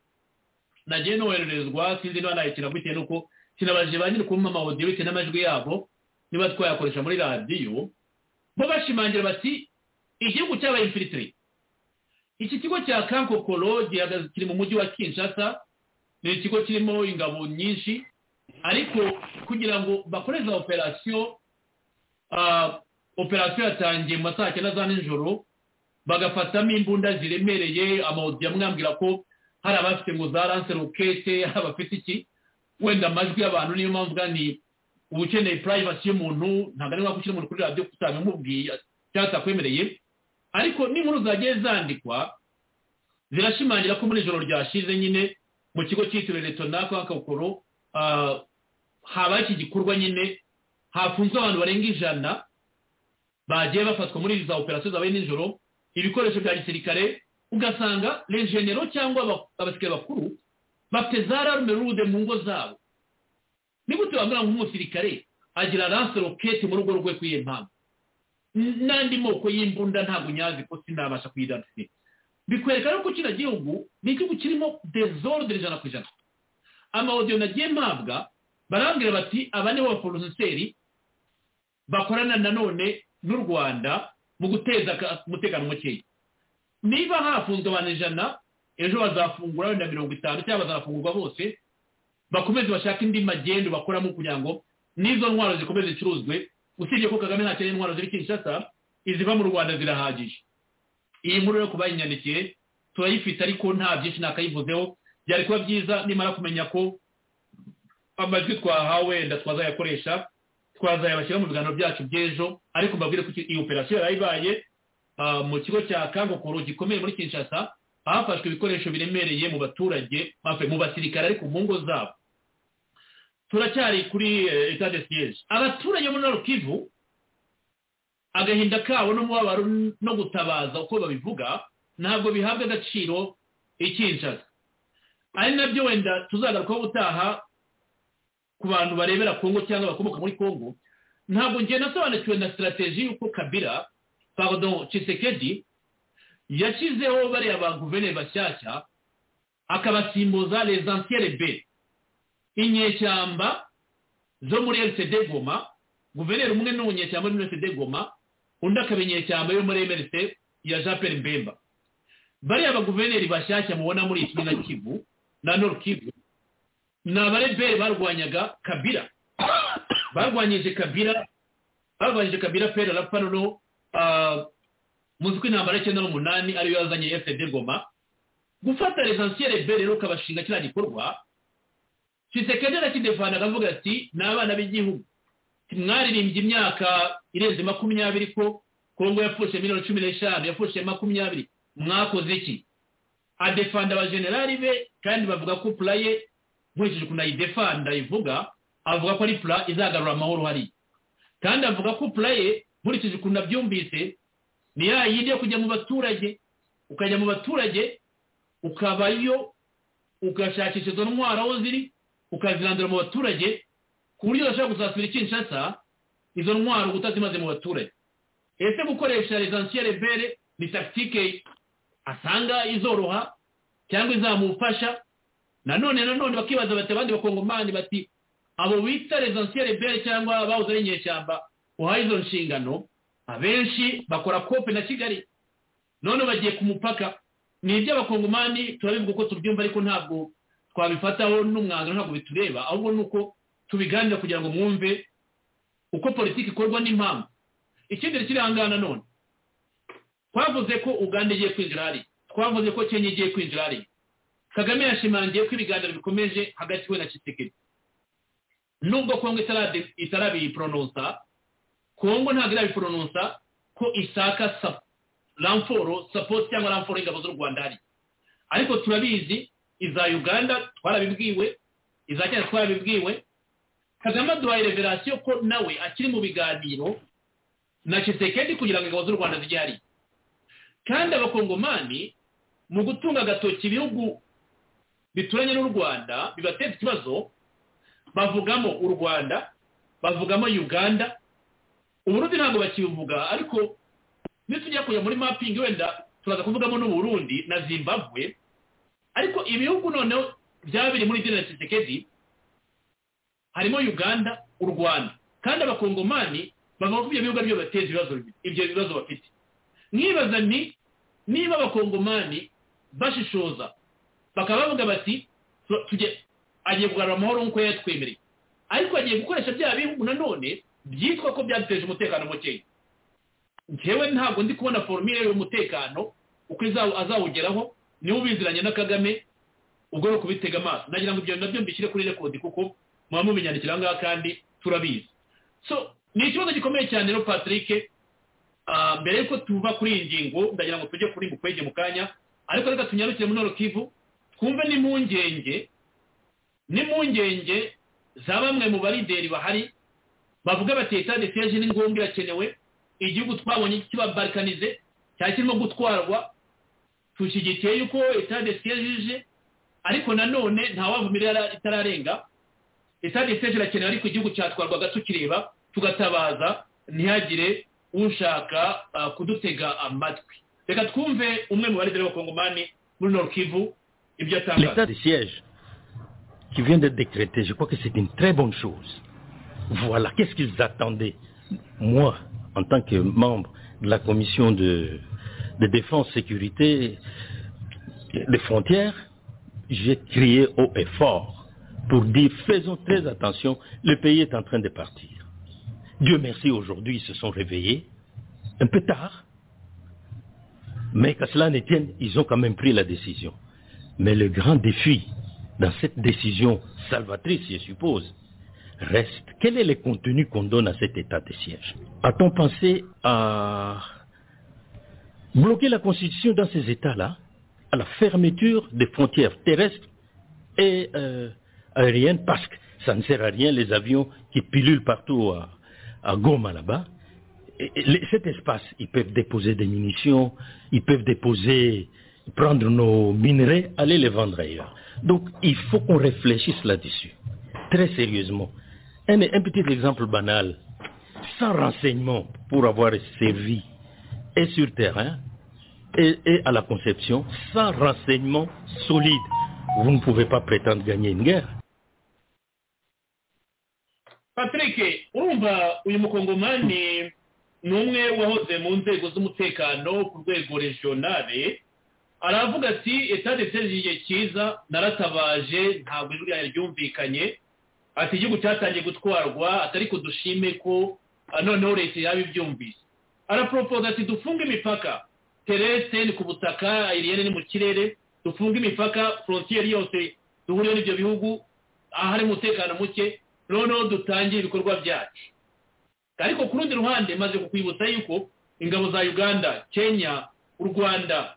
nagiye nohererezwa sinzi niba nayakira bitewe n'uko kinabaje ba kumpa amawodiyo bitewe n'amajwi yabo niba twayakoresha muri radiyo bo bashimangira bati igihugu cyabaye infilitire iki kigo cya kankokoro kiri mu mujyi wa kinshasa ni ikigo kirimo ingabo nyinshi ariko kugira ngo bakoreze operasiyo operasiyo yatangiye mu ma saa cyenda za nijoro bagafatamo imbunda ziremereye amawodiyo amwambwira ko hari abafite ngo za lanse rokete hari abafite iki wenda amajwi y'abantu niyo mpamvu ni uba ukeneye purayivasi y'umuntu ntabwo ari ngombwa gushyira umuntu kuri radiyo utamumubwiye cyangwa atakwemereye ariko n'inkuru zagiye zandikwa zirashimangira ko muri ijoro ryashize nyine mu kigo cyitiriwe leta nako hakakoro habaye iki gikorwa nyine hafunzwe abantu barenga ijana bagiye bafatwa muri za operasiyo zabaye nijoro ibikoresho bya gisirikare ugasanga regenero cyangwa abasirikare bakuru bafite za rarume rude mu ngo zabo ni gute wambara nk'umusirikare agira lanse rokete mu rugo rwe kw'iyo mpamvu n'andi moko y'imbunda ntabwo nyazi ko sinabasha kuyidansiga bikwereka rero ko kino gihugu ni igihugu kirimo dezordre ijana ku ijana amawodiyo nagiye mpabwa barambwira bati aba ni baporoseri bakorana nanone n'u rwanda mu guteza umutekano mukeya niba hafunzwe abantu ijana ejo bazafungura wenda mirongo itanu cyangwa bazafungurwa bose bakomeze bashake indi magendo bakoramo kugira ngo n'izo ntwaro zikomeze zicuruzwe usibye ko kagame ntakeneye intwaro ziri kinshasa iziva mu rwanda zirahagije iyi nkuru yo kubayinyandikiye turayifite ariko nta byinshi nakayivuzeho byari kuba byiza nimara kumenya ko amajwi twahawe wenda twazayakoresha twazayabashyira mu biganiro byacu by'ejo ariko mbabwire ko iyi operasiyo yarayibaye mu kigo cya kangokoro gikomeye muri kinshasa hafashwe ibikoresho biremereye mu baturage mu basirikare ariko mu ngo zabo turacyari kuri etade siyeje abaturage bo muri kivu agahinda kabo n'umubabaro no gutabaza uko babivuga ntabwo bihabwa agaciro ikinshasa ari nabyo wenda tuzagarukaho gutaha ku bantu barebera kongo cyangwa bakomoka muri kongo ntabwo njye nasobanukiwe na sitarategi y'uko kabira pardon cisekedi yashyizeho bariya ba guverineri bashyashya akabasimbuza les anciennes b inyeshyamba zo muri rcd goma guverineri umwe ni umunyeshyamba muri rcd goma undi akaba inyeshyamba yo muri mrc ya jean pierre mbemba bariya ba guverineri bashyashya mubona muri iki na kivu na nord kivu ni abarebere barwanyaga kabira barwanyije kabira barwanyije kabira pera la parono muzi ko intambara y'icyenda n'umunani ariyo yazanye fpd goma gufata resansiyere be rero ukabashinga kiriya gikorwa kisekende arakidefana akavuga ati ni abana b'igihugu mwaririmba imyaka irenze makumyabiri ko kongo yapfushije miliyoni cumi n'eshanu yapfushije makumyabiri mwakoze iki adefanda abajenerali be kandi bavuga ko pura ye nkurikije ukuntu ayidefanda ivuga avuga ko ari pura izagarura amahoro hariya kandi avuga ko pura ye nkurikije ukuntu abyumvise ni ya yindi yo kujya mu baturage ukajya mu baturage ukabayo ugashakisha izo ntwaro aho ziri ukazirandura mu baturage ku buryo udashobora kuzasubira ikinshasa izo ntwaro utazimaze mu baturage ese gukoresha resansiyere bere ni takitike asanga izoroha cyangwa izamufasha nanone nanone bakibaza bati abandi bakongomani bati abo bita resansiyere bere cyangwa bahoze ari inyeshyamba uhaye izo nshingano abenshi bakora kope na kigali none bagiye ku mupaka ni iby'abakongomani turabivuga uko tubyumva ariko ntabwo twabifataho n'umwanzuro ntabwo bitureba ahubwo ni uko tubiganira kugira ngo mwumve uko politiki ikorwa n'impamvu ikindi kiri ahangana none twavuze ko uganda igiye kwinjira hariya twavuze ko kenya igiye kwinjira hariya kagame yashimangiye ko ibiganiro bikomeje hagati we na kisekedi nubwo kongo itarabipronosa kongo ntabwo irabiporonosa ko isaka sapo ramforo sapoti cyangwa ramforo y'ingabo z'u rwanda hari ariko turabizi iza uganda twarabibwiwe iza kenya twarabibwiwe kagame aduhaye reverasiyo ko nawe akiri mu biganiro na kisekedi kugira ngo ingabo z'u rwanda zijye hariya kandi abakongomani mu gutunga agatoki ibihugu bituranye n'u rwanda bibateza ikibazo bavugamo u rwanda bavugamo uganda uburundi ntabwo bakibivuga ariko nitujya kujya muri mapingi wenda turaza kuvugamo n'uburundi na zimbabwe ariko ibihugu noneho byaba biri muri deni ya kisekedi harimo uganda u rwanda kandi abakongomani bavuga ko ibyo bihugu ari byo bibateza ibibazo ibyo bibazo bafite mwibaza ni niba abakongomani bashishoza bakaba bavuga bati agiye kugarura amahoro nk'uko yatwemereye ariko agiye gukoresha bya bihugu nanone byitwa ko byaduteje umutekano mukeya ngewe ntabwo ndi kubona forumire y'umutekano uko azawugeraho niba ubiziranye na kagame ubwo ni ukubitega amaso nagira ngo ibyo nabyo mbishyire kuri rekodi kuko muba mubinyandikira ngaha kandi turabizi so ni ikibazo gikomeye cyane rero patrick mbere y'uko tuva kuri iyi ngingo ndagira ngo tujye kuri mukwege mu kanya ariko reka tunyarukire muri norokivu twumve n'impungenge n'impungenge za bamwe mu barideri bahari bavuga bati leta desiyeje ni ngombwa irakenewe igihugu twabonye kibabarikanize cyari kirimo gutwarwa dushyigikiye yuko leta desiyeje ariko nanone ntawavumirira itararenga leta desiyeje irakenewe ariko igihugu cyatwarwaga tukireba tugatabaza ntihagire ushaka kudutega amatwi reka twumve umwe mu barideri b'abakongomani muri norokivu ibyo atangaza leta desiyeje qui vient d'être décrété, je crois que c'est une très bonne chose. Voilà, qu'est-ce qu'ils attendaient Moi, en tant que membre de la commission de, de défense, sécurité des frontières, j'ai crié haut et fort pour dire faisons très attention, le pays est en train de partir. Dieu merci, aujourd'hui ils se sont réveillés, un peu tard, mais qu'à cela ne tienne, ils ont quand même pris la décision. Mais le grand défi dans cette décision salvatrice, je suppose, reste quel est le contenu qu'on donne à cet état de siège A-t-on pensé à bloquer la Constitution dans ces états-là, à la fermeture des frontières terrestres et euh, aériennes, parce que ça ne sert à rien les avions qui pilulent partout à, à Goma là-bas et, et, cet espace, ils peuvent déposer des munitions, ils peuvent déposer, prendre nos minerais, aller les vendre ailleurs. Donc, il faut qu'on réfléchisse là-dessus, très sérieusement. Un, un, petit exemple banal, sans renseignement pour avoir servi et sur terrain et, et à la conception, sans renseignement solide, vous ne pouvez pas prétendre gagner une guerre. patrick urumva uyu mukongomani ni umwe wahoze mu nzego z'umutekano ku rwego regionale aravuga ati etage iteze igihe cyiza naratabaje ntabwo ijwi ryayo ryumvikanye ati igihugu cyatangiye gutwarwa atari ko dushime ko noneho leta yaba ibyumvise araporopoza ati dufunge imipaka tereste ni ku butaka iriyene ni mu kirere dufunge imipaka forontiyeri yose duhuriyeho n'ibyo bihugu ahari umutekano muke noneho dutangire ibikorwa byacu ariko ku rundi ruhande maze kukwibutsa yuko ingabo za uganda kenya u rwanda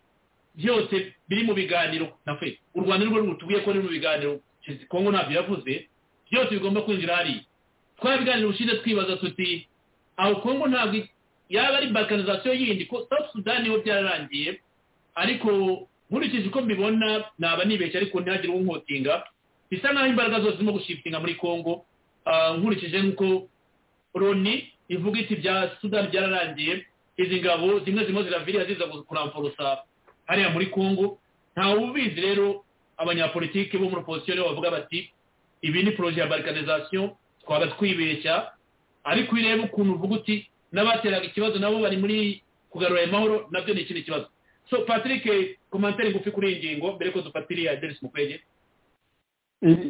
byose biri mu biganiro na feza u rwanda nirwo rutubwiye ko ruri mu biganiro kongo ntabyo yavuze byose bigomba kwinjira hariya twabiganira ubushize twibaza tuti aho kongo ntabwo yaba ari balkanizasiyo yindi ko south sudan niho byararangiye ariko nkurikije uko mbibona naba nibeshye ariko ntihagire uwunkotinga bisa nk'aho imbaraga zose zirimo gushipitinga muri kongo nkurikije nk'uko loni ivuga iti bya sudan byararangiye izi ngabo zimwe zirimo ziraviriya ziza kuramfurusa hariya muri kongo ntawe ubizi rero abanyapolitiki bo muri opozisiyo rero bavuga bati ibi ni poroje ya barikanizasiyo twaba twibeshya ariko ureba ukuntu uvuga uti n'abateraga ikibazo nabo bari muri kugarura amahoro nabyo ni ikindi kibazo so patrick komantere ngufi kuri iyi ngingo mbere ko dupatira iya derisi mukwege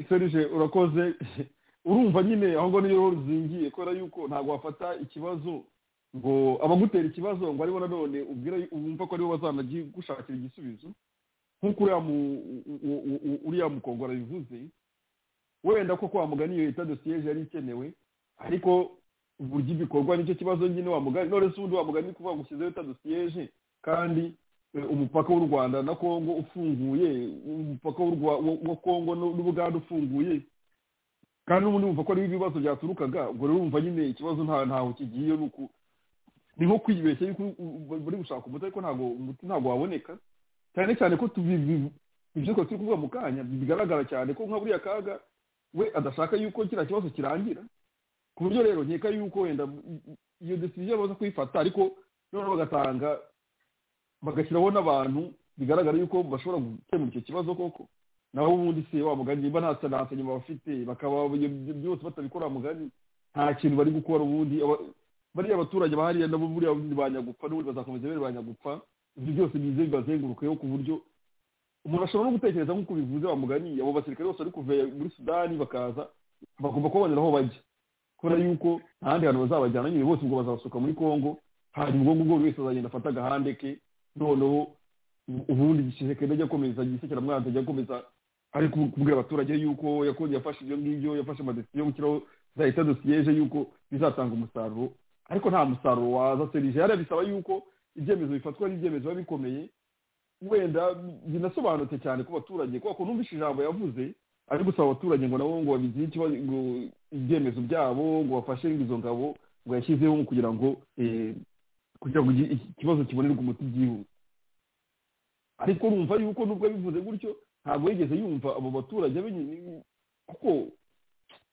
serije urakoze urumva nyine ahubwo niyo ruzingiye kubera yuko ntabwo wafata ikibazo ngo abagutera ikibazo ngo aribo nanone ubwire wumva ko aribo bazanagushakira igisubizo nk'uko uriya mukongora bivuze wenda ko kwa mugani iyo leta dosiyeje yari ikenewe ariko uburyo ibikorwa nicyo kibazo nyine wa mugani none se ubundi wa mugani kuvuga ngo ushyizeho leta dosiyeje kandi umupaka w'u rwanda na kongo ufunguye umupaka wa kongo n'ubugande ufunguye kandi n'ubundi wumva ko ariho ibibazo byaturukaga ubwo rero wumva nyine ikibazo ntaho kigiye ni uku ni nko kwibeshya yuko bari gushaka umuti ariko ntabwo umuti ntabwo waboneka cyane cyane ko ibyo turi kuvuga mu kanya bigaragara cyane ko nka buriya kaga we adashaka yuko kiriya kibazo kirangira ku buryo rero nkeka yuko wenda iyo desiziyo baza kuyifata ariko noneho bagatanga bagashyiraho n'abantu bigaragara yuko bashobora gukemura icyo kibazo koko naho ubundi si wa mugani niba nta ntansanyuma bafite bakaba byose batabikora mugani nta kintu bari gukora ubundi bariya abaturage bahariya nabo buriya bundi banyagupfa n'ubundi bazakomeza bari banyagupfa ibyo byose bize bibazengurukeho ku buryo umuntu ashobora no gutekereza nk'uko bivuze wa mugani abo basirikare bose bari kuva muri sudani bakaza bagomba kubabonera aho bajya kubera yuko nta handi hantu bazabajyana nyine bose ubwo bazabasuka muri kongo hanyuma ubwo ngubwo buri wese azagenda afata agahande ke noneho ubundi gishisekende ajya akomeza gisekeramwanzi ajya akomeza ari kubwira abaturage yuko yakoze yafashe ibyo ngibyo yafashe amadesiyo yo gushyiraho za leta dosiyeje yuko bizatanga umusaruro ariko nta musaruro waza serije hariya bisaba yuko ibyemezo bifatwa n'ibyemezo biba bikomeye wenda binasobanutse cyane ku baturage kubera ko numvise ijambo yavuze ari gusaba abaturage ngo nabo ngo babigire ibyemezo byabo ngo bafashe izo ngabo ngo yashyizeho kugira ngo kugira ngo ikibazo kibonerwe umuti byihuse ariko urumva yuko nubwo bivuze gutyo ntabwo yigeze yumva abo baturage benyine kuko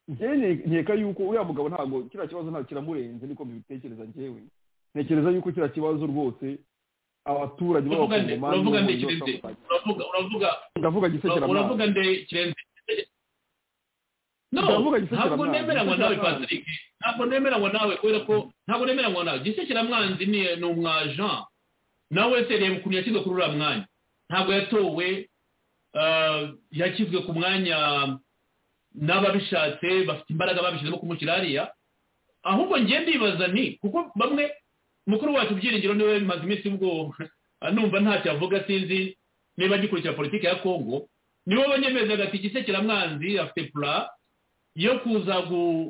nkeka yuko uriya mugabo ntabwo kiriya kibazo ntabwo kiramurenze niko mbibitekereza ngewe ntekereza yuko kiriya kibazo rwose abaturage b'abakongomani uravuga kirenze ntabwo nemeranywa nawe patrick ntabwo nemeranywa nawe kubera ko ntabwo nemeranywa nawe gisekeramwanzi ni umwaja nawe sereye ukuntu yashyizwe kuri uriya mwanya ntabwo yatowe yashyizwe ku mwanya n'ababishatse bafite imbaraga babishyizemo kumushyira hariya ahubwo ngiye ndibaza ni kuko bamwe mukuru wacu byiringiro niwe bimaze iminsi ubwo numva ntacyo avuga sinzi niba agikurikira politiki ya kongo niwe banyemeza agati gisekeramwanzi afite pura yo kuza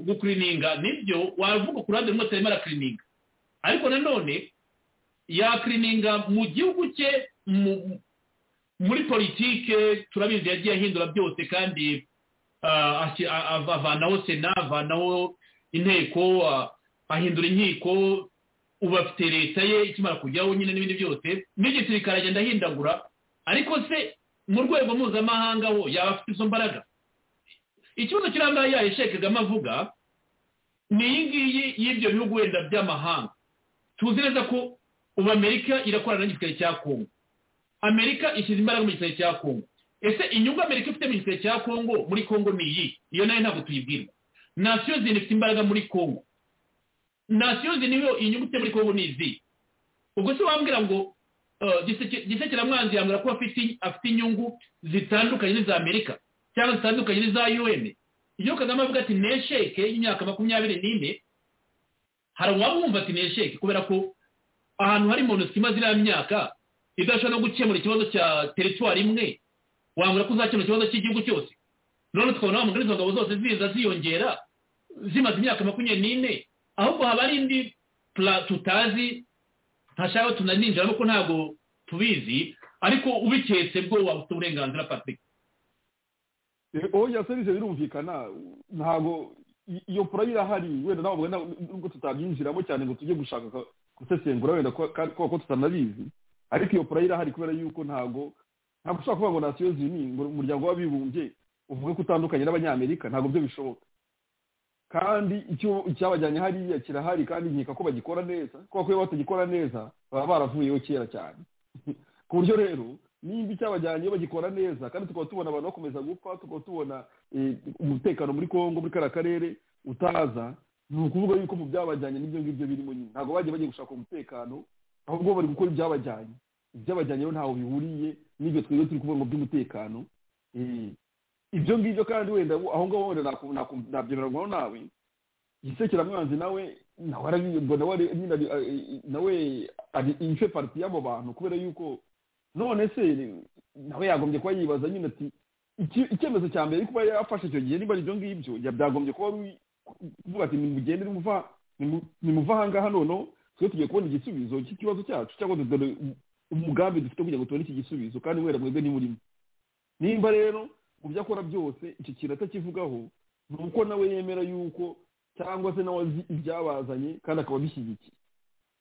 gukirininga nibyo wavuga ku ruhande rumwe atarimo arakirininga ariko nanone yakirininga mu gihugu cye muri politike turabizi yagiye ahindura byose kandi avanaho sena avanaho inteko ahindura inkiko ubu afite leta ye ikimara kujyaho nyine n'ibindi byose n'igisirikare agenda ahindagura ariko se mu rwego mpuzamahanga wo yaba afite izo mbaraga ikibazo kirangaye yahishe kagame avuga ni iyi ngiyi y'ibyo bihugu wenda by'amahanga tuzi neza ko ubu amerika irakorana n'igisirikare cya kongo amerika ishyize imbaraga mu gisirikare cya kongo ese inyungu amerika ifite mu gisirikare cya kongo muri kongo ni iyi iyo nayo ntabwo tuyibwirwa nasiyo zindi ifite imbaraga muri kongo nasiyo zindi niyo inyungu ifite muri kongo ni izi ubwo se wambwira ngo gisekeramwanzi yambwira ko afite inyungu zitandukanye n'iza amerika cyangwa zitandukanye n'iza un iyo kagame avuga ati nesheke y'imyaka makumyabiri n'ine hari uwabumva ati nesheke kubera ko ahantu hari monosike imaze iriya myaka idashobora no gukemura ikibazo cya teritwari imwe wambura ko uzakemura ikibazo cy'igihugu cyose none tukabona wamugana izo ngabo zose ziza ziyongera zimaze imyaka makumyabiri n'ine ahubwo haba hari indi tutazi ntashaka tunaninjiramo ko ntabwo tubizi ariko ubiketse bwo waba ufite uburenganzira patrick oya serivisi birumvikana ntabwo iyo pura irahari wenda ntabwo nubwo tutabyinjiramo cyane ngo tujye gushaka gusesengura wenda kuko ko tutanabizi ariko iyo pura irahari kubera yuko ntabwo ntabwo ushobora kuvuga ngo nasiyo zini ngo umuryango w'abibumbye uvuge ko utandukanye n'abanyamerika ntabwo byo bishoboka kandi icyo icyabajyanye hariya kirahari kandi nkeka ko bagikora neza kubera ko iyo batagikora neza baba baravuyeho kera cyane ku buryo rero nimba icyabajyanye bagikora neza kandi tukaba tubona abantu bakomeza gupfa tukaba tubona umutekano muri congo muri kariya karere utaza ni ukuvuga yuko mu byabajyanye n'ibyo ngibyo birimo nyine ntabwo bagiye bagiye gushaka umutekano ahubwo bari gukora ibyabajyanye ibyabajyanye rero ntaho bihuriye n'ibyo twebwe turi kuvuga ngo by'umutekano ibyo ngibyo kandi wenda aho ngaho wenda nabyemeranywaho nawe igisekeramwanzi nawe nawe ife pariti y'abo bantu kubera yuko none se nawe yagombye kuba yibaza nyine ati icyemezo cya mbere kuba yafashe icyo gihe niba ari ibyo ngibyo byagombye kuba kuvuga ati nimugende nimuva ahangaha noneho twe tugiye kubona igisubizo cy'ikibazo cyacu cyangwa dore umugambi dufite kugira ngo tubone iki gisubizo kandi wera mwebwe nimurimo nimba rero mu byo akora byose iki kintu atakivugaho ni uko nawe yemera yuko cyangwa se nawe azi ibyabazanye kandi akaba abishyigikiye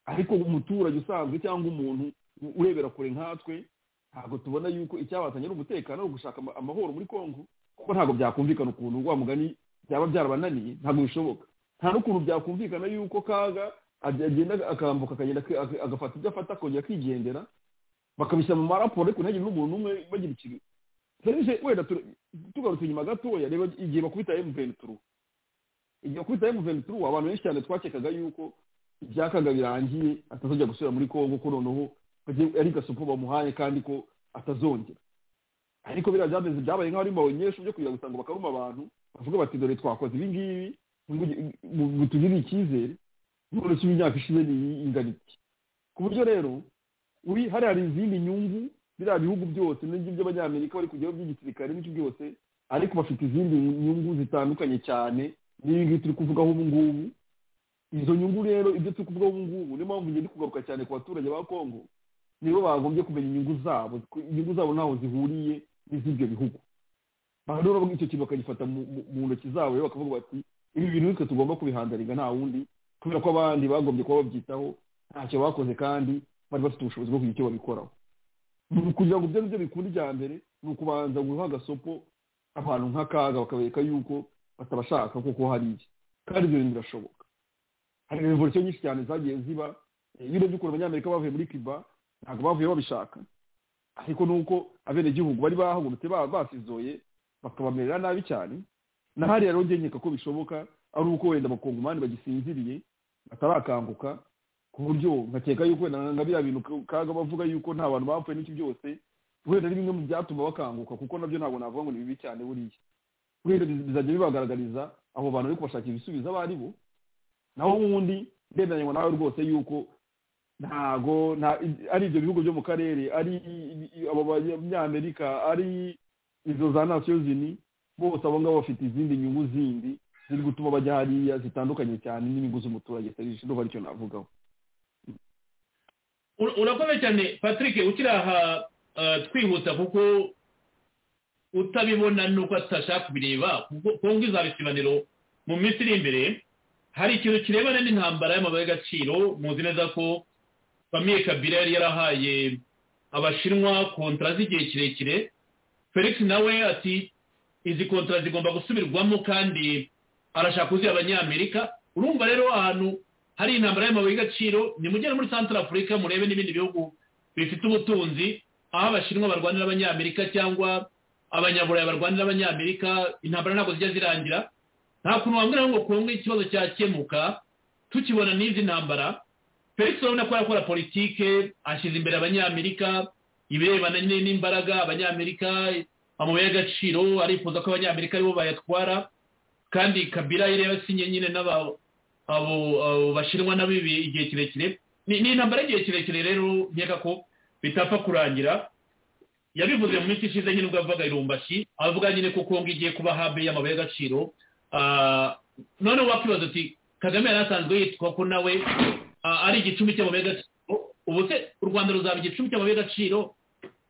ariko umuturage usanzwe cyangwa umuntu urebera kure nkatwe ntabwo tubona yuko icyabazanye ari umutekano no gushaka amahoro muri congo kuko ntabwo byakumvikana ukuntu wa mugani byaba byarabananiye ntabwo bishoboka nta n'ukuntu byakumvikana yuko kaga agenda akambuka akagenda agafata ibyo afata akongera akigendera bakabishyira mu maraporo ariko ntihagire n'umuntu umwe bagira ikintu serije wenda tugarutse inyuma gatoya reba igihe bakubita M23 igihe bakubita M23 abantu benshi cyane twakekaga yuko ibyakaga birangiye atazajya gusubira muri Congo ko noneho ari gasopo bamuhaye kandi ko atazongera ariko biriya byameze byabaye nk'aho ari mu banyeshuri byo kugira gusanga bakaruma abantu bavuga bati dore twakoze ibi ngibi butugirire icyizere none si imyaka ishize ni ingana iki ku buryo rero uri hariya hari izindi nyungu biriya bihugu byose n'ibyo by'abanyamerika bari kujyaho by'igisirikare n'icyo byose ariko bafite izindi nyungu zitandukanye cyane n'ibi ngibi turi kuvugaho ubu ngubu izo nyungu rero ibyo turi kuvugaho ubu ngubu niyo mpamvu ngenda kugaruka cyane ku baturage ba kongo nibo bagombye kumenya inyungu zabo inyungu zabo ntaho zihuriye n'iz'ibyo bihugu aha rero icyo kintu bakagifata mu ntoki zabo rero bakavuga bati ibi bintu bitwe tugomba kubihandariga nta wundi kubera ko abandi bagombye kuba babyitaho ntacyo bakoze kandi bari bafite ubushobozi bwo kugira icyo babikoraho kugira ngo ibyo ngibyo bikunda icya mbere ni ukubanza guha agasopo abantu nk'akaga bakabereka yuko batabashaka kuko hari iki kandi ibyo bintu birashoboka hari revolisiyo nyinshi cyane zagiye ziba iyo urebye ukuntu abanyamerika bavuye muri kiba ntabwo bavuye babishaka ariko nuko abenegihugu bari bahagurutse basizoye bakabamerera nabi cyane na hariya rero nkeka ko bishoboka ari uko wenda abakongomani bagisinziriye batarakanguka ku buryo nkakeka yuko wenda nka biriya bintu kaga bavuga yuko nta bantu bapfuye n'iki byose wenda ari bimwe mu byatuma bakanguka kuko nabyo ntabwo navuga ngo ni bibi cyane buriya wenda bizajya bibagaragariza abo bantu bari kubashakira ibisubizo abo ari bo naho ubundi ndemeranywa nawe rwose yuko ntago ari ibyo bihugu byo mu karere ari abo banyamerika ari izo za nasiyo zini bose abo ngabo bafite izindi nyungu zindi ziri gutuma bajya hariya zitandukanye cyane n'inyungu z'umuturage serije ndumva aricyo navugaho urakomeye cyane patrick ukiri aha twihuta kuko utabibona nuko tutashaka kubireba kuko izaba ikibaniro mu minsi iri imbere hari ikintu kirebana n'intambara y'amabuye y'agaciro muzi neza ko famiye kabila yari yarahaye abashinwa kontara z'igihe kirekire felix nawe ati izi kontara zigomba gusubirwamo kandi arashaka kuziha abanyamerika urumva rero ahantu hari intambara y'amabuye y'agaciro nimugere muri santara afurika murebe n'ibindi bihugu bifite ubutunzi aho abashinwa barwanira abanyamerika cyangwa abanyaburayi barwanira abanyamerika intambara ntabwo zijya zirangira nta kuntu wambwira ngo kongo ikibazo cyakemuka tukibona n'izi ntambara felix urabona ko yakora politike ashyize imbere abanyamerika ibirebana n'imbaraga abanyamerika amabuye y'agaciro arifuza ko abanyamerika aribo bayatwara kandi kabila yari yasinye nyine n'abo bashinwa nabo igihe kirekire ni intambara y'igihe kirekire rero nkeka ko bitapfa kurangira yabivuze mu minsi ishize nyine ubwo yavugaga irumbashi avuga nyine ko kongo igiye kuba habe y'amabuye y'agaciro noneho wakwibaza uti kagame yari asanzwe yitwa ko nawe ari igicumbi cy'amabuye y'agaciro ubu se u rwanda ruzaba igicumbi cy'amabuye y'agaciro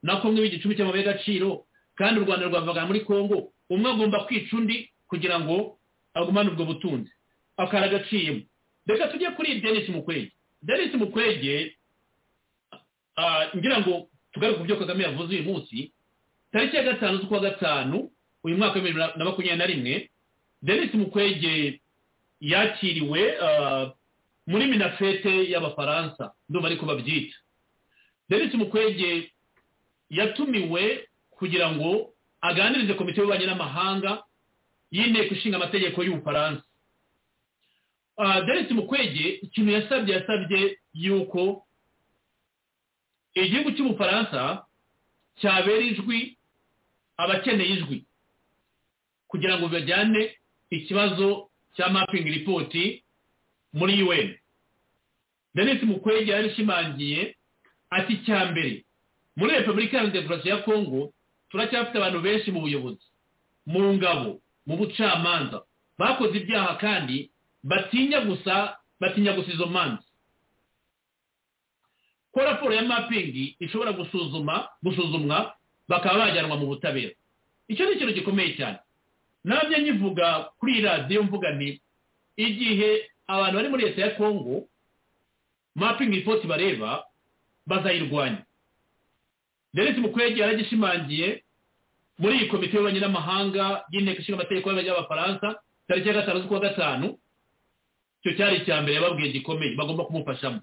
na kongo iba igicumbi cy'amabuye y'agaciro kandi u rwanda rwavugana muri kongo umwe agomba kwica undi kugira ngo agumane ubwo butunzi akara agaciyemo reka tujye kuri denise mukwege denise mukwege ngira ngo tugaruke ku byo kagame yavuze uyu munsi tariki ya gatanu z'ukwa gatanu uyu mwaka wa bibiri na makumyabiri na rimwe denis mukwege yakiriwe muri minafete y'abafaransa ndumva ariko babyita denis mukwege yatumiwe kugira ngo aganirize komite y'ububanyi n'amahanga y'inteko ishinga amategeko y'ubufaransa denis mukwege ikintu yasabye yasabye yuko igihugu cy'ubufaransa cyabera ijwi abakeneye ijwi kugira ngo bajyane ikibazo cya mapping report muri UN Denis Mukwege yarishimangiye ati cya mbere muri Republika ya Demokarasi ya Kongo turacyafite abantu benshi mu buyobozi mu ngabo mu bucamanza bakoze ibyaha kandi batinya gusa batinya gusa izo manza ko raporo ya mapping ishobora gusuzuma gusuzumwa bakaba bajyanwa mu butabera icyo ni ikintu gikomeye cyane nabyo nyivuga kuri iyi radiyo mvuga ni igihe abantu bari muri leta ya kongo mapingi ripoti bareba bazayirwanya deretse mukwege yaragishimangiye muri iyi komite y'ububanyi n'amahanga y'inteko ishinga amategeko y'abafaransa tariki ya gatanu z'ukwa gatanu icyo cyari icya mbere yababwiye gikomeye bagomba kumufashamo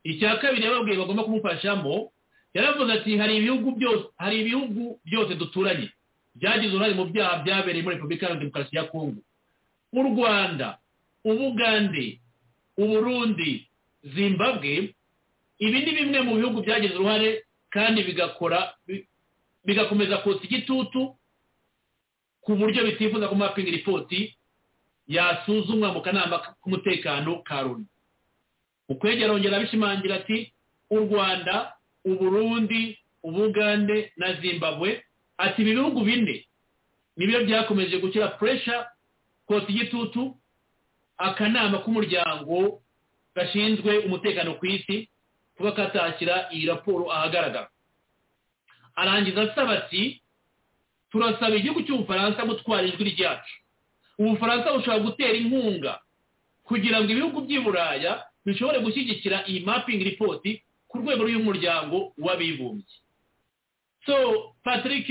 icya kabiri yababwiye bagomba kumufashamo yaravuze ati hari ibihugu byose hari ibihugu byose duturanye byagize uruhare mu byaha byabereye muri repubulika iharanira demokarasi ya kongo u rwanda ubugande uburundi zimbabwe ibi ni bimwe mu bihugu byagize uruhare kandi bigakora bigakomeza kotsa igitutu ku buryo bitifuza ko mapinga ripoti yasuzumwa mu kanama k'umutekano ka loni ukwegera arongera abishimangira ati u rwanda uburundi ubugande na zimbabwe ati ibi bihugu bine nibyo byakomeje gushyira puresha kotsa igitutu akanama k'umuryango gashinzwe umutekano ku isi kuba katashyira iyi raporo ahagaragara arangiza asaba ati turasaba igihugu cy'ubufaransa gutwara ijwi ryacu ubufaransa bushobora gutera inkunga kugira ngo ibihugu by'i buraya bishobore gushyigikira iyi mapingi ripoti ku rwego rw'umuryango w'abibumbye so patrick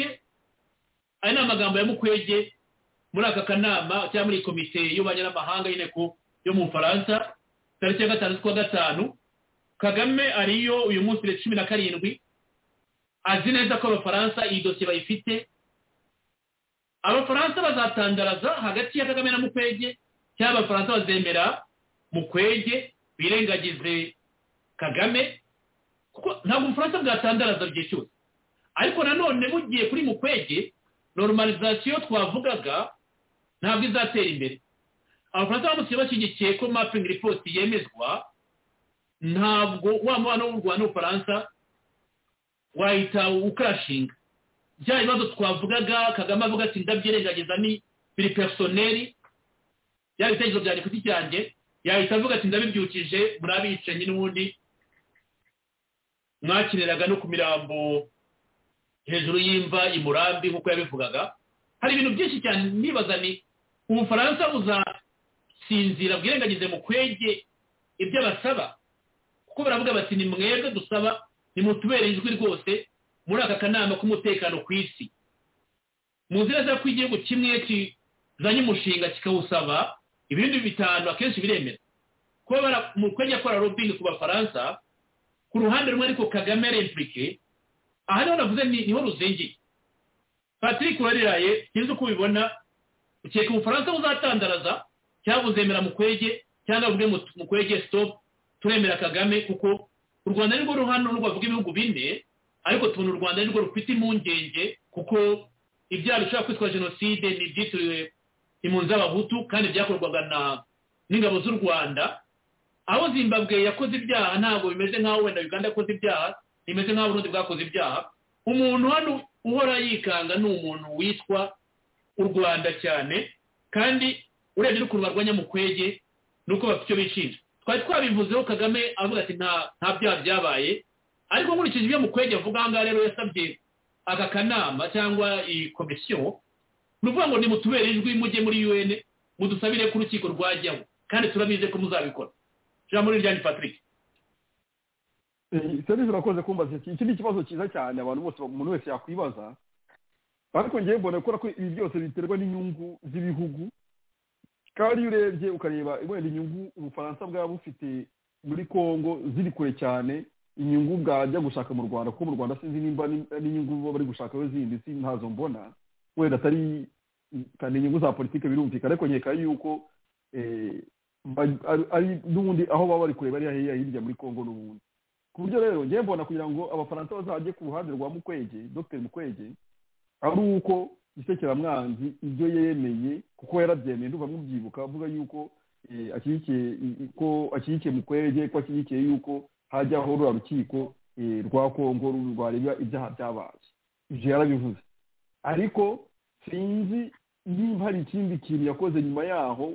aya ni amagambo ya mukwege muri aka kanama cyangwa muri komite y'ububanyi n'amahanga y'inteko yo mu bufaransa tariki ya gatanu z'ukwa gatanu kagame ariyo uyu munsi cumi na karindwi azi neza ko abafaransa iyi dosiye bayifite abafaransa bazatandaraza hagati ya kagame na mukwege cyangwa abafaransa bazemera mukwege birengagize kagame kuko ntabwo ubufaransa bwatandaraza igihe cyose ariko nanone bugiye kuri mukwege normalizasiyo twavugaga ntabwo izatera imbere abafaransa bamusiye bashyigikiye ko mapingi ripoti yemezwa ntabwo wa mubano w'u rwanda n'ubufaransa wahita ukarashinga bya bibazo twavugaga kagame avuga ati ndabyirengagiza ni biri personeri bya bitekerezo byanjye ku giti cyanjye yahita avuga ati ndabibyukije muri abicanyi n'ubundi mwakiniraga no ku mirambo hejuru y'imva i murambi nk'uko yabivugaga hari ibintu byinshi cyane nibaza ni ubufaransa buzasinzira bwirengagize mu kwege ibyo basaba kuko baravuga bati ni mwebwe dusaba nimutubere ijwi rwose muri aka kanama k'umutekano ku isi mu nzira ko igihugu kimwe kizanye umushinga kikawusaba ibindi bitanu akenshi biremera kuba mu kwenya akora robingi ku bafaransa ku ruhande rumwe ariko kagame repurike aha niho navuze niho ruzingiye patrick urariraye sinzi uko ubibona ukeka ubufaransa buzatandaraza cyangwa buzemera mu kwege cyangwa buvuge mu kwege sitopu turemera kagame kuko u rwanda nirwo ruhande rwavuga ibihugu bine ariko tubona u rwanda nirwo rufite impungenge kuko ibyaha bishobora kwitwa jenoside ni ibyitiriwe impunzi z'abahutu kandi byakorwaga n'ingabo z'u rwanda aho zimbabwe yakoze ibyaha ntabwo bimeze nk'aho wenda uganda yakoze ibyaha bimeze nk'aho uburundi bwakoze ibyaha umuntu hano uhora yikanga ni umuntu witwa u rwanda cyane kandi urebye n'ukuntu barwanya mu kwege nuko bafite icyo bishinja twari twabivuzeho kagame avuga ati nta byaha byabaye ariko nkurikije ibyo mukwege avuga aha ngaha rero yasabye aka kanama cyangwa iyi komisiyo ni ukuvuga ngo nimutubere ijwi mujye muri un mudusabire ko urukiko rwajyaho kandi turabizi ko muzabikora ijambo ni ryani patrick serivisi urakoze kumbaza iki ni ikibazo cyiza cyane abantu bose umuntu wese yakwibaza ariko ngewe mbona gukora ko ibi byose biterwa n'inyungu z'ibihugu kandi iyo urebye ukareba wenda inyungu ubufaransa bwaba bufite muri congo ziri kure cyane inyungu bwajya gushaka mu rwanda kuko mu rwanda sinzi nimba n'inyungu baba bari gushakaho zindi si ntazo mbona wenda atari kandi inyungu za politiki birumvikana ariko nkeka yuko ari n'ubundi aho baba bari kureba ari hirya muri congo n'ubundi ku buryo rero ngewe mbona kugira ngo abafaransa bazajye ku ruhande rwa mukwege dr mukwege ari uko isekeramwanzi ibyo yemeye kuko yarabyemeye ndumva mubyibuka avuga yuko ashyigikiye mukwege ko ashyigikiye yuko hajyaho ruriya rukiko rwa kongo rwareba ibyaha byabaye ibyo yarabivuze ariko sinzi niba hari ikindi kintu yakoze nyuma yaho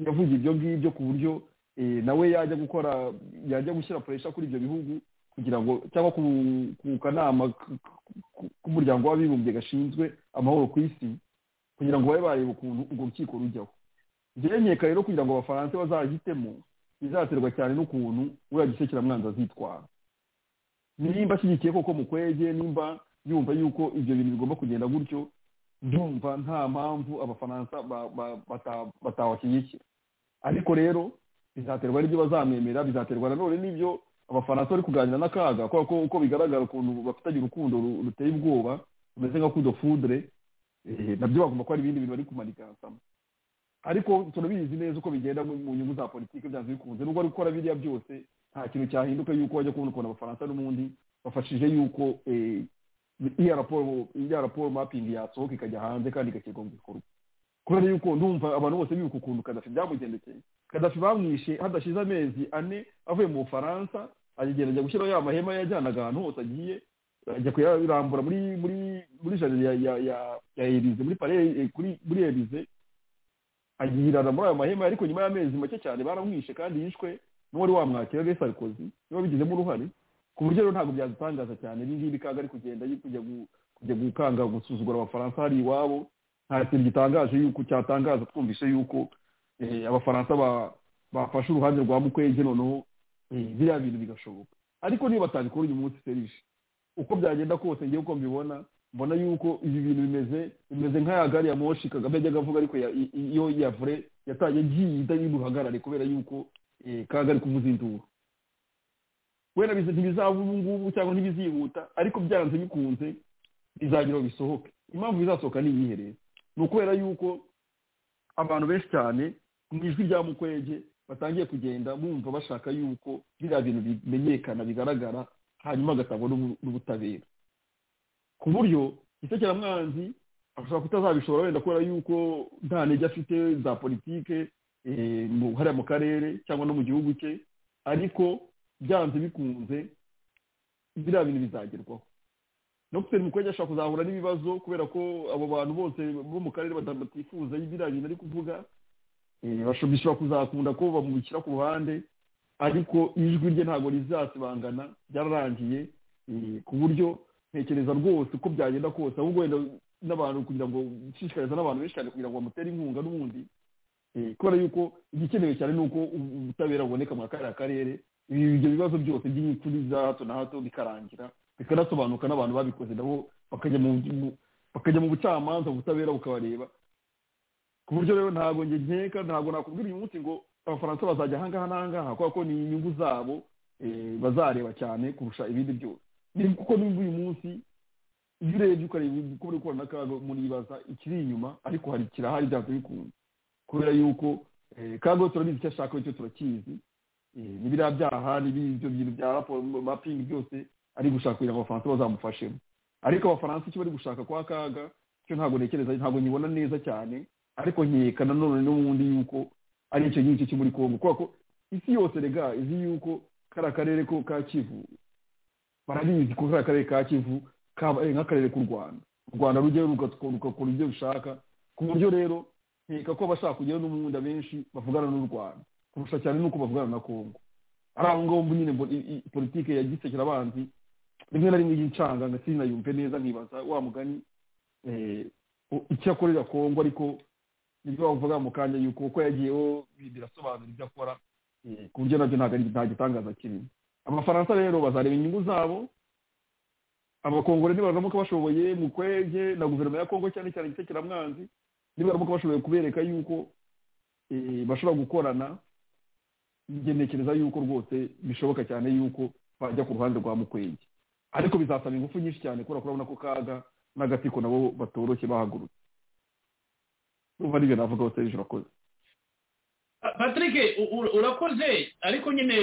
yavuze ibyo ngibyo ku buryo nawe yajya gukora yajya gushyira puresha kuri ibyo bihugu kugira ngo cyangwa ku kanama k'umuryango w'abibumbye gashinzwe amahoro ku isi kugira ngo babe bareba ukuntu urwo rukiko rujyaho byemeka rero kugira ngo abafaransa bazahitemo bizaterwa cyane n'ukuntu uriya gisekeramwanzi azitwara nimba ashyigikiye koko mukwege nimba yumva yuko ibyo bintu bigomba kugenda gutyo ndumva nta mpamvu abafaransa batawashyigikira ariko rero bizaterwa n'ibyo bazamwemera bizaterwa nanone n'ibyo abafaransa bari kuganira n'akaga kubera ko uko bigaragara ukuntu bafitanye urukundo ruteye ubwoba rumeze nka kudofudure nabyo bagomba kuba ari ibindi bintu bari kumanika sama ariko turabizi neza uko bigenda mu nyungu za politiki byanze bikunze nubwo ari gukora biriya byose nta kintu cyahinduka yuko bajya kubona ukuntu abafaransa n'ubundi bafashije yuko iya raporo iya raporo mapingi yasohoka ikajya hanze kandi igashyirwa mu bikorwa kubera yuko ndumva abantu bose bibuka ukuntu kadafi byamugendekeye kadafi bamwishe hadashize amezi ane avuye mu bufaransa agenda ajya gushyiraho ya mahema yajyanaga ahantu hose agiye ajya kuyarambura muri muri muri jaride ya ya ya ya erize muri pare kuri muri erize agirana muri ayo mahema ariko nyuma y'amezi make cyane baramwishe kandi yishwe n'uwari wamwakira ari sarikozi niba bigizemo uruhare ku buryo rero ntabwo byadutangaza cyane ibi ngibi kaga ari kugenda kujya gukanga gusuzugura abafaransa hari iwabo nta kintu gitangaje yuko cyatangaza twumvise yuko abafaransa bafashe uruhande rwa mukwege noneho biriya bintu bigashoboka ariko niba batabikora uyu munsi serishe uko byagenda kose ngewe uko mbibona mbona yuko ibi bintu bimeze bimeze nk'aya gari ya moshi kagame yajyaga avuga ariko iyo yavure yatangiye agiye idari buhagarare kubera yuko kaga ari kuvuza induru wenda ntibizaba ubu ngubu cyangwa ntibizihuta ariko byanze bikunze bizagira bisohoke impamvu bizasohoka ni iyihe rero ni ukubera yuko abantu benshi cyane mu ijwi rya mukwege batangiye kugenda bumva bashaka yuko biriya bintu bimenyekana bigaragara hanyuma agatangwa n'ubutabera ku buryo isekeramwanzi ashobora kutazabishobora wenda kubera yuko nta ntege afite za politike hariya mu karere cyangwa no mu gihugu cye ariko byanze bikunze biriya bintu bizagerwaho no gutera umukobwa ashobora kuzahura n'ibibazo kubera ko abo bantu bose bo mu karere batifuza biriya bintu ari kuvuga bishobora kuzakunda ko bamubikira ku ruhande ariko ijwi rye ntabwo rizasibangana byararangiye ku buryo ntekereza rwose uko byagenda kose ahubwo wenda n'abantu kugira ngo ushishikariza n'abantu benshi cyane kugira ngo bamutere inkunga n'ubundi kubera yuko igikenewe cyane ni uko ubutabera buboneka muri kariya karere ibyo bibazo byose by'impfu za hato na hato bikarangira bikanasobanuka n'abantu babikoze nabo bakajya mu bucamanza ubutabera bukabareba ku buryo rero ntabwo njye nkeka ntabwo nakubwira uyu munsi ngo abafaransa bazajya ahangaha n'ahangaha kubera ko ni inyungu zabo bazareba cyane kurusha ibindi byose kuko n'imvu uyu munsi iyo urebye ukareba uko bari gukorana n'akaga muribaza ikiri inyuma ariko hari kirahari byanze bikunze kubera yuko kago turabizi icyo ashaka cyo turakizi ni biriya byaha ni ibyo bintu bya raporo mapingi byose ari gushaka kugira ngo abafaransa bazamufashemo ariko abafaransa icyo bari gushaka kwa kaga cyo ntabwo ntekereza ntabwo nyibona neza cyane ariko nkeka nanone n'ubundi yuko ari icyo ngicyo cyo muri kongo kubera ko isi yose rega izi yuko kariya karere ko ka kivu barabizi ko kariya karere ka kivu kabaye nk'akarere k'u rwanda u rwanda rujyayo rugakora ibyo rushaka ku buryo rero nkeka ko abashaka kujyayo n'ubundi abenshi bavugana n'u rwanda kurusha cyane nuko bavugana na kongo ari aho ngaho nyine politiki ya gisekera abanzi rimwe na rimwe y'incanga nka sinayumve neza nkibaza wa mugani icyo akorera kongo ariko nibyo bavuga mu kanya yuko uko yagiyeho birasobanura ibyo akora ku buryo nabyo nta gitangaza kirimo abafaransa rero bazareba inyungu zabo abakongore nibaramuka bashoboye mu kwege na guverinoma ya kongo cyane cyane gisekeramwanzi nibaramuka bashoboye kubereka yuko bashobora gukorana njye ntekereza yuko rwose bishoboka cyane yuko bajya ku ruhande rwa mukwege ariko bizasaba ingufu nyinshi cyane kubera ko urabona ko kaga n'agatsiko nabo batoroshye bahagurutse urumva n'ibyo navuga hose ejo urakoze patrick urakoze ariko nyine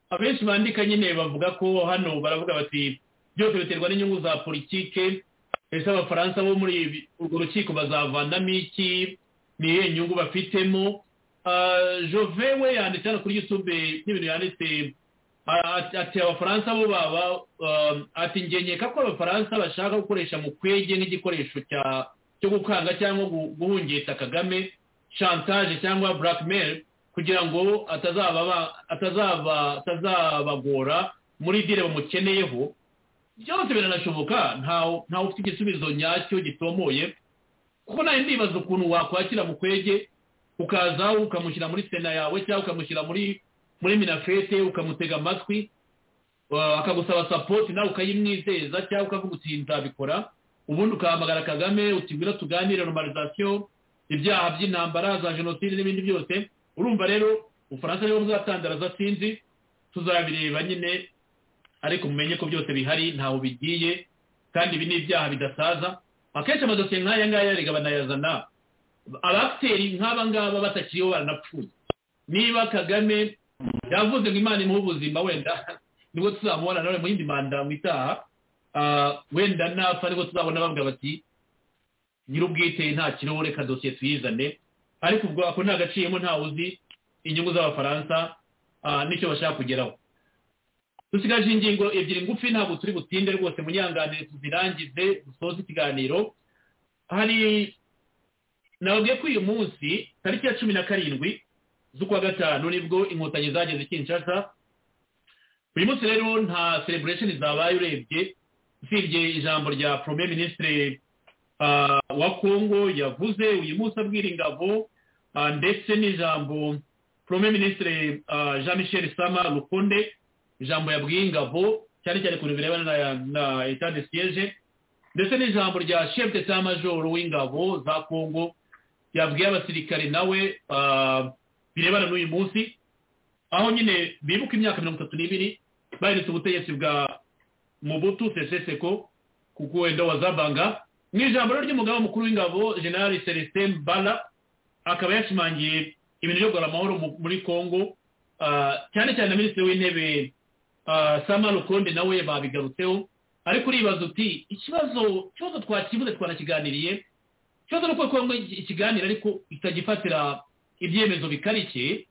abenshi bandika nyine bavuga ko hano baravuga bati byose biterwa n'inyungu za politike ese abafaransa bo muri urwo rukiko bazavanamo iki ni iyihe nyungu bafitemo jove we yanditse hano kuri yutube n'ibintu yanditse ati abafaransa bo baba ati ngenyeka ko abafaransa bashaka gukoresha mu kwege nk'igikoresho cya cyo gukanga cyangwa guhungeta kagame chantage cyangwa blackmail kugira ngo atazabagora muri dire bamukeneyeho byose biranashoboka ntawe ufite igisubizo nyacyo gitomoye kuko nawe ndibaza ukuntu wakwakira mu kwege ukaza ukamushyira muri sena yawe cyangwa ukamushyira muri muri minafete ukamutega amatwi akagusaba sapoti nawe ukayimwizeza cyangwa ukavuga uti nzabikora ubundi ukahamagara kagame utibwira tuganire normalizasiyo ibyaha by'intambara za jenoside n'ibindi byose urumva rero ubufaransa nibo buzatandaraza sinzi tuzabireba nyine ariko mumenye ko byose bihari ntaho bigiye kandi ibi ni ibyaha bidasaza akenshi amadosiye nk'aya ngaya erega banayazana abakiteri nk'aba ngaba batakiriho baranapfuye niba kagame yavuze ngo imana imuhe ubuzima wenda nibwo tuzamubona nawe mu yindi manda mu itaha wenda napfa nibwo tuzabona bavuga bati nyir'ubwite nta kiriho reka dosiye tuyizane ariko ubwo ako nta gaciyemo ntawe uzi inyungu z'abafaransa n'icyo bashaka kugeraho dusigaje ingingo ebyiri ngufi ntabwo turi butinde rwose munyanganire tuzirangize dusoze ikiganiro hari nababwiye ko uyu munsi tariki ya cumi na karindwi z'ukwa gatanu nibwo inkotanyi zageze kinshasa uyu munsi rero nta celebration zabaye urebye usibye ijambo rya premier ministre wa congo yavuze uyu munsi abwira ingabo ndetse n'ijambo premier ministre jean michel sama rukonde ijambo yabwiye ingabo cyane cyane ku bintu birebana na etat de siege ndetse n'ijambo rya chef d'etat major w'ingabo za congo yabwiye abasirikare nawe birebana n'uyu munsi aho nyine bibuka imyaka mirongo itatu n'ibiri bahindutse ubutegetsi bwa mubutu seseseko ku kuwenda wa zabanga mu ijambo ry'umugaba mukuru w'ingabo general celestin mbala akaba yashimangiye ibintu byo guhora amahoro muri congo cyane cyane na minisitiri w'intebe sama rukonde nawe babigarutseho ariko uribaza uti ikibazo ikibazo twakibuze twanakiganiriye ikibazo ni uko congo ikiganira ariko itagifatira ibyemezo bikarike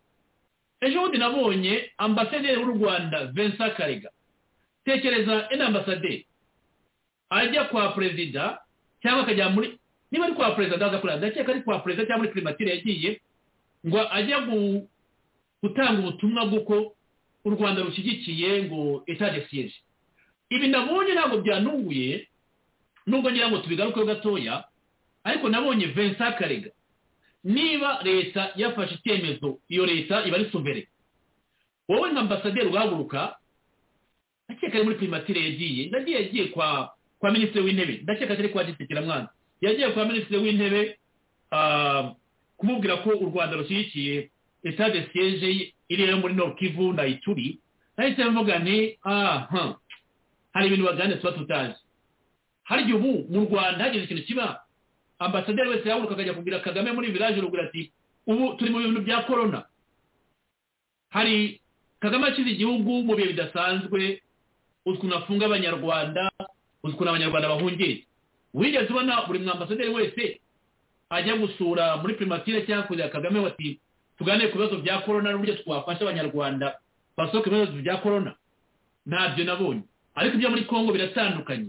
ejo bundi nabonye ambasaderi w'u rwanda vincent karega tekereza ena ambasaderi ajya kwa perezida cyangwa akajya muri niba ari kwa perezida ndaza kureba ndakeka ari kwa perezida cyangwa muri kirimatire yagiye ngo ajya gutanga ubutumwa bw'uko u rwanda rushyigikiye ngo etage siyeje ibi nabonye ntabwo byanunguye nubwo ngira ngo tubigarukeho gatoya ariko nabonye vincent karega niba leta yafashe icyemezo iyo leta iba ari suvere wowe nka ambasaderi uhaguruka ndakeka ari muri primatire yagiye ndagiye yagiye kwa kwa minisitiri w'intebe ndakeka atari kwa gisekiramwanza yagiye kwa minisitiri w'intebe kumubwira ko u rwanda rushyigikiye etat de siege iri yo muri nord kivu na ituri nahise mvuga nti aha hari ibintu baganira tuba tutazi hari igihe ubu mu rwanda hagize ikintu kiba ambasaderi wese yahaguruka akajya kubwira kagame muri village rugura ati ubu turi mu bintu bya corona hari kagame akize igihugu mu bihe bidasanzwe ukuntu afunga abanyarwanda ukuntu abanyarwanda bahungiye wigeze ubona buri mwambasaderi wese ajya gusura muri primatire cyangwa kujya kagame bati tuganire ku bibazo bya korona n'uburyo twafasha abanyarwanda basohoka ibibazo bya korona ntabyo nabonye ariko ibyo muri congo biratandukanye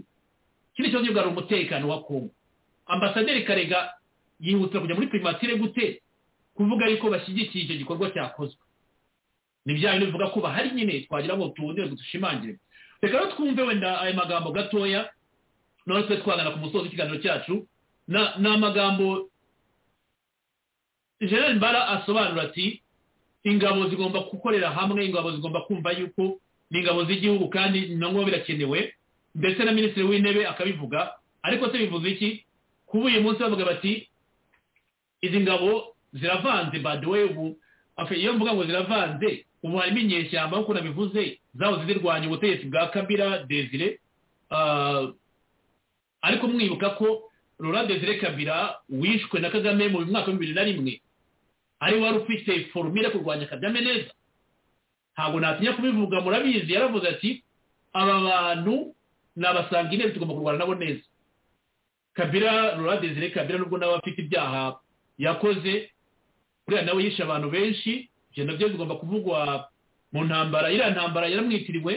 kino kibazo bwari umutekano wa congo ambasaderi karega yihutira kujya muri primatire gute kuvuga yuko bashyigikiye icyo gikorwa cyakozwe ni bya bintu bivuga ko bahari nyine twagira ngo tuwongere dushimangire reka rero twumve wenda ayo magambo gatoya none twe twagana ku musozi w'ikiganiro cyacu ni amagambo general mbara asobanura ati ingabo zigomba gukorera hamwe ingabo zigomba kumva yuko ni ingabo z'igihugu kandi nabwo birakenewe ndetse na minisitiri w'intebe akabivuga ariko se bivuze iki kuba uyu munsi bavuga bati izi ngabo ziravanze baduwe ubu iyo mvuga ngo ziravanze ubu harimo inyeshyamba nk'uko nabivuze zahoze zirwanya ubutegetsi bwa kabira desire ariko mwibuka ko rura desire kabira wishwe na kagame mu mwaka wa bibiri na rimwe ari wari ufite forumire kurwanya kagame neza ntabwo natinya kubivuga murabizi yaravuze ati aba bantu ni abasanga intebe tugomba kurwana nabo neza kabira rura desire kabira nubwo nawe afite ibyaha yakoze uriya nawe yishe abantu benshi ibyo nabyo bigomba kuvugwa mu ntambara iriya ntambara yaramwitiriwe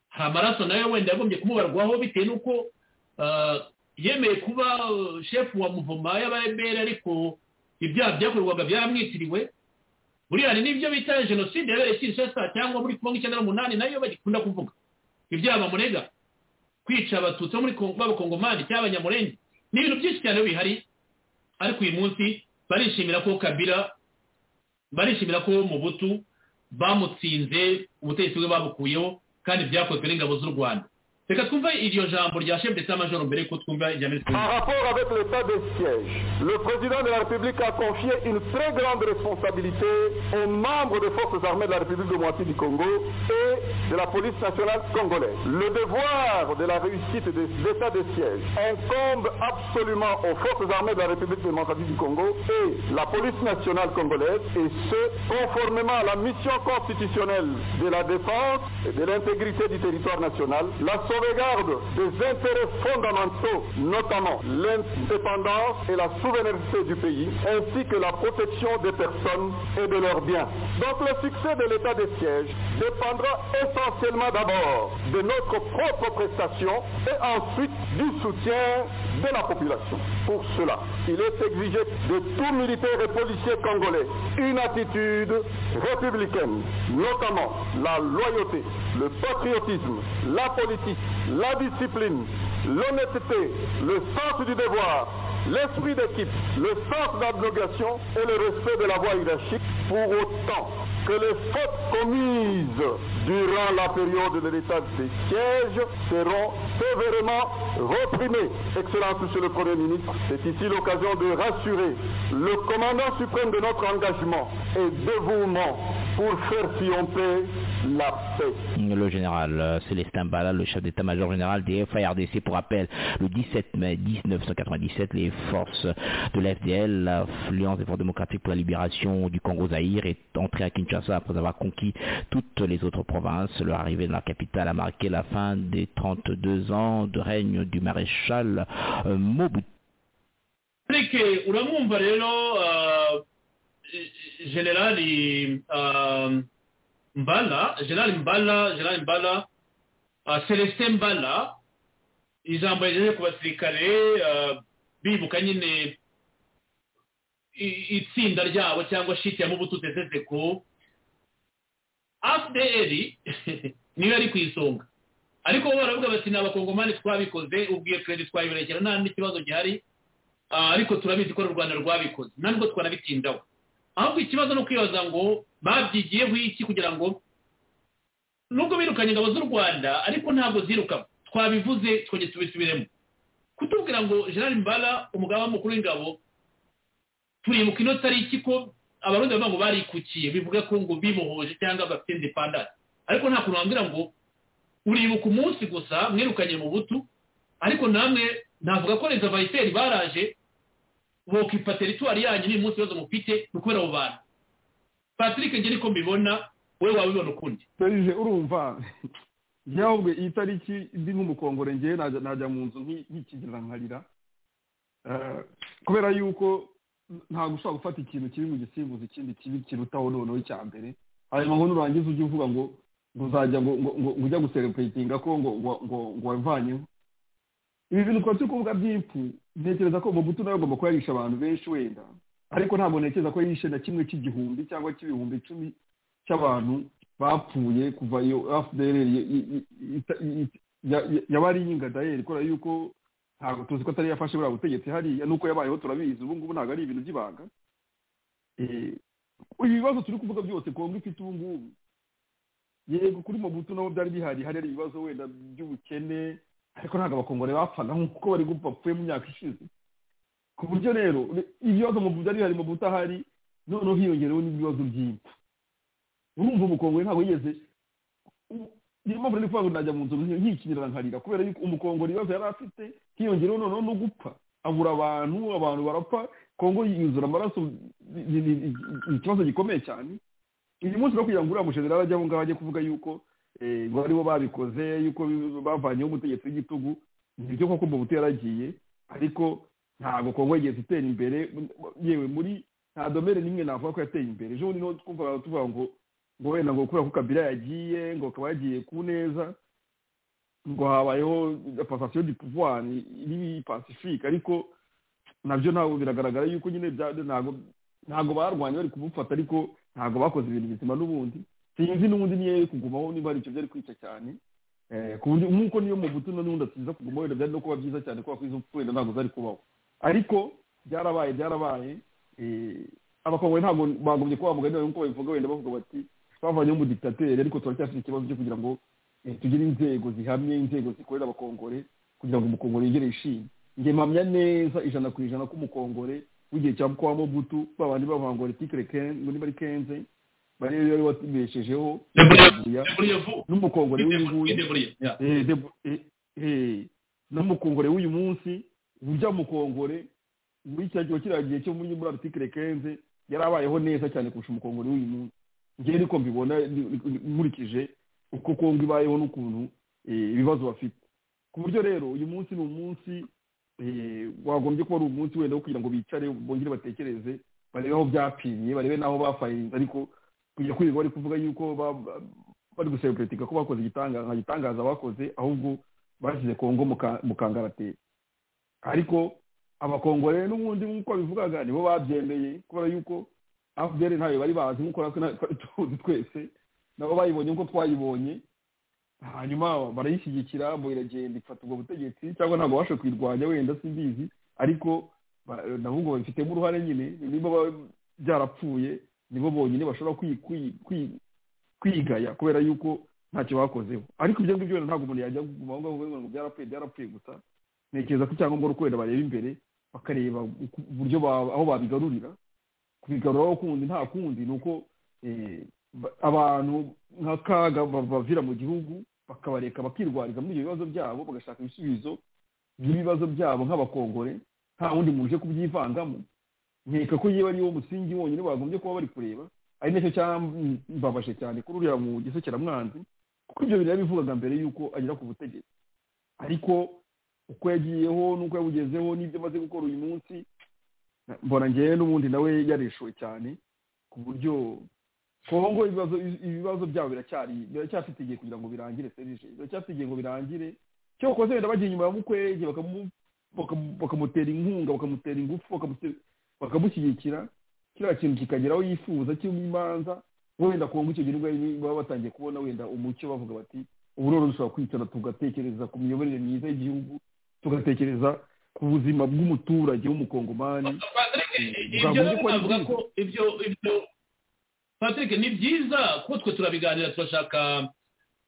hari amaraso nayo wenda yagombye kumubarwaho bitewe n'uko yemeye kuba shefu wa muvoma y'abaremere ariko ibyaha byakorwaga byaramwitiriwe buriya hari n'ibyo bita jenoside yabereye kinshasa cyangwa muri kongo icyenda n'umunani nayo bagikunda kuvuga ibyaha bamurega kwica abatutsi bo muri kongo b'abakongomani cyangwa abanyamurenge ni ibintu byinshi cyane bihari ariko uyu munsi barishimira ko kabira barishimira ko mu butu bamutsinze ubutegetsi bwe babukuyeho kandi byakozwe n'ingabo z'u rwanda reka twumve iryo jambo rya chef d'état major mbere ko twumva ijya mbere En rapport avec l'état de siège, le président de la République a confié une très grande responsabilité aux membres des forces armées de la République démocratique du Congo et de la police nationale congolaise. Le devoir de la réussite de l'état de siège incombe absolument aux forces armées de la République démocratique du Congo et la police nationale congolaise et ce, conformément à la mission constitutionnelle de la défense et de l'intégrité du territoire national, la sauvegarde des intérêts fondamentaux, notamment l'indépendance et la souveraineté du pays, ainsi que la protection des personnes et de leurs biens. Donc le succès de l'état de siège dépendra essentiellement d'abord de notre propre prestation et ensuite du soutien de la population. Pour cela, il est exigé de tout militaire et policier congolais une attitude républicaine, notamment la loyauté, le patriotisme, la politique, la discipline, l'honnêteté, le sens du devoir, l'esprit d'équipe, le sens d'abnégation et le respect de la voie hiérarchique pour autant que les fautes commises durant la période de l'état des sièges seront sévèrement reprimées. Excellence, Monsieur le Premier ministre, c'est ici l'occasion de rassurer le commandant suprême de notre engagement et dévouement pour faire triompher la paix. Le général Célestin Bala, le chef d'état-major général des FARDC, pour rappel, le 17 mai 1997, les forces de l'FDL, l'Alliance des forces démocratiques pour la libération du Congo-Zaïre, est entrée à Kinshasa après avoir conquis toutes les autres provinces. Leur arrivée dans la capitale a marqué la fin des 32 ans de règne du maréchal Mobutu. generali uh, mbala generali mbala generali mbala uh, celestin mbala ijambo yagejeje ku basirikare uh, bibuka nyine itsinda ryabo cyangwa shiti ya mubutu ko fdl niyo yari ku isonga ariko bo baravuga bati ni abakongomani twabikoze ubwiye twebwe twayiberekera nta n'ikibazo gihari ariko turabizi ko u rwanda rwabikoze ntabwo twanabitindaho ahubwo ikibazo ni ukwibaza ngo babyigiyeho iki kugira ngo nubwo birukanye ingabo z'u rwanda ariko ntabwo ziruka twabivuze twongere tubisubiremo kutubwira ngo gerard mbara umugaba mukuru w'ingabo turibuka ino tariki ko abarundi bavuga ngo barikukiye bivuga ko ngo bibohoje cyangwa bafite indepandasi ariko nta kuntu wambwira ngo uribuka umunsi gusa mwirukanye mu butu ariko namwe navuga ko reza bayiteri baraje bokipa teritwari yanyu n'uyu munsi ibibazo mufite ni ukubera abo bantu patrick njye niko mbibona wowe wabibona ukundi serije urumva ntabwo iyi tariki ndi nk'umukongore ngewe najya mu nzu nk'ikigira nkarira kubera yuko ntabwo ushobora gufata ikintu kiri mu gisimbuzi ikindi kibi kirutaho noneho icya mbere hanyuma ngo nurangiza ujye uvuga ngo uzajya ngo ujya guserepuretinga ko ngo ngo wavanyeho ibi bintu twari turi kuvuga by'impfu ntekereza ko umugutu nawe agomba kuba yarisha abantu benshi wenda ariko ntabwo ntekereza ko yishe na kimwe cy'igihumbi cyangwa cy'ibihumbi icumi cy'abantu bapfuye kuva iyo fdr yabariye ingadayeri kubera yuko ntabwo tuzi ko atari yafashe buriya butegetsi hariya nuko yabayeho turabizi ubu ngubu ntabwo ari ibintu by'ibanga ibi bibazo turi kuvuga byose kongo ifite ubu ngubu yego kuri mobutu nabo byari bihari hari ibibazo wenda by'ubukene ariko ntabwo abakongore bapfaga nk'uko bari gupfa bapfuye mu myaka ishize ku buryo rero ibibazo mu byari bihari mu butahari noneho hiyongerewe n'ibibazo by'impfu urumva umukongore ntabwo yigeze niyo mpamvu rero ngo najya mu nzu nkikinira nkarira kubera yuko umukongore ibibazo yari afite hiyongerewe noneho no gupfa abura abantu abantu barapfa kongo yuzura amaraso ikibazo gikomeye cyane uyu munsi no kugira ngo uriya mushedera ajya aho ngaho ajye kuvuga yuko ngo aribo babikoze yuko bavanyeho umutegetsi w'igitugu nibyo koko umubuto yaragiye ariko ntabwo kongo yigeze itera imbere yewe muri nta domere n'imwe navuga ko yateye imbere ejo bundi niho twumva tuvuga ngo ngo wenda ngo kubera ko kabila yagiye ngo akaba yagiye ku neza ngo habayeho pasasiyo di pouvoir iri pacifique ariko nabyo ntabwo biragaragara yuko nyine ntabwo ntabwo barwanya bari kumufata ariko ntabwo bakoze ibintu bizima n'ubundi sinzi n'ubundi niyo yari kugumaho niba hari icyo byari kwica cyane ku buryo nk'uko niyo mu butuno n'ubundi atiza kugumaho wenda byari no kuba byiza cyane kubera ko izo wenda ntabwo zari kubaho ariko byarabaye byarabaye abakongore ntabwo bagombye kuba bavuga neza nk'uko babivuga wenda bavuga bati twavanye mu dictateur ariko turacyafite ikibazo cyo kugira ngo tugire inzego zihamye inzego zikorera abakongore kugira ngo umukongore yigere yishime njye mpamya neza ijana ku ijana k'umukongore w'igihe cya mukwa wa mobutu babandi bavangura tikire ngo niba ari kenze bari bari batibeshejeho n'umukongore w'uyu nguyu n'umukongore w'uyu munsi urya mukongore muri cya gihe kiriya gihe cyo muri muri artikire kenze yari abayeho neza cyane kurusha umukongore w'uyu munsi njyewe niko mbibona nkurikije uko kongo ibayeho n'ukuntu ibibazo bafite ku buryo rero uyu munsi ni umunsi wagombye kuba ari umunsi wenda wo kugira ngo bicare bongere batekereze barebe aho byapimye barebe n'aho bafayirinze ariko kujya kwirirwa bari kuvuga yuko bari guseburetika ko bakoze nka gitangaza bakoze ahubwo bashyize kongo mu kangarateri ariko abakongore n'ubundi nk'uko bivugaga nibo babyemeye kubera yuko afuperi ntayo bari bazi nk'uko natwe tuzi twese nabo bayibonye nk'uko twayibonye hanyuma barayishyigikira ngo iragenda ifata ubwo butegetsi cyangwa ntabwo babasha kuyirwanya wenda simbizi ariko nabo ngo babifitemo uruhare nyine niba byarapfuye nibo bonyine bashobora kwigaya kubera yuko ntacyo bakozeho ariko ibyo ngibyo ntabwo umuntu yajya aho ngaho ngo byarapfuye byarapfuye gusa ntekereza ko icyangombwa ari uko wenda bareba imbere bakareba uburyo aho babigarurira kubigaruraho kundi nta kundi ni uko abantu nk'akaga bavira mu gihugu bakabareka bakirwariza muri ibyo bibazo byabo bagashaka ibisubizo by'ibibazo byabo nk'abakongore nta wundi muntu uje kubyivangamo nkeka ko yewe ariwo musingi wonyine bagombye kuba bari kureba ari nacyo cyambabaje cyane kuri uriya mu gisokeramwanzi kuko ibyo bintu yabivugaga mbere y'uko agera ku butegetsi ariko uko yagiyeho n'uko yabugezeho n'ibyo amaze gukora uyu munsi mbona ngewe n'ubundi nawe yarishuwe cyane ku buryo kongo ibibazo ibibazo byabo biracyari biracyafite igihe kugira ngo birangire serije biracyafite igihe ngo birangire cyokoze wenda bagiye inyuma ya mukwege bakamutera inkunga bakamutera ingufu bakamushyigikira kiriya kintu kikageraho yifuza cy'imanza wenda kongo icyo gihugu baba batangiye kubona wenda umucyo bavuga bati ubu rero dushobora kwicara tugatekereza ku miyoborere myiza y'igihugu tugatekereza ku buzima bw'umuturage w'umukongomani ibyo patrick ni byiza ko twe turabiganira turashaka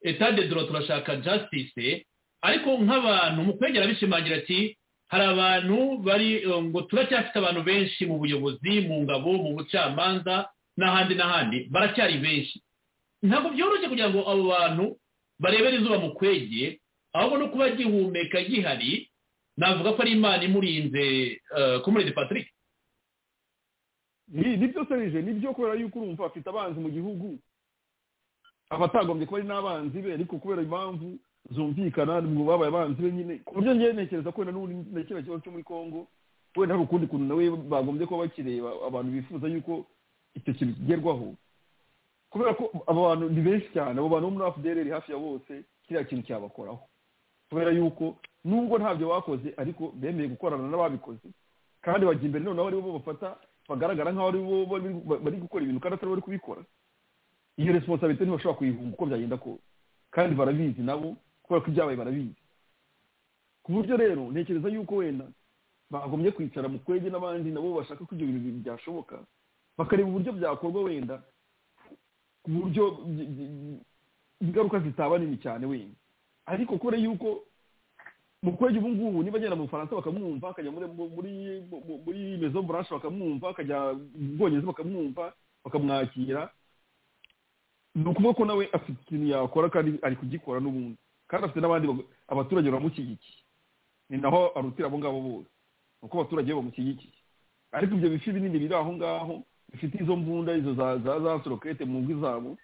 etade doro turashaka jasitise ariko nk'abantu mu kwegera bishimangira ati hari abantu bari ngo turacyafite abantu benshi mu buyobozi mu ngabo mu bucamanza n'ahandi n'ahandi baracyari benshi ntabwo byoroshye kugira ngo abo bantu barebere izuba mu kwegeye ahubwo no kuba gihumeka gihari navuga ko ari imana imurinze kumurinde patrick ni byo serije ni byo kubera yuko urumva afite abanzi mu gihugu aba atagombye kuba ari n'abanzi be ariko kubera impamvu zumvikana ngo babaye abanzi be nyine ku buryo ngewe ntekereza ko wenda n'ubundi na kiriya kibazo cyo muri congo wenda hari ukundi kuntu nawe bagombye kuba bakireba abantu bifuza yuko icyo kintu kigerwaho kubera ko abo bantu ni benshi cyane abo bantu bo muri afuderi hafi ya bose kiriya kintu cyabakoraho kubera yuko nubwo ntabyo bakoze ariko bemeye gukorana n'ababikoze kandi bajya imbere noneho aribo bo bafata bagaragara nk'aho ari bo bari gukora ibintu kandi atari bari kubikora iyo responsabilité ntibashobora kuyihunga uko byagenda kose kandi barabizi nabo kubera ko ibyabaye barabizi ku buryo rero ntekereza yuko wenda bagombye kwicara mu kwege n'abandi nabo bashaka ko ibyo bintu byashoboka bakareba uburyo byakorwa wenda ku buryo ingaruka zitaba nini cyane wenda ariko kubera yuko mu kwege ubu ngubu niba agenda mu bufaransa bakamwumva akajya muri muri mezo buranshe bakamwumva akajya mu bwongereza bakamwumva bakamwakira ni ukuvuga ko nawe afite ikintu yakora kandi ari kugikora n'ubundi kandi afite n'abandi abaturage bamushyigikiye ni naho arutira abo ngabo bose ni uko abaturage bamushyigikiye ariko ibyo bifi binini biri aho ngaho bifite izo mbunda izo za za sorokete mu ngo zabo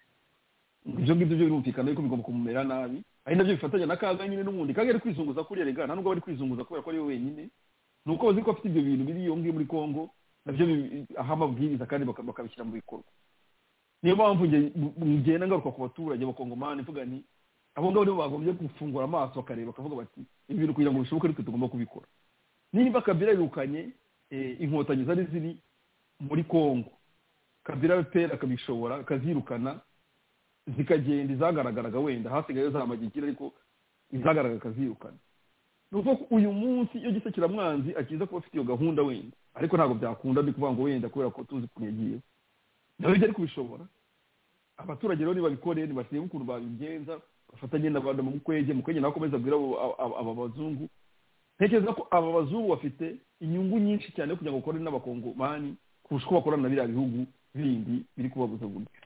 ibyo ngibyo birumvikana yuko bigomba kumumera nabi ari nabyo bifatanya na kaga nyine n'ubundi kaga ari kwizunguza kuri erega nta nubwo bari kwizunguza kubera ko ari we wenyine ni uko bazi ko afite ibyo bintu biri iyo ngiyo muri congo nabyo aha amabwiriza kandi bakabishyira mu bikorwa niyo mpamvu ngenda ngaruka ku baturage bakongomani mvuga nti abo ngabo nibo bagombye gufungura amaso bakareba bakavuga bati ibi bintu kugira ngo bishoboke ariko tugomba kubikora niba kabira yirukanye inkotanyi zari ziri muri congo kabira pera akabishobora akazirukana zikagenda izagaragaraga wenda hasigaye za magikira ariko izagaragara akazirukana ni uko uyu munsi iyo gisekiramwanzi akiza kuba afite iyo gahunda wenda ariko ntabwo byakunda ni ukuvuga ngo wenda kubera ko tuzi ukuntu yagiyeho nawe ibyo ari kubishobora abaturage rero nibabikore ntibasibe ukuntu babigenza bafatanye na rwanda mu mukwege mukwege nawe akomeza abwira aba bazungu ntekereza ko aba bazungu bafite inyungu nyinshi cyane kugira ngo bakorane n'abakongomani kurusha uko bakorana na biriya bihugu bindi biri kubabuza gutyo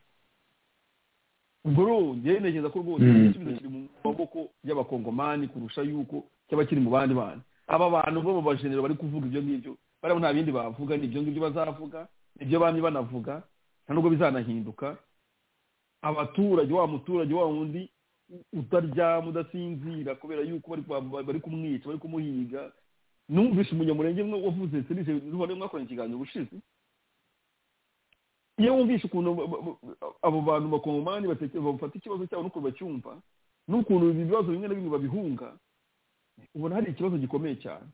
ubwo rero njyewe ntekereza ko rwose igisubizo kiri mu maboko y'abakongomani kurusha yuko cyaba kiri mu bandi bandi aba bantu bo mu bajenero bari kuvuga ibyo ngibyo bariya nta bindi bavuga ni ibyo ngibyo bazavuga ibyo bamye banavuga nta nubwo bizanahinduka abaturage wa muturage wa wundi utaryama udasinzira kubera yuko bari kumwica bari kumuhiga numvise umunyamurenge wavuze serivisi z'ubone mwakoranye ikiganiro ubushize iyo wumvishe ukuntu abo bantu bakongomani bafata ikibazo cyabo n'ukuntu bacyumva n'ukuntu ibibazo bimwe na bimwe babihunga ubona hari ikibazo gikomeye cyane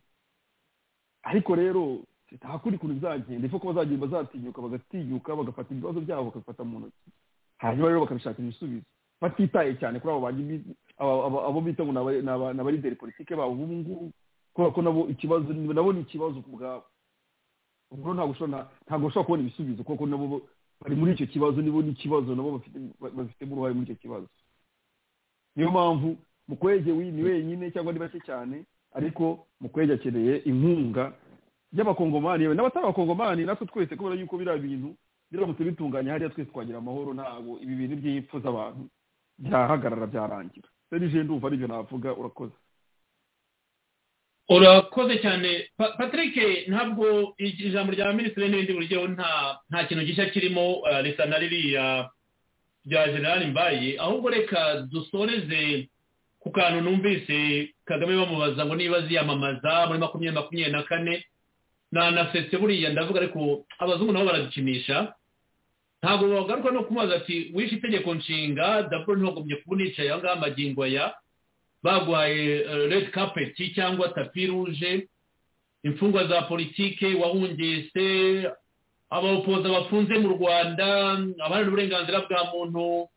ariko rero nta kundi kuntu bizagenda ifu ko bazagenda bazatinyuka bagatinyuka bagafata ibibazo byabo bagafata mu ntoki hanyuma rero bakabishakira ibisubizo batitaye cyane kuri abo bita ngo ni abalideri politike babo ubu ngubu kubera ko nabo ikibazo nabo ni ikibazo ku bwabo ubwo ntabwo ushobora kubona ibisubizo kuko nabo bari muri icyo kibazo nibo n'ikibazo nabo bafitemo uruhare muri icyo kibazo niyo mpamvu mukwege ni wenyine cyangwa ni bake cyane ariko mukwege akeneye inkunga y'abakongomani yewe n'abatari abakongomani natwe twese kubera yuko biriya bintu biramutse bitunganye hariya twese twagira amahoro ntabwo ibi bintu by'ipfu z'abantu byahagarara byarangira serije ndumva aribyo navuga urakoze urakoze cyane patrick ntabwo ijambo rya minisitiri n'ibindi buryo nta nta kintu gishya kirimo risa na ririya bya general mbaye ahubwo reka dusoreze ku kantu numvise kagame bamubaza ngo niba ziyamamaza muri makumyabiri makumyabiri na kane nanasetse buriya ndavuga ariko abazungu nabo baradukinisha ntabwo bagaruka no kubaza ati wishe itegeko nshinga daburo ntugombye kuba unicaye aho ngaho amagingo aya bagwaye redi kapeti cyangwa tapi ruje imfungwa za politike wahungiye se abapoza bafunze mu rwanda abandi uburenganzira bwa muntu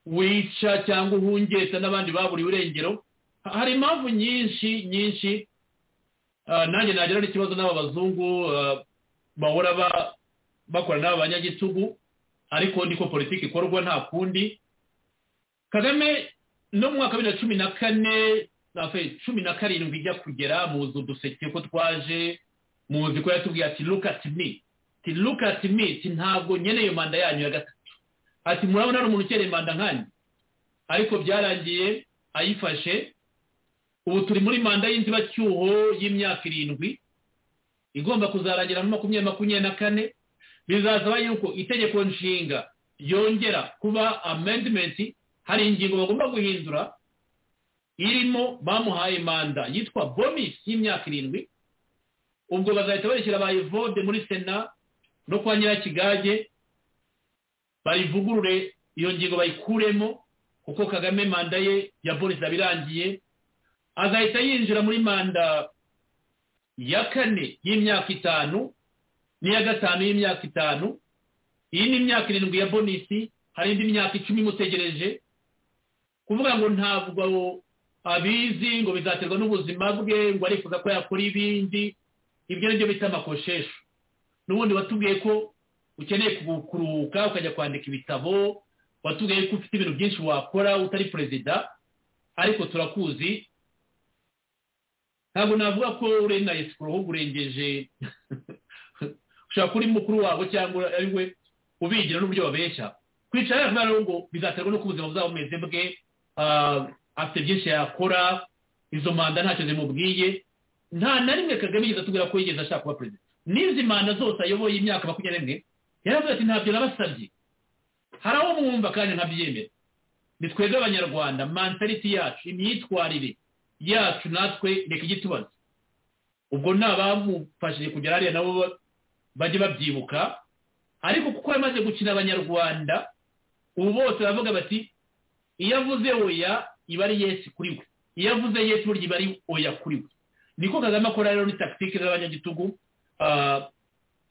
wica cyangwa uhungesa n'abandi baburiwe irengero hari impamvu nyinshi nyinshi nanjye nagira n'ikibazo n'aba bazungu bahora bakora n'aba banyagitugu ariko niko politiki ikorwa nta kundi kagame no mu mwaka wa bibiri na cumi na kane cumi na karindwi ijya kugera muzi uduseke ko twaje muzi ko yatubwiye ati look at me ati look at me ati ntabwo nkeneye manda yanyu ya gatatu ati murabona hari umuntu ukeneye manda nkanyu ariko byarangiye ayifashe ubu turi muri manda y'inzibacyuho y'imyaka irindwi igomba kuzarangira muri makumyabiri makumyabiri na kane bizasaba yuko itegeko nshinga yongera kuba amendimenti hari ingingo bagomba guhindura irimo bamuhaye manda yitwa bonus y'imyaka irindwi ubwo bazahita barishyira bayivode muri sena no kwa nyirakigage bayivugurure iyo ngingo bayikuremo kuko kagame manda ye ya bonus yabirangiye azahita yinjira muri manda ya kane y'imyaka itanu n'iya gatanu y'imyaka itanu iyi ni imyaka irindwi ya bonisi hari indi myaka icumi imutegereje kuvuga ngo ntabwo abizi ngo bizaterwa n'ubuzima bwe ngo arifuza ko yakora ibindi ibyo ni byo bita amakoshesho n'ubundi watubwiye ko ukeneye kuruhuka ukajya kwandika ibitabo watubwiye ko ufite ibintu byinshi wakora utari perezida ariko turakuzi ntabwo navuga ko urenganya sikoro ahubwo urengeje ushobora kuba uri mukuru wabo cyangwa ari we ubigira n'uburyo babeshya kwicara yavuga rero ngo bizaterwa n'uko ubuzima buzaba bumeze bwe afite byinshi yakora izo manda ntacyo zimubwiye nta na rimwe kagame yigeze atubwira ko yigeze ashaka kuba perezida n'izi manda zose ayoboye imyaka makumyabiri n'imwe yaravuze ati ntabyo nabasabye hari aho mwumva kandi nkabyemera ni twebwe abanyarwanda mantaliti yacu imyitwarire yacu natwe reka igitubazo ubwo ni abamufashije kugera hariya nabo bajye babyibuka ariko kuko yamaze gukina abanyarwanda ubu bose baravuga bati iyo avuze oya iba ari yesi kuri we iyo avuze yesi burya iba ari oya kuri we niko kagame akora rero ni takitike z'abanyagitugu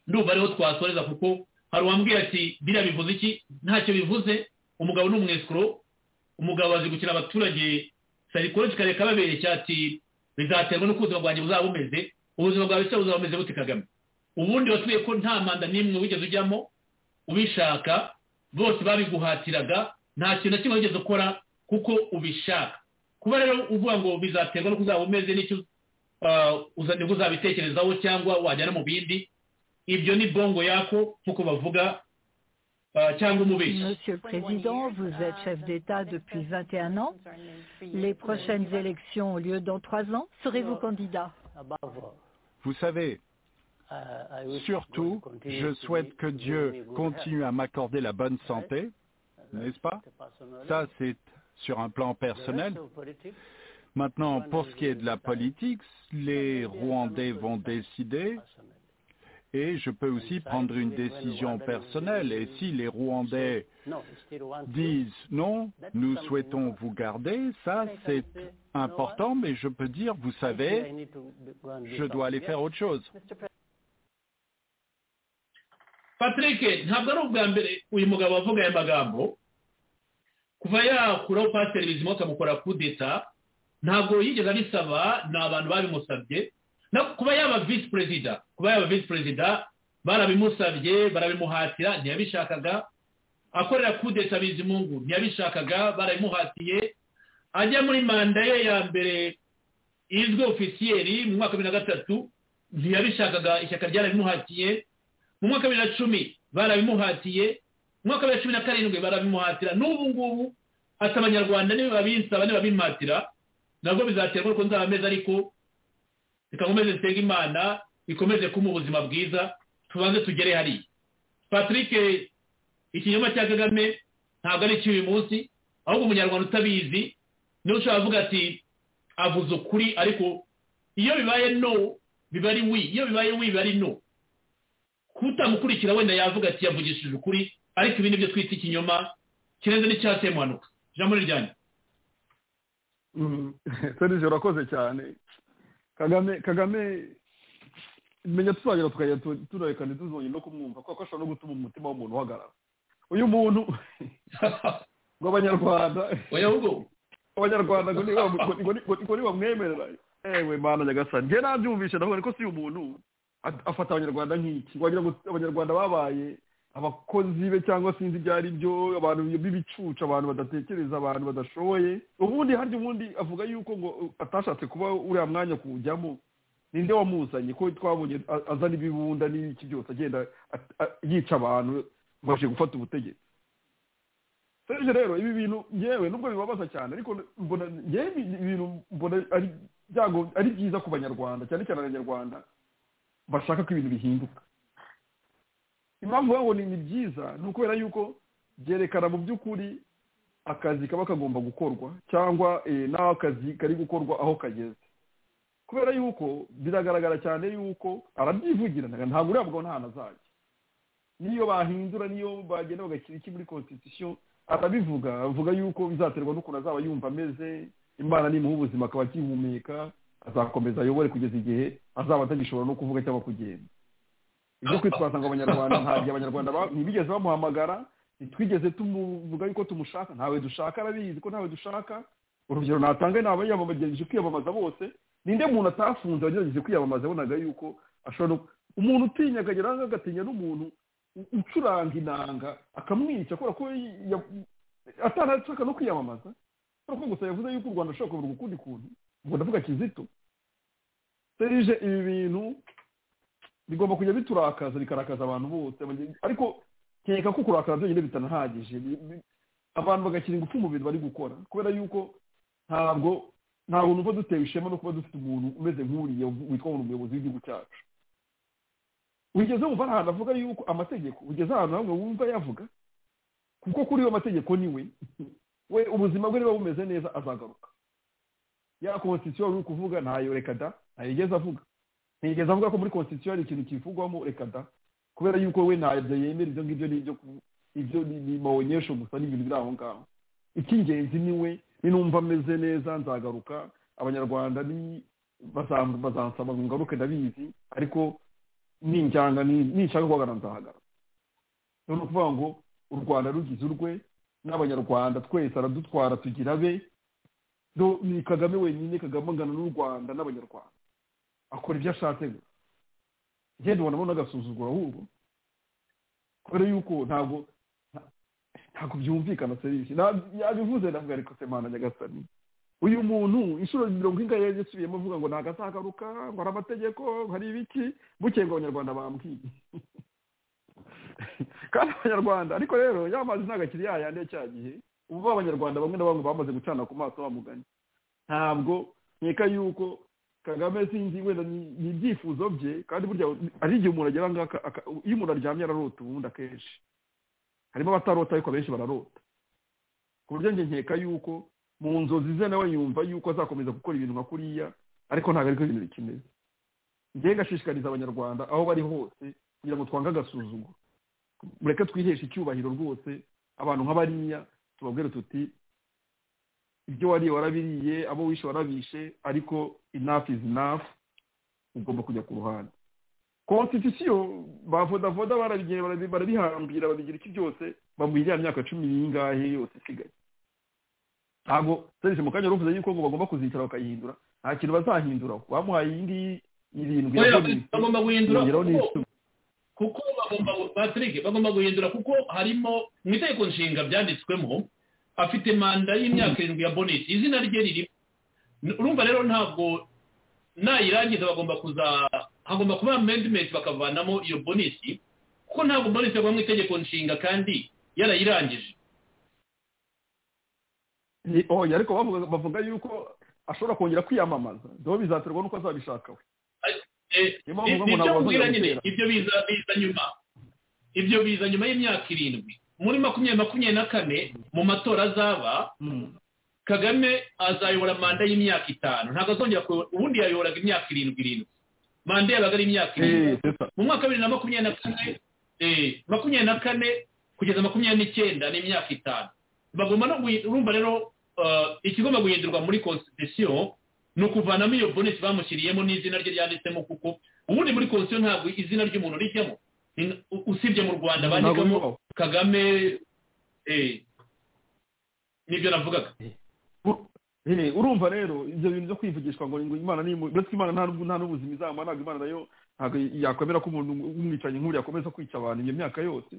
ndumva ariho twasoreza kuko hari uwambwira ati biriya bivuze iki ntacyo bivuze umugabo ni umwesikoro umugabo azi gukina abaturage sarikoroji kareka babereka ati bizaterwa n'uko ubuzima bwanjye buzaba bumeze ubuzima bwawe se buzaba bumeze bute kagame ubundi watuye ko nta manda n'imwe wigeze ujyamo ubishaka bose babiguhatiraga nta kintu na kimwe wigeze ukora ku kuko ubishaka kuba rero uvuga ngo bizaterwa no kuzaba umeze n'icyo nibwo uzabitekerezaho cyangwa wajyana mu bindi ibyo ni bwongo yako nk'uko bavuga Monsieur le Président, vous êtes chef d'État depuis 21 ans. Les prochaines élections ont lieu dans trois ans. Serez-vous candidat Vous savez, surtout, je souhaite que Dieu continue à m'accorder la bonne santé, n'est-ce pas Ça, c'est sur un plan personnel. Maintenant, pour ce qui est de la politique, les Rwandais vont décider et je peux aussi prendre une décision personnelle. Et si les Rwandais disent non, nous souhaitons vous garder, ça c'est important, mais je peux dire, vous savez, je dois aller faire autre chose. Patrick, ntabwo ari ubwa mbere uyu mugabo avuga aya magambo kuva yakuraho pasiteri bizima akamukora kudeta ntabwo yigeze abisaba ni abantu babimusabye kuba yaba visi perezida kuba yaba visi perezida barabimusabye barabimuhatira ntiyabishakaga akorera kudeta bizimungu ntiyabishakaga barabimuhatiye ajya muri manda ye ya mbere izwi ofisiyeri mu mwaka wa bibiri na gatatu ntiyabishakaga ishyaka ryarabimuhatiye mu mwaka wa bibiri na cumi barabimuhatiye mu mwaka wa bibiri na cumi na karindwi barabimuhatira n'ubu ngubu ati abanyarwanda nibabinsaba nibabimuhatira nabwo bizaterwa n'uko nzaba ameze ariko reka nkomeze nsenga imana ikomeze kumuha ubuzima bwiza tubanze tugere hariya patrick ikinyoma cya kagame ntabwo ari icy'uyu munsi ahubwo umunyarwanda utabizi niwe ushobora kuvuga ati avuze ukuri ariko iyo bibaye no biba ari wi iyo bibaye wi biba ari no kutamukurikira wenda yavuga ati yavugishije ukuri ariko ibi ni byo twita ikinyoma kirenze n'icyatemuhanuka ijambo ni ryanyu serivisi urakoze cyane kagame kagame menya tuzagera tukajya turerekana tuzongera no kumwumva kuko ashobora no gutuma umutima w'umuntu uhagarara uyu muntu ngo abanyarwanda abanyarwanda ngo ntibamwemerera ewe mana nyagasani njye nabyumvishe ndavuga niko si uyu muntu afata abanyarwanda nk'iki wagira ngo abanyarwanda babaye abakozi be cyangwa sinzi ibyo ari byo abantu b'ibicucu abantu badatekereza abantu badashoboye ubundi harya ubundi avuga yuko ngo atashatse kuba uriya mwanya kuwujyamo ninde wamuzanye ko twabonye azana ibibunda n'iki byose agenda yica abantu babashe gufata ubutegetsi serge rero ibi bintu yewe nubwo bibabaza cyane ariko mbona yewe ibintu mbona ari byiza ku banyarwanda cyane cyane abanyarwanda bashaka ko ibintu bihinduka impamvu babona ni byiza ni ukubera yuko byerekana mu by'ukuri akazi kaba kagomba gukorwa cyangwa n'aho akazi kari gukorwa aho kageze kubera yuko biragaragara cyane yuko arabyivugira ntabwo uriya mugabo nta azajya niyo bahindura niyo bagenda bagashyira iki muri constitution arabivuga avuga yuko bizaterwa n'ukuntu azaba yumva ameze imana nimuha ubuzima akaba akihumeka azakomeza ayobore kugeza igihe azaba atagishobora no kuvuga cyangwa kugenda ibyo kwitwaza ngo abanyarwanda ntabyo abanyarwanda ntibigeze bamuhamagara ntitwigeze tumuvuga yuko tumushaka ntawe dushaka arabizi ko ntawe dushaka urugero natanga ni abayamamagejeje kwiyamamaza bose ninde muntu atafunze wagerageje kwiyamamaza abonaga yuko ashobora umuntu utinya akagera agatinya n'umuntu ucuranga inanga akamwica kubera ko atanashaka no kwiyamamaza kubera ko gusa yavuze yuko u rwanda ashobora kuburwa ukundi kuntu ubwo ndavuga kizito serije ibi bintu bigomba kujya biturakaza bikarakaza abantu bose ariko nkeka ko kurakara byonyine bitanahagije abantu bagashyira ingufu mu bintu bari gukora kubera yuko ntabwo ntabwo numva dutewe ishema no kuba dufite umuntu umeze nk'uriya witwa ngo umuyobozi w'igihugu cyacu wigeze wumva ahantu avuga yuko amategeko ugeze ahantu hamwe wumva yavuga kuko kuri yo mategeko niwe we ubuzima bwe niba bumeze neza azagaruka ya konstitusiyo uri kuvuga ntayo reka da ntayigeze avuga ntigeze avuga ko muri constitution hari ikintu kivugwamo reka da kubera yuko we ntabyo yemera ibyo ngibyo ni ibyo ni maonyesho gusa ni ibintu biri aho ngaho icy'ingenzi ni we ninumva ameze neza nzagaruka abanyarwanda bazansaba ngo ngaruke ndabizi ariko ninjyanga ninshaka guhagarara nzahagarara ni ukuvuga ngo u rwanda rugize urwe n'abanyarwanda twese aradutwara tugira be ni kagame wenyine kagame angana n'u rwanda n'abanyarwanda akora ibyo ashatse gusa ngenda ubona abona agasuzugura ahubwo kubera yuko ntabwo ntabwo byumvikana serivisi yabivuze ndavuga ariko semana nyagasani uyu muntu inshuro mirongo ingahe yasubiyemo avuga ngo ntabwo azagaruka ngo hari amategeko ngo hari ibiki bukeye ngo abanyarwanda bambwiye kandi abanyarwanda ariko rero yamazi ntabwo akiri yayande cya gihe ubu abanyarwanda bamwe na bamwe bamaze gucana ku maso bamugana ntabwo nkeka yuko kagame sinzi wenda ni ibyifuzo bye kandi burya ari igihe umuntu agera ngaha iyo umuntu aryamye ararota ubundi akenshi harimo abatarota ariko benshi bararota ku buryo njye nkeka yuko mu nzozi ze nawe yumva yuko azakomeza gukora ibintu nka kuriya ariko ntabwo ariko ibintu bikimeze njye ngashishikariza abanyarwanda aho bari hose kugira ngo twange agasuzuguro mureke twiheshe icyubahiro rwose abantu nk'abariya tubabwire tuti ibyo wariye warabiriye abo wishe warabishe ariko enough is enough ugomba kujya ku ruhande konstitusiyo ba voda barabigera barabihambira babigira iki byose bamuha iriya myaka cumi n'ingahe yose isigaye ntabwo serivisi mu kanya ruvuze yuko ngo bagomba kuzicara bakayihindura nta kintu bazahinduraho bamuhaye iyi ngiyi irindwi bagomba guhindura kuko bagomba patrick bagomba guhindura kuko harimo mu itegeko nshinga byanditswemo afite manda y'imyaka irindwi ya bonus izina rye ririmo urumva rero ntabwo nayirangiza bagomba kuza hagomba kuba amendment bakavanamo iyo bonisi kuko ntabwo bonisi yagwa mu itegeko nshinga kandi yarayirangije oya ariko bavuga yuko ashobora kongera kwiyamamaza dore bizaterwa n'uko azabishaka we ibyo biza biza nyuma ibyo biza nyuma y'imyaka irindwi muri makumyabiri makumyabiri na kane mu matora azaba kagame azayobora manda y'imyaka itanu ntabwo azongera ubundi yayoboraga imyaka irindwi irindwi manda yabaga ari imyaka irindwi mu mwaka wa bibiri na makumyabiri na kane makumyabiri na kane kugeza makumyabiri n'icyenda ni imyaka itanu bagomba no urumva rero ikigomba guhindurwa muri constitution ni ukuvanamo iyo bonus bamushyiriyemo n'izina rye ryanditsemo kuko ubundi muri constitution ntabwo izina ry'umuntu rijyamo usibye mu rwanda bandikamo kagame nibyo navugaga urumva rero ibyo bintu byo kwivugishwa ngo imana uretse imana nta n'ubuzima izamara ntabwo imana nayo ntabwo yakwemera ko umuntu w'umwicanyi nk'uriya akomeza kwica abantu iyo myaka yose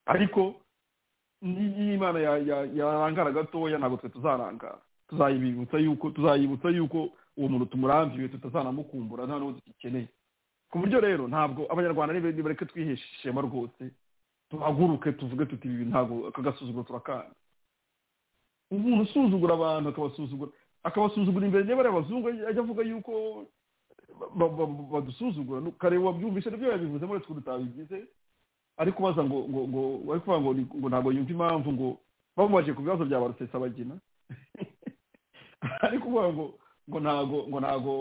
ariko niyo imana yarangara gatoya ntabwo twe tuzarangara tuzayibibutsa yuko tuzayibutsa yuko uwo muntu tumurambiwe tutazanamukumbura nta n'uwo dukeneye ku buryo rero ntabwo abanyarwanda nibareke twihesha ishema rwose tuhaguruke tuvuge tuti ibi ntabwo akagasuzuguro turakanda umuntu usuzugura abantu akabasuzugura akabasuzugura imbere niba ari abazungu ajya avuga yuko badusuzugura kareba wabyumvishe nibyo yabivuze muri twe tutabigize ari kubaza ngo ngo ngo ari kuvuga ngo ngo ntabwo yumva impamvu ngo bamubaje ku bibazo bya barusesabagina ari kuvuga ngo ngo ntabwo ngo ntabwo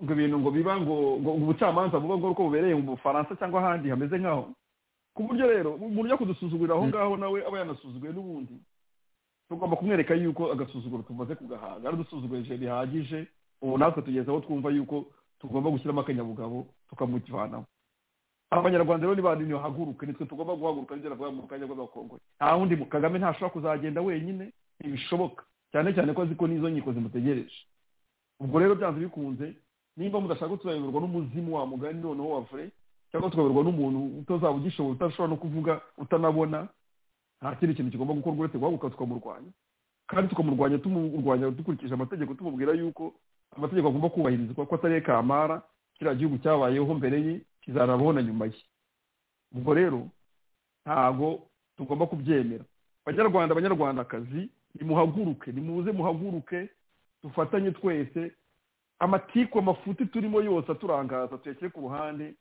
ngo ibintu ngo biba ngo ngo ubucamanza buba ngo uko bubereye mu bufaransa cyangwa ahandi hameze nk'aho ku buryo rero umuntu ujya kudusuzugurira aho ngaho nawe aba yanasuzuguye n'ubundi tugomba kumwereka yuko agasuzuguro tumaze kugahaga aradusuzugurije bihagije ubu natwe tugeze aho twumva yuko tugomba gushyiramo akanyabugabo tukamujyanaho abanyarwanda rero niba ntibahaguruke nitwe tugomba guhaguruka n'ibyo navuga mu kanya rw'abakongore nta wundi kagame ntashobora kuzagenda wenyine ntibishoboka cyane cyane ko azi ko n'izo nkiko zimutegereje ubwo rero byanze bikunze nimba mudashaka tuzayoborwa n'umuzimu wa mugani noneho wa vure cyangwa tukayoborwa n'umuntu utazaba ugishoboye utashobora no kuvuga utanabona nta kindi kintu kigomba gukorwa uretse guhaguruka tukamurwanya kandi tukamurwanya tumurwanya dukurikije amategeko tumubwira yuko amategeko agomba kubahirizwa ko atari kamara kiriya gihugu cyabayeho mbere ye kizarabaho na nyuma ye ubwo rero ntabwo tugomba kubyemera abanyarwanda abanyarwandakazi nimuhaguruke nimuze muhaguruke dufatanye twese amatiku amafuti turimo yose aturangaza tuyashyire ku ruhande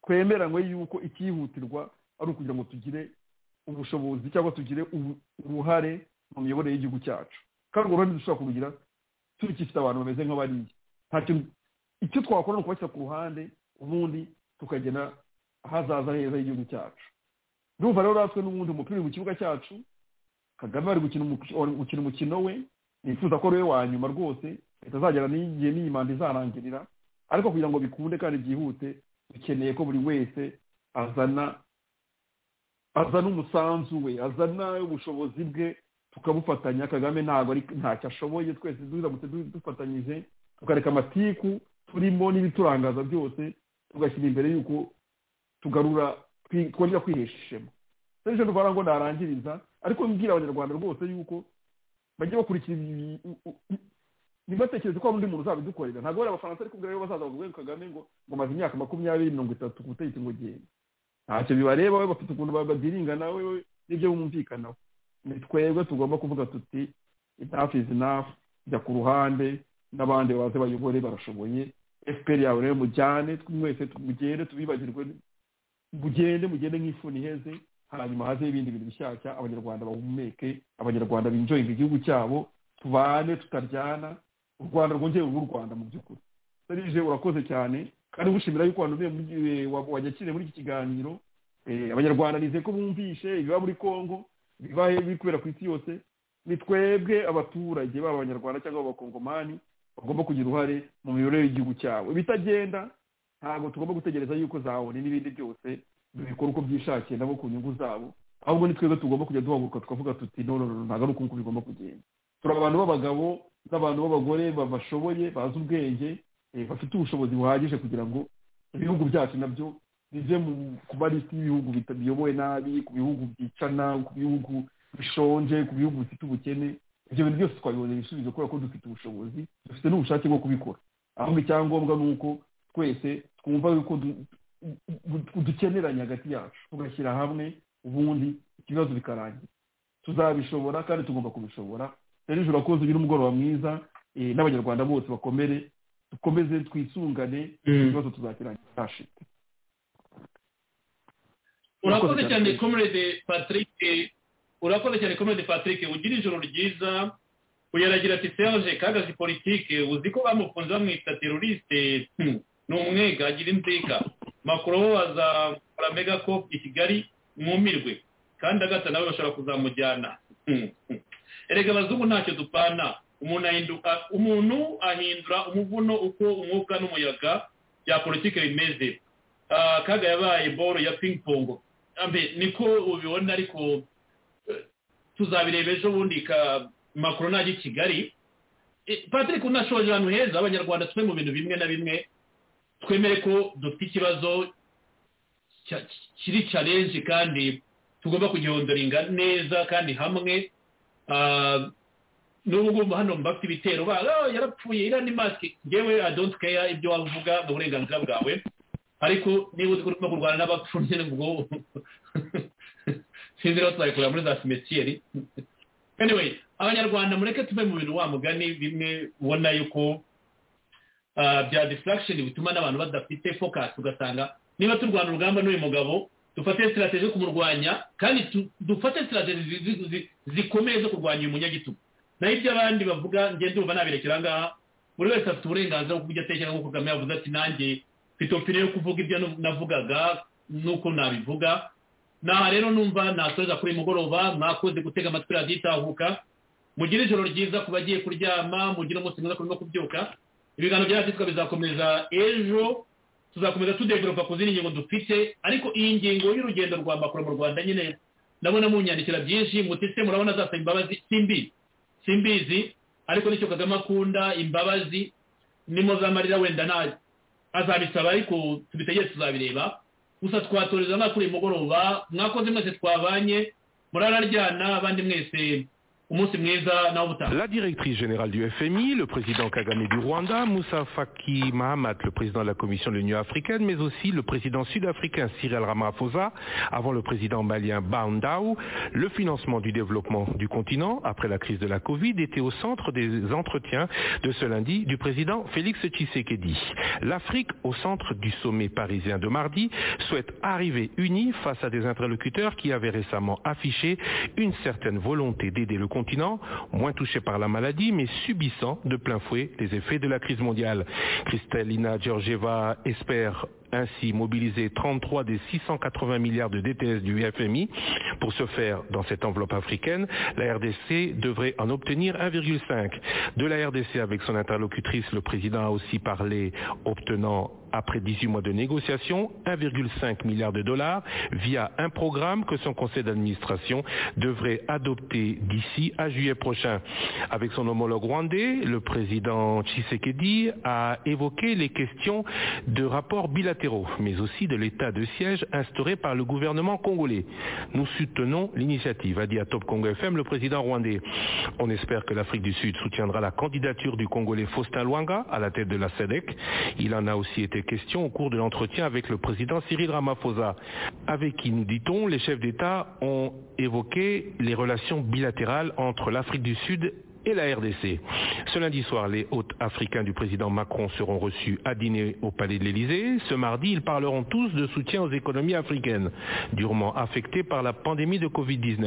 twemeranywe yuko icyihutirwa ari ukugira ngo tugire ubushobozi cyangwa tugire uruhare mu miyoborere y'igihugu cyacu kandi urwo ruhare dushobora kurugira turikifite abantu bameze nk'abariya nta kintu icyo twakora ni ukubashyira ku ruhande ubundi tukagena ahazaza heza h'igihugu cyacu ndumva rero natwe n'ubundi umupira uri mu kibuga cyacu kagame ari gukina umukino we nifuza ko ariwe wa nyuma rwose bitazagera n'igihe n'iyi manda izarangirira ariko kugira ngo bikunde kandi byihute dukeneye ko buri wese azana azana umusanzu we azana ubushobozi bwe tukabufatanya kagame ntabwo ntacyo ashoboye twese turamutse dufatanyije tukareka amatiku turimo n'ibiturangaza byose tugashyira imbere y'uko tugarura twongera kwihesha ishema ejo ndwara ngo narangiriza ariko mbwira abanyarwanda rwose yuko bajye bakurikira ntibatekereze ko hari undi muntu uzabidukorera ntabwo bari abafaransa ariko ubwo bazaza bavuga ngo kagame ngo ngo maze imyaka makumyabiri mirongo itatu ku butegetsi ngo genda ntacyo bibareba we bafite ukuntu babyiringa nawe n'ibyo bumvikanaho ni twebwe tugomba kuvuga tuti enough is enough jya ku ruhande n'abandi baze bayobore barashoboye efuperi yawe rero mujyane mwese mugende tubibagirwe mugende mugende nk'ifuni iheze hanyuma haze ibindi bintu bishyashya abanyarwanda bahumeke abanyarwanda binjoyinga igihugu cyabo tubane tutaryana u rwanda rwongeye ubu rwanda mu by'ukuri serije urakoze cyane kandi gushimira yuko wajya wakiriye muri iki kiganiro abanyarwanda nizeye ko bumvishe ibiba muri congo ibiba biri kubera ku isi yose ni twebwe abaturage baba abanyarwanda cyangwa abakongomani bagomba kugira uruhare mu miyoborere y'igihugu cyabo ibitagenda ntabwo tugomba gutegereza yuko zawone n'ibindi byose bikora uko byishakiye nabo ku nyungu zabo ahubwo ni twebwe tugomba kujya duhaguruka tukavuga tuti no ntabwo ari uko bigomba kugenda turi abantu b'abagabo n'abantu b'abagore bashoboye bazi ubwenge bafite ubushobozi buhagije kugira ngo ibihugu byacu nabyo bive ku malisi y'ibihugu biyobowe nabi ku bihugu byicana ku bihugu bishonje ku bihugu bifite ubukene ibyo bintu byose twabibonye ibisubizo kubera ko dufite ubushobozi dufite n'ubushake bwo kubikora ahubwo icyangombwa ni uko twese twumva yuko dukeneranye hagati yacu tugashyira hamwe ubundi ikibazo bikarangira tuzabishobora kandi tugomba kubishobora rero ijoro urakoze ugira umugoroba mwiza n'abanyarwanda bose bakomere dukomeze twisungane ikibazo tuzakirangira cyashite urakoze cyane komerede patrick urakoze cyane komerede patrick ugira ijoro ryiza uyaragira ati serge kagazi politike uzi ko bamukunze bamwita teroriste ni umwega agira inzika makuru waza mega ko i kigali mwumirwe kandi agata nawe bashobora kuzamujyana erega abazungu ntacyo dupana umuntu ahinduka umuntu ahindura umuvuno uko umwuka n'umuyaga bya politiki bimeze kaga yabaye boro ya pingpongo niko ubibona ariko tuzabireba ejo bundi ka makuru najya i kigali patrick unashoje ahantu heza abanyarwanda twe mu bintu bimwe na bimwe twemere ko dufite ikibazo kiri challenge kandi tugomba kugihodoringa neza kandi hamwe n'ubu ngubu hano mbafite ibitero baga yarapfuye iriya ni masike ngewe adonti keya ibyo wavuga ni uburenganzira bwawe ariko niba uzi ko urimo kurwana n'abapfubyi ubwo sinzi rero tuzayikorera muri za simetiyeri anyway abanyarwanda mureke tuve mu bintu wa mugani bimwe ubona yuko bya distraction bituma n'abantu badafite focus ugasanga niba turwana urugamba n'uyu mugabo dufate sitirateji zo kumurwanya kandi dufate sitirateji zikomeye zo kurwanya uyu munyagitugu naho ibyo abandi bavuga ngende urumva nabirekera ngaha buri wese afite uburenganzira bwo kubyo atekereza nk'uko kagame yavuze ati nanjye mfite opinion yo kuvuga ibyo navugaga n'uko nabivuga naha rero numva nasoreza kuri mugoroba mwakoze gutega amatwi radiyo itahuka mugire ijoro ryiza ku bagiye kuryama mugire umunsi mwiza kurimo kubyuka ibiganiro by'abatitwa bizakomeza ejo tuzakomeza tudeveropa ku zindi ngingo dufite ariko iyi ngingo y'urugendo rwa makuru mu rwanda nyine ndabona munyandikira byinshi mutise murabona azasaba imbabazi simbizi simbizi ariko nicyo kagame akunda imbabazi nimo zamarira wenda nta azabisaba ariko tubitegere tuzabireba gusa twatoreza mwaka uyu mugoroba mwakoze mwese twabanye murararyana abandi mwese La directrice générale du FMI, le président Kagame du Rwanda, Moussa Faki Mahamat, le président de la Commission de l'Union africaine, mais aussi le président sud-africain Cyril Ramaphosa, avant le président malien Bandao, le financement du développement du continent après la crise de la Covid était au centre des entretiens de ce lundi du président Félix Tshisekedi. L'Afrique, au centre du sommet parisien de mardi, souhaite arriver unie face à des interlocuteurs qui avaient récemment affiché une certaine volonté d'aider le continent continent, moins touché par la maladie, mais subissant de plein fouet les effets de la crise mondiale. Kristalina Georgieva espère ainsi mobiliser 33 des 680 milliards de DTS du FMI. Pour ce faire, dans cette enveloppe africaine, la RDC devrait en obtenir 1,5. De la RDC avec son interlocutrice, le président a aussi parlé, obtenant après 18 mois de négociations, 1,5 milliard de dollars via un programme que son conseil d'administration devrait adopter d'ici à juillet prochain. Avec son homologue rwandais, le président Tshisekedi a évoqué les questions de rapports bilatéraux bilatéraux, mais aussi de l'état de siège instauré par le gouvernement congolais. Nous soutenons l'initiative, a dit à Top Congo FM le président rwandais. On espère que l'Afrique du Sud soutiendra la candidature du Congolais Faustin Luanga à la tête de la SEDEC. Il en a aussi été question au cours de l'entretien avec le président Cyril Ramaphosa, avec qui, nous dit-on, les chefs d'État ont évoqué les relations bilatérales entre l'Afrique du Sud et la RDC. Ce lundi soir, les hôtes africains du président Macron seront reçus à dîner au Palais de l'Élysée. Ce mardi, ils parleront tous de soutien aux économies africaines, durement affectées par la pandémie de Covid-19.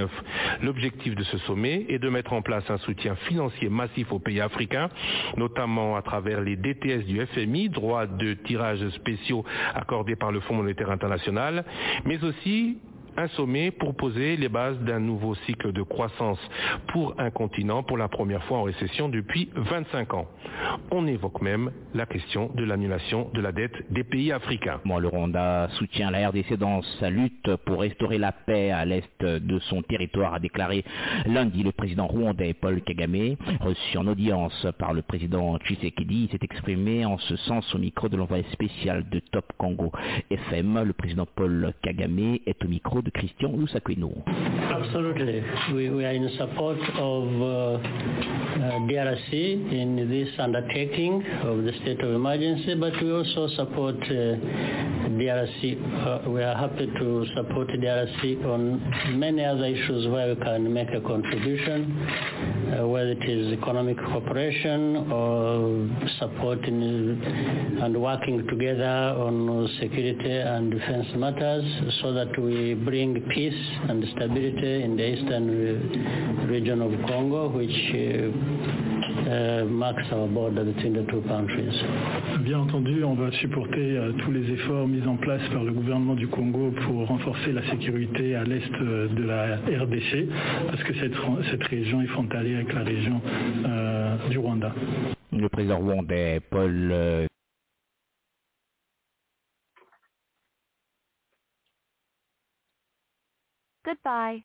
L'objectif de ce sommet est de mettre en place un soutien financier massif aux pays africains, notamment à travers les DTS du FMI, droits de tirage spéciaux accordés par le Fonds monétaire international, mais aussi un sommet pour poser les bases d'un nouveau cycle de croissance pour un continent pour la première fois en récession depuis 25 ans. On évoque même la question de l'annulation de la dette des pays africains. Bon, le Rwanda soutient la RDC dans sa lutte pour restaurer la paix à l'est de son territoire, a déclaré lundi le président rwandais Paul Kagame, reçu en audience par le président Tshisekedi. Il s'est exprimé en ce sens au micro de l'envoyé spécial de Top Congo FM. Le président Paul Kagame est au micro de Christian Loussakweno. Absolutely. We, we, are in support of uh, uh, DRC in this undertaking of the state of emergency, but we also support uh, DRC. we are happy to support DRC on many other issues where we can make a contribution. Uh, whether it is economic cooperation or support in, and working together on security and defense matters so that we bring peace and stability in the eastern region of Congo, which uh, uh, marks our border between the two countries. Bien entendu, on va supporter tous les efforts mis en place par le gouvernement du Congo pour renforcer la sécurité à l'est de la RDC, parce que cette, cette région est frontalière avec la région euh, du Rwanda. Le président rwandais Paul euh... Goodbye.